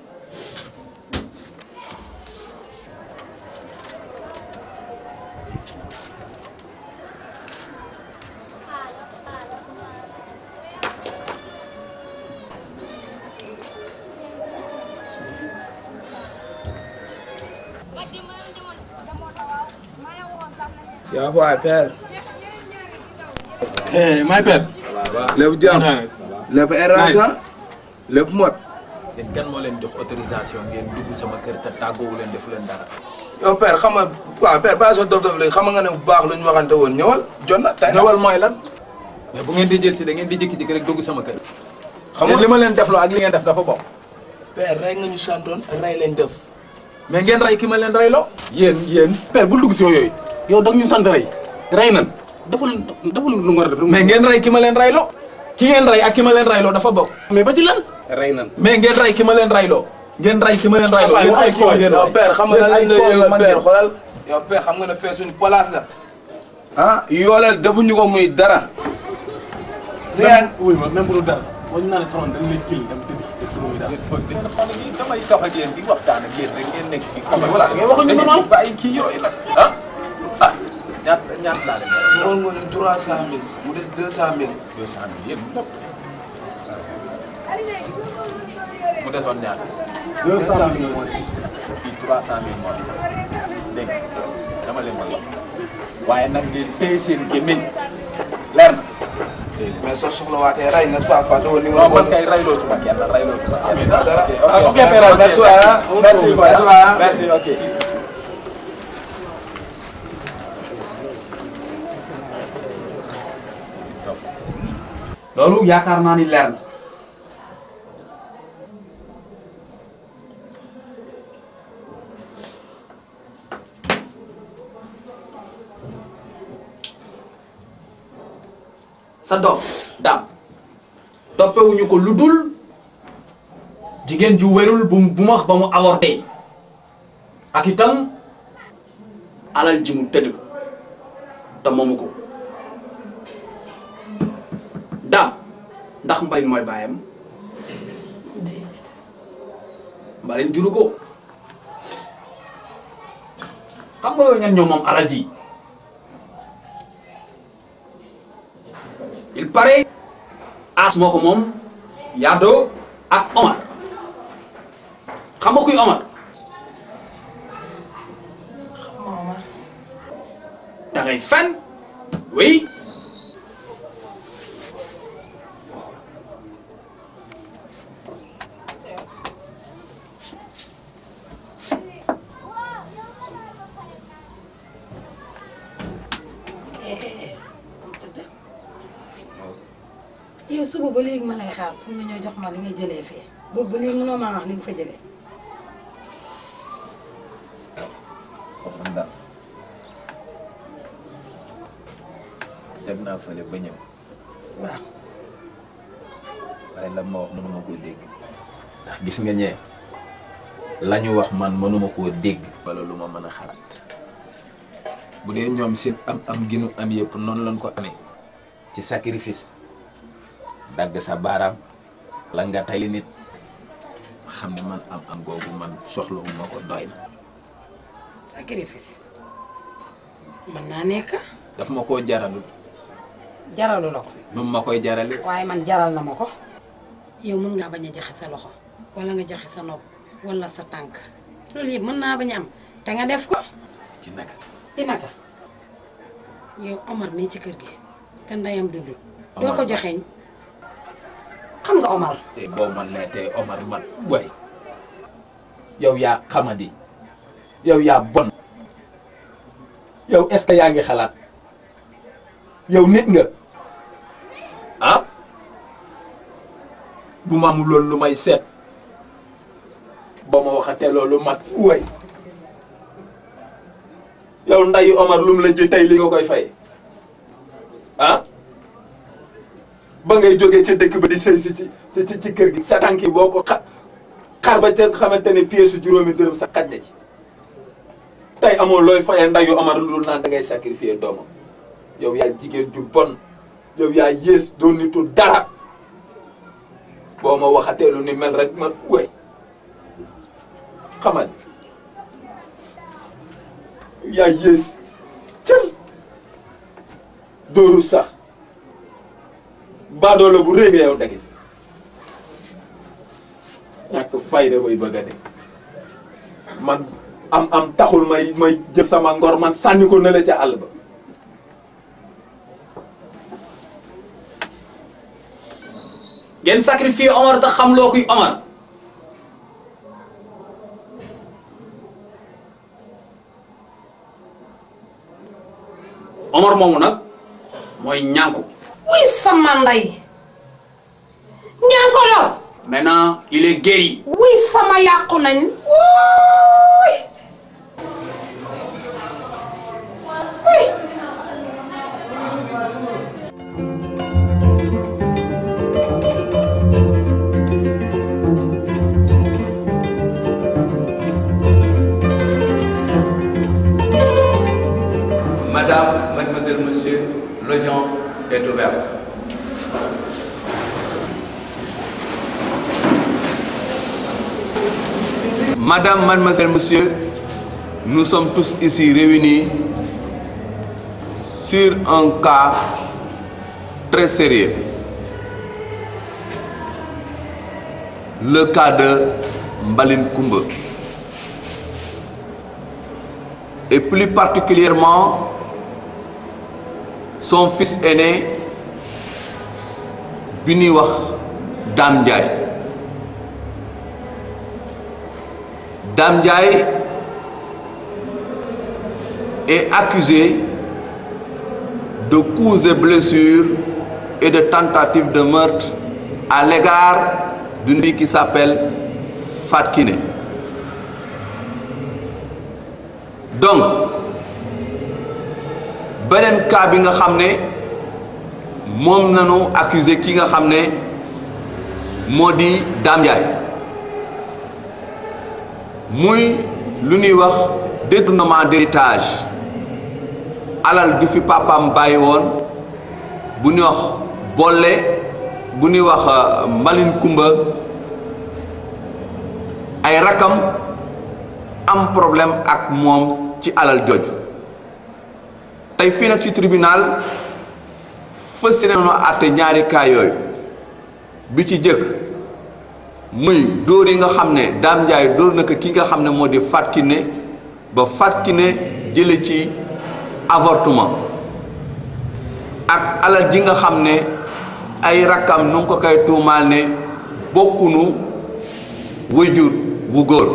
yaa waay père. may père. lépp jàmm lépp érasa lépp mot. yéen kan moo leen jox autorisation ngeen dugg sama kër te tàggoowu leen defu leen dara. yow père xam nga waaw père bàyyi soo dof dof léegi xam nga ne bu baax lu ñu waxante woon ñëwal jot na tey ñëwal mooy lan. mais bu ngeen di jël si da ngeen di jékki-jékki rek dugg sama kër. xam yéen nga li ma leen defloo ak li ngeen def dafa bokk. père rey nga ñu santoon rey lañ def. mais ngeen rey ki ma leen reyloo. yéen yéen. père bul dugg si yooyu yow da ñu sant rey rey nan deful deful lu nga war a def. mais ngeen rey ki ma leen reyloo. ki ngeen rey ak ki ma leen reyloo dafa bokk. mais ba ci lan. rey nan. mais ngeen rey ki ma leen reyloo. ngeen rey ki ma leen reyloo. yéen ay koo ngeen yow rey. père xam nga lan lañ Yéen lay ay koo yëgal man père ngeen. xoolal yow père xam nga ne fee suñu place la. ah yooleel defuñu ko muy dara. même wuy ma même bu dul dara boo ñu naan front dañ lay kil dem tëdd te tëdd muy dara. damay kaf ak yéen di waxtaan ak yéen rek ngeen nekk fii. xam nga voilà da ngay waxuñu normal. bàyyi kii yooyu nag ah ah ñaata ñaata laa leen dara. moo nga ne trois cent mille mu des deux cent mille. deux cent mille yéen lépp. mu desoon ñaata. deux cent mille moo des. fii trois cent mille moo des dégg nga dama leen koy wax waaye nag ngeen téye seen gémmiñ leer na. mais soo soxlawaatee rey n'est-ce pas Fatou woon ni non man kay rayloo ci ma kenn rayloo ci ma kenn. Ah, ok, Père, merci waay, ah. merci Merci waay, ah. merci ok. loolu yaakaar naa ni leer na sa doom daam toppewuñu ko lu dul jigéen ju wérul bu bu ma ba mu avorté ak itam alal ji mu tëdd te moomu ko daam ndax mbalit mooy baayam mbaleen juru ko xam nga ñan ñoom moom alal ji il paraît as moo ko moom Yado ak Omar xam nga kuy Omar da ngay fen oui yow suba ba léegi ma lay xaar pour nga ñëw jox ma li ngay jëlee fii boobu ba léegi mënoo maa wax li nga fa jëlee. man daal dem naa fële ba ñëw waaw waaye lan ma wax mënuma koo dégg ndax gis nga ñee la ñu wax man mënuma koo dégg wala lu ma mën a xalaat bu dee ñoom seen am am ginu am yëpp noonu lañ ko amee ci sacrifice dagg sa baaraam la nga tayli nit xam ne man am am googu man soxlawuma ko doy na sacrifice mën naa nekk daf ma koo jaralul jaralu la ko nu ma koy jarale waaye man jaral na ma ko yow mën ngaa bañ a joxe sa loxo wala nga joxe sa nopp wala sa tànk loolu yëpp mën naa bañ a am te nga def ko ci naka ci naka yow Omar mii ci kër gi te ndeyam dund doo ko joxeeñ xam nga Omar te boo man nee tey Omar man way yow yaa xamadi yow yaa bon yow est-ce que yaa ngi xalaat yow nit nga ah bu ma amul loolu lu may seet boo ma waxatee loolu mat way yow ndayu Omar lu mu la ji tey li nga koy fay ah ba ngay jógee ca dëkk ba di sëy si ci ci ci kër gi sa tànk yi boo ko xa xar ba ca xamante ne pièce juróomi dërëm sa xaj na ci tey amoo looy fayee ndayu Omar lu dul naan da ngay sacrifier doomam yow yaa jigéen ju bon yow yaa yées doo nitu dara boo ma waxatee lu ni mel rek man way xamal yaa yées cëm dóoru sax baadoola bu rëy nga yow dagi ñàkk fayda bay bëgg a de man am am taxul may may jël sama ngor man sànni ko ne la ca àll ba ngeen sacrifier Omar te xam loo kuy Omar Omar moomu nag mooy ñànku wuy sama ndey ñaan ko doon maintenant il est guéri wuy sama yàqu nañ wuuy wuy Madame, mademoiselle, monsieur, l'audience est ouverte. Madame, mademoiselle, monsieur, nous sommes tous ici réunis sur un cas très sérieux. Le cas de Mbaline Koumba. Et plus particulièrement son fils aîné bi ñuy wax Dame Ndiaye Dame Ndiaye est accusé de coups et blessures et de tentatives de meurtre à l'égard d'une fille qui s'appelle Fatkine. donc beneen cas bi nga xam ne moom nañu accusé ki nga xam ne moo di Dame Ndiaye muy lu ñuy wax détournement d'héritage alal ju fi papam bàyyi woon bu ñuy wax bolle bu ñuy wax Mbaline Kumba ay rakam am problème ak moom ci alal jooju tey fii nag ci tribunal fës si nañoo àtte ñaari cas yooyu bi ci jëkk muy dóor yi nga xam ne Dame Ndiaye dóor na ko ki nga xam ne moo di Fatou Kiné ba Fatou Kiné jële ci avortement ak alal ji nga xam ne ay rakkam nu ngi ko koy tuumaal ne bokkunu wayjur wu góor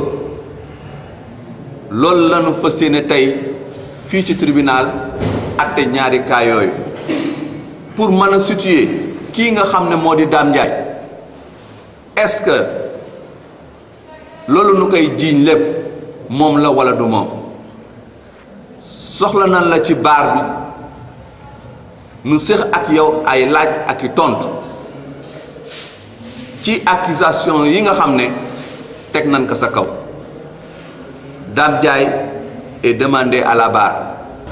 loolu lañu fas yéene tey fii ci tribunal atte ñaari cas yooyu pour mën a situer kii nga xam ne moo di Dame Ndiaye est-ce que loolu nu koy jiiñ lépp moom la walla du moom soxla nañ la ci baar bi nu séq ak yow ay laaj ak i tontu ci accusation yi nga xam ne teg nañ ko sa kaw Dame Ndiaye est demandé à la barre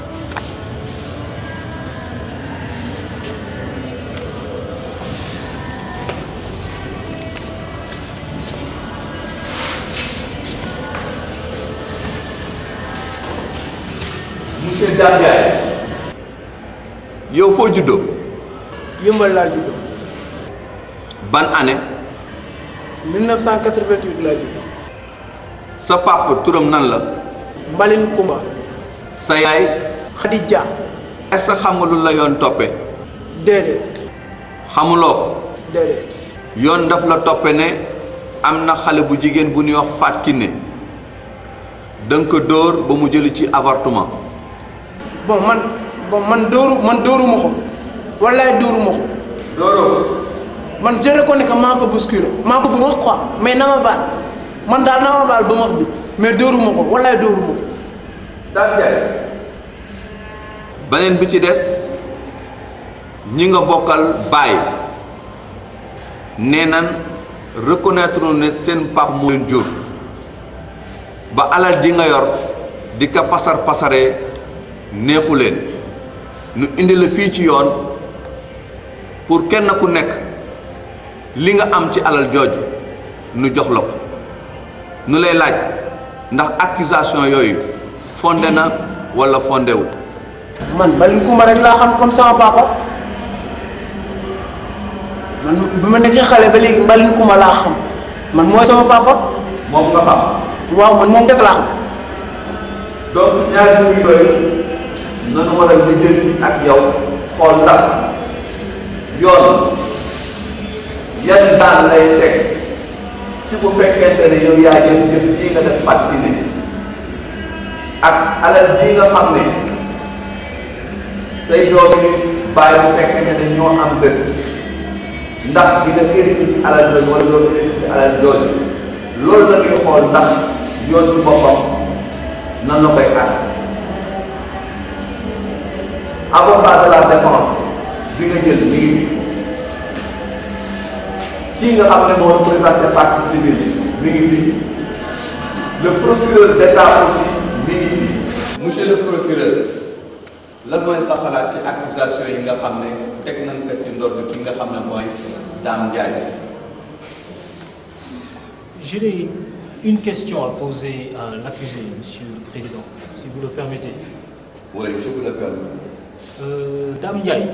monsieur Dame Ndiaye yow foo juddoo yëmbal laa juddoo ban année 1988 laa juddoo sa papa turam nan la Mbalin Kumba sa yaay Khadija est-ce que xam nga lu la yoon toppe déedéet xamuloo ko déedéet yoon daf la toppe ne am na xale bu jigéen bu ñuy wax Fatou Kiné danga ko dóor ba mu jëli ci avortement bon man bon man dóoru man dóoruma ko wallaay dóoruma ko dóoroo man je reconnais que maa ko bousculé maa ko bu wax quoi mais na ma baal man daal na ma baal ba wax bi mais dóoruma ko wallaay dóoruma ko Dame Ndiaye beneen bi ci des ñi nga bokkal baay nee nan reconnaître ne seen pap moo leen jur ba alal ji nga yor di ko pasar pasaree neexu leen nu indi la fii ci yoon pour kenn ku nekk li nga am ci alal jooju nu jox la ko nu lay laaj ndax accusation yooyu fondé na walla fondé wu man Mbalin Kumba rek laa xam comme sama papa man bi ma nekkee xale ba léegi Mbalin Kumba laa xam man mooy sama papa. moom nga xam. waaw man moom def laa xam. donc ñaari mbir yooyu nanu war a lijjanti ak yow xool ndax yoon yan daan lay teg ci bu fekkente ne yow yaa jël jëf jii nga def fàttali ne ak alal jii nga xam ne say doom yi bàyyi bu fekkente ne ñoo am dëkk ndax di nga hérité ci alal jooju wala doo hérité ci alal jooju loolu la ñuy xool ndax yoon ci boppam nan la koy àtt avocat de la défense bi nga jël mi ngi fi kii nga xam ne moo représenté partie civile mi ngi fi le procureur d'état aussi mi ngi fi monsieur le procureur lan mooy sa xalaat ci accusation yi nga xam ne teg nañ ko ci ndodd ki nga xam ne mooy Dame Ndiaye J'ai une question à poser à l'accusé, Monsieur le Président, si vous le permettez. Oui, je vous le permets. Euh, Dame Ndiaye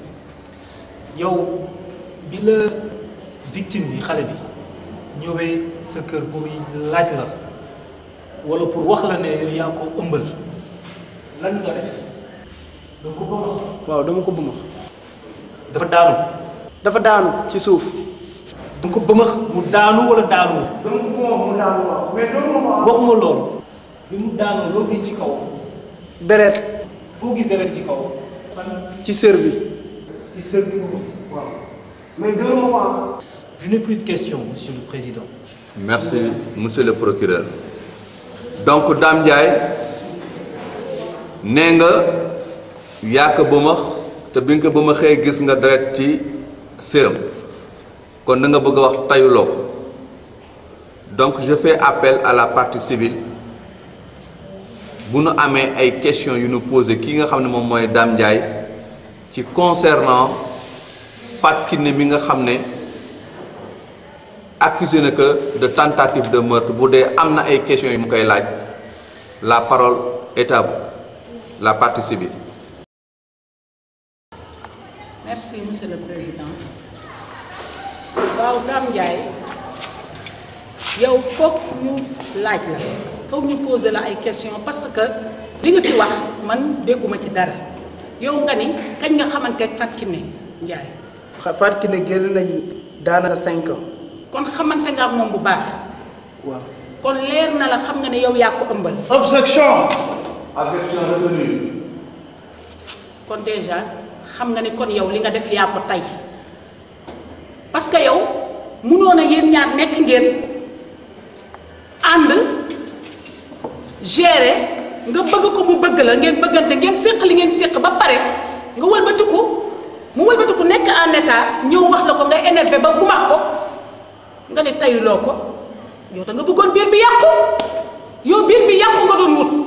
yow bi la victime bi xale bi ñëwee sa kër pour laaj la walla pour wax la ne yow yaa ko ëmbal lan nga def danga ko bëma waaw dama ko bëma dafa daanu dafa daanu ci suuf danga ko bëmax mu daanu walla daanu dama ko bëma mu daanu waaw mais doomu ma waxuma loolu bi mu daanu loo gis ci kaw deret foo gis deret ci kaw fan ci sër bi ci sër bi nga ko gis waaw mais doomu ma Je n'ai plus de questions, Monsieur le Président. Merci, Monsieur le procureur. donc Dame Ndiaye nee nga yaa ko bëmax te bi nga ko bëmaxee gis nga deret ci séram kon da nga bëgg a wax tayuloo ko donc je fais appel à la partie civile bu nu amee ay questions yu nu posé kii nga xam ne moom mooy Dame Ndiaye ci concernant Fatou Kiné mi nga xam ne accusé na que de tentative de meurtre bu dee am na ay questions yu mu koy laaj la parole est à vous la partie civile. merci monsieur le président waaw Dame Ndiaye yow foog ñu laaj la foog ñu poser la ay questions parce que li nga fi wax man dégguma ci dara yow nga ni kañ nga xamante ak Fatou Kiné Ndiaye Fatou Kiné génn nañ daanaka cinq ans. kon xamante nga ak moom bu baax waaw. kon leer na la xam nga ne yow yaa ko ëmbal objection. objection retenue. kon déjà xam nga ni kon yow li nga def yaa ko tey parce que yow mënoon a yéen ñaar nekk ngeen ànd gérer nga bëgg ko mu bëgg la ngeen bëggante ngeen séq li ngeen séq ba pare nga wëlbatiku mu wëlbatiku nekk en état ñëw wax la ko nga énervé ba bu max ko nga ne tayuloo ko yow da nga bëggoon biir bi yàqu yow biir bi yàqu nga doon wut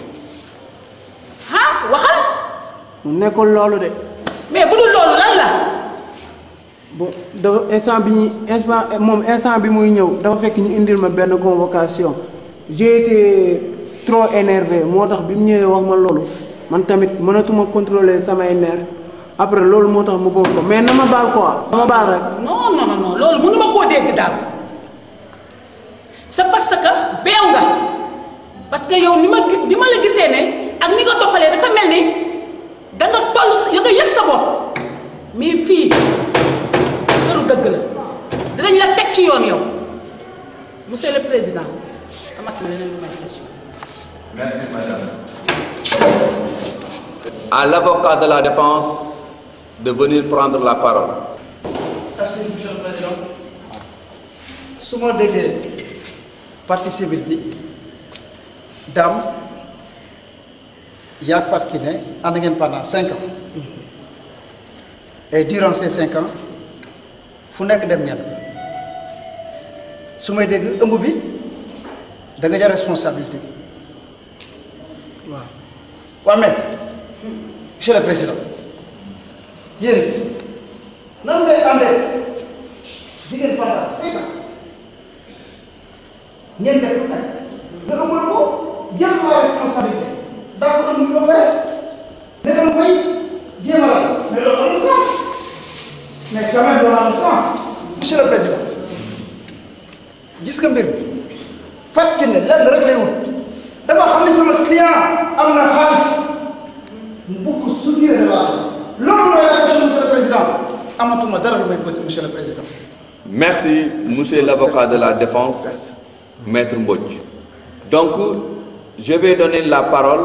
ah waxal mu nekkul loolu de. mais bu dul loolu lan la bon dafa instant bi ñuy instant moom instant bi muy ñëw dafa fekk ñu indil ma benn convocation j'ai été trop énervé moo tax bi mu ñëwee wax ma loolu man tamit mënatuma contrôler samay nerfs après loolu moo tax mu bëgg ko mais na ma baal quoi. na ma baal rek. non non non loolu mënuma koo dégg daal c'est parce que beew nga parce que yow ni ma gi- ni ma la gisee ne ak ni nga doxalee dafa mel ni da nga toll si da nga yëg sa bopp mais fii këru dëgg la dinañ la teg ci yoon yow monsieur le président amati na leneen lu may question Merci, madame. À l'avocat de la défense de venir prendre la parole. Merci, monsieur le président. su ma déggee partie civile bi Dame yaa Fatou Kiné ànd ngeen pendant cinq ans et durant ces cinq ans fu nekk dem ngeen su may dégg ëmb bi da nga jar responsabilité waaw waaw mais monsieur le président yéen nan ngay àndee jigéen pendant cinq ans ngeen def lu nekk nga ëmbal ko jël la responsabilité daa ko ëmb ba pare ne dama koy jéem a rey mais loolu amul sens mais quand même loolu amul sens monsieur le président gis nga mbir mi Fatou Kiné lenn rek lay wut dama xam ne sama client am na xaalis mu bugg soutirer relation loolu mooy la question monsieur le président amatuma dara lu may posé monsieur le président Merci, monsieur l'avocat de la défense, maître Mbodj. Donc, je vais donner la parole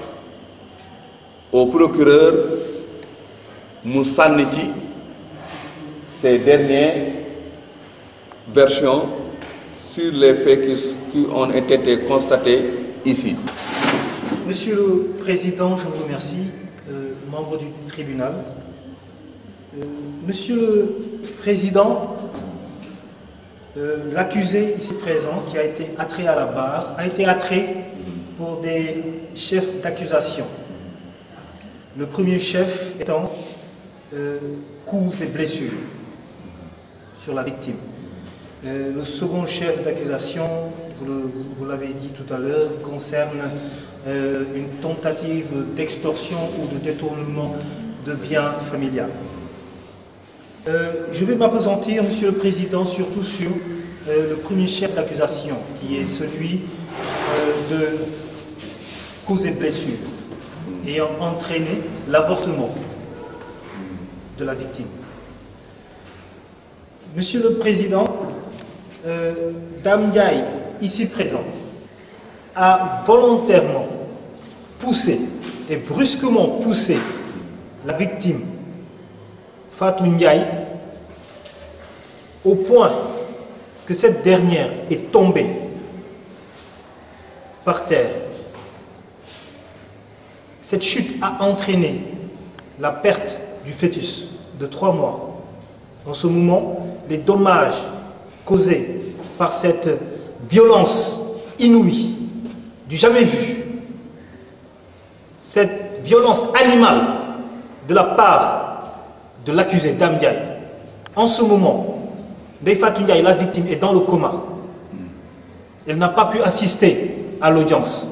au procureur Moussaniti, ses dernières versions sur les faits qui, qui ont été constatés ici. Monsieur le Président, je vous remercie, euh, membre du tribunal. Euh, Monsieur le Président, euh, l'accusé ici présent, qui a été attrait à la barre, a été attrait pour des chefs d'accusation. Le premier chef étant euh, coups et blessures sur la victime. Euh, le second chef d'accusation, vous le- vous l'avez dit tout à l'heure, concerne euh, une tentative d'extorsion ou de détournement de biens familiales. Euh, je vais m'apesantir, Monsieur le Président, surtout sur euh, le premier chef d'accusation, qui est celui euh, de causes et blessures, ayant entraîné l'avortement de la victime. Monsieur le Président, euh, Dame Ndiaye, ici présent, a volontairement poussé et brusquement poussé la victime Fatou Ndiaye au point que cette dernière est tombée par terre. Cette chute a entraîné la perte du fœtus de trois mois. En ce moment, les dommages causés par cette violence inouïe, du jamais vu, cette violence animale de la part de l'accusé Dame Ndiaye, en ce moment, Ndeye Fatou Ndiaye, la victime, est dans le coma. Elle n'a pas pu assister à l'audience.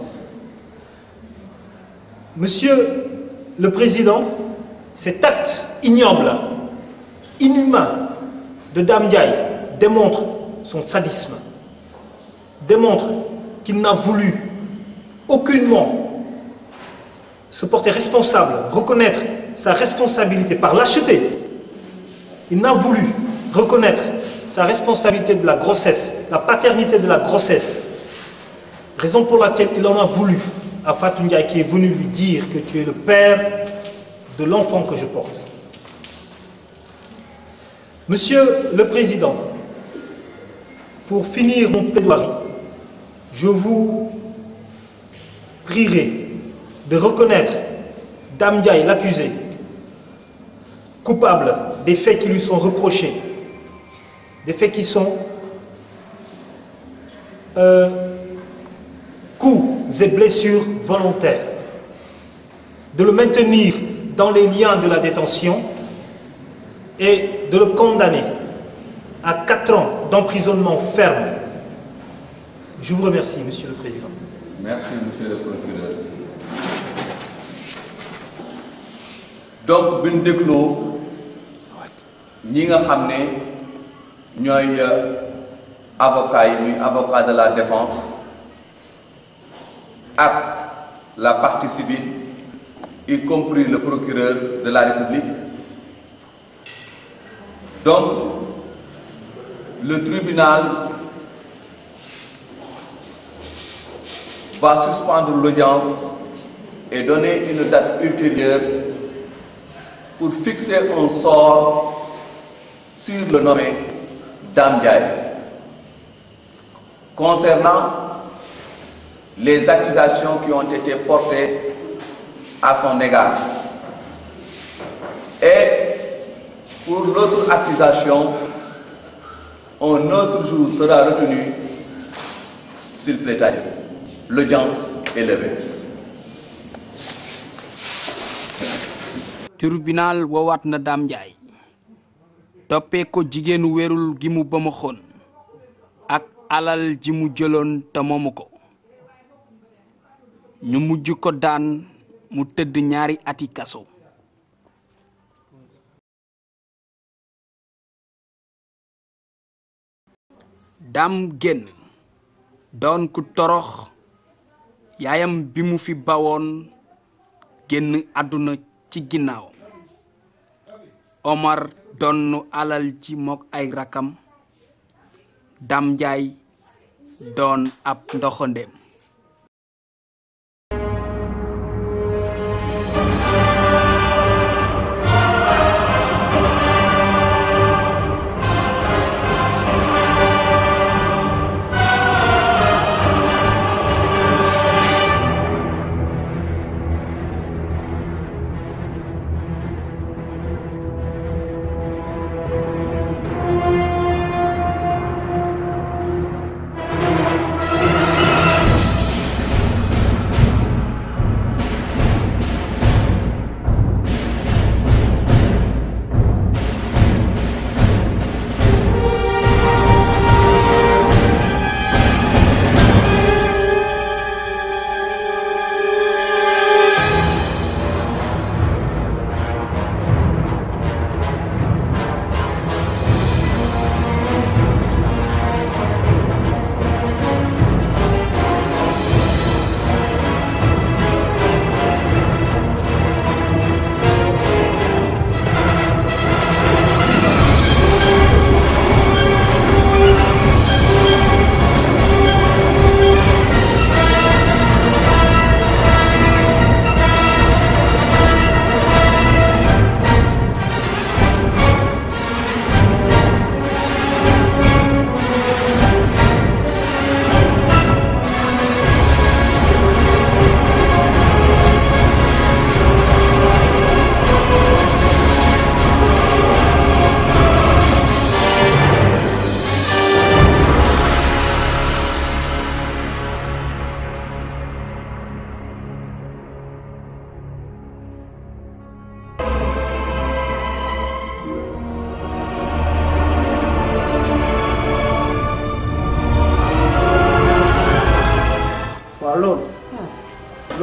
Monsieur le Président, cet acte ignoble, inhumain de Dame Ndiaye démontre son sadisme, démontre qu'il n'a voulu aucunement se porter responsable, reconnaître sa responsabilité par lâcheté. Il n'a voulu reconnaître sa responsabilité de la grossesse, la paternité de la grossesse. Raison pour laquelle il en a voulu à Fatou Ndiaye qui est venu lui dire que tu es le père de l'enfant que je porte. Monsieur le Président, pour finir mon plaidoirie, je vous prierai de reconnaître Dame Ndiaye, l'accusé, coupable des faits qui lui sont reprochés, des faits qui sont euh, coups et blessures volontaires, de le maintenir dans les liens de la détention et de le condamner à 4 ans d'emprisonnement ferme. Je vous remercie, Monsieur le Président. Merci, monsieur le procureur. donc bi ñu dégloo ñi nga xam ne ñooy avocat yi muy avocat de la défense ak la partie civile y compris le procureur de la République donc le tribunal va suspendre l'audience et donner une date ultérieure pour fixer un sort sur le nommé Dame Ndiaye. Concernant les accusations qui ont été portées à son égard. Et pour l'autre accusation, un autre jour sera retenu, s'il plaît à Dieu. L'audience est levée. tribunal woowaat na Dame Ndiaye toppee ko jigéenu wérul gi mu ba ma xoon ak alal ji mu jëloon te moomu ko ñu mujj ko daan mu tëdd ñaari ati kaso Dame génn doon ku torox yaayam bi mu fi bawoon génn àdduna ci ginnaaw Omar donnu alal ji mook ay rakam Dame Ndiaye doon ab ndoxandeem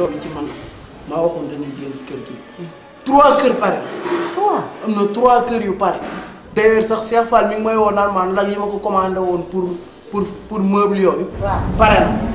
loolu ci man maa waxoon dañuy génn kër gi trois kër pare trois am na trois kër yu pare d'ailleurs sax Cheikh Fall mi ngi may woo naan maan lal yi ma ko commandé woon pour pour pour meuble yooyu pare na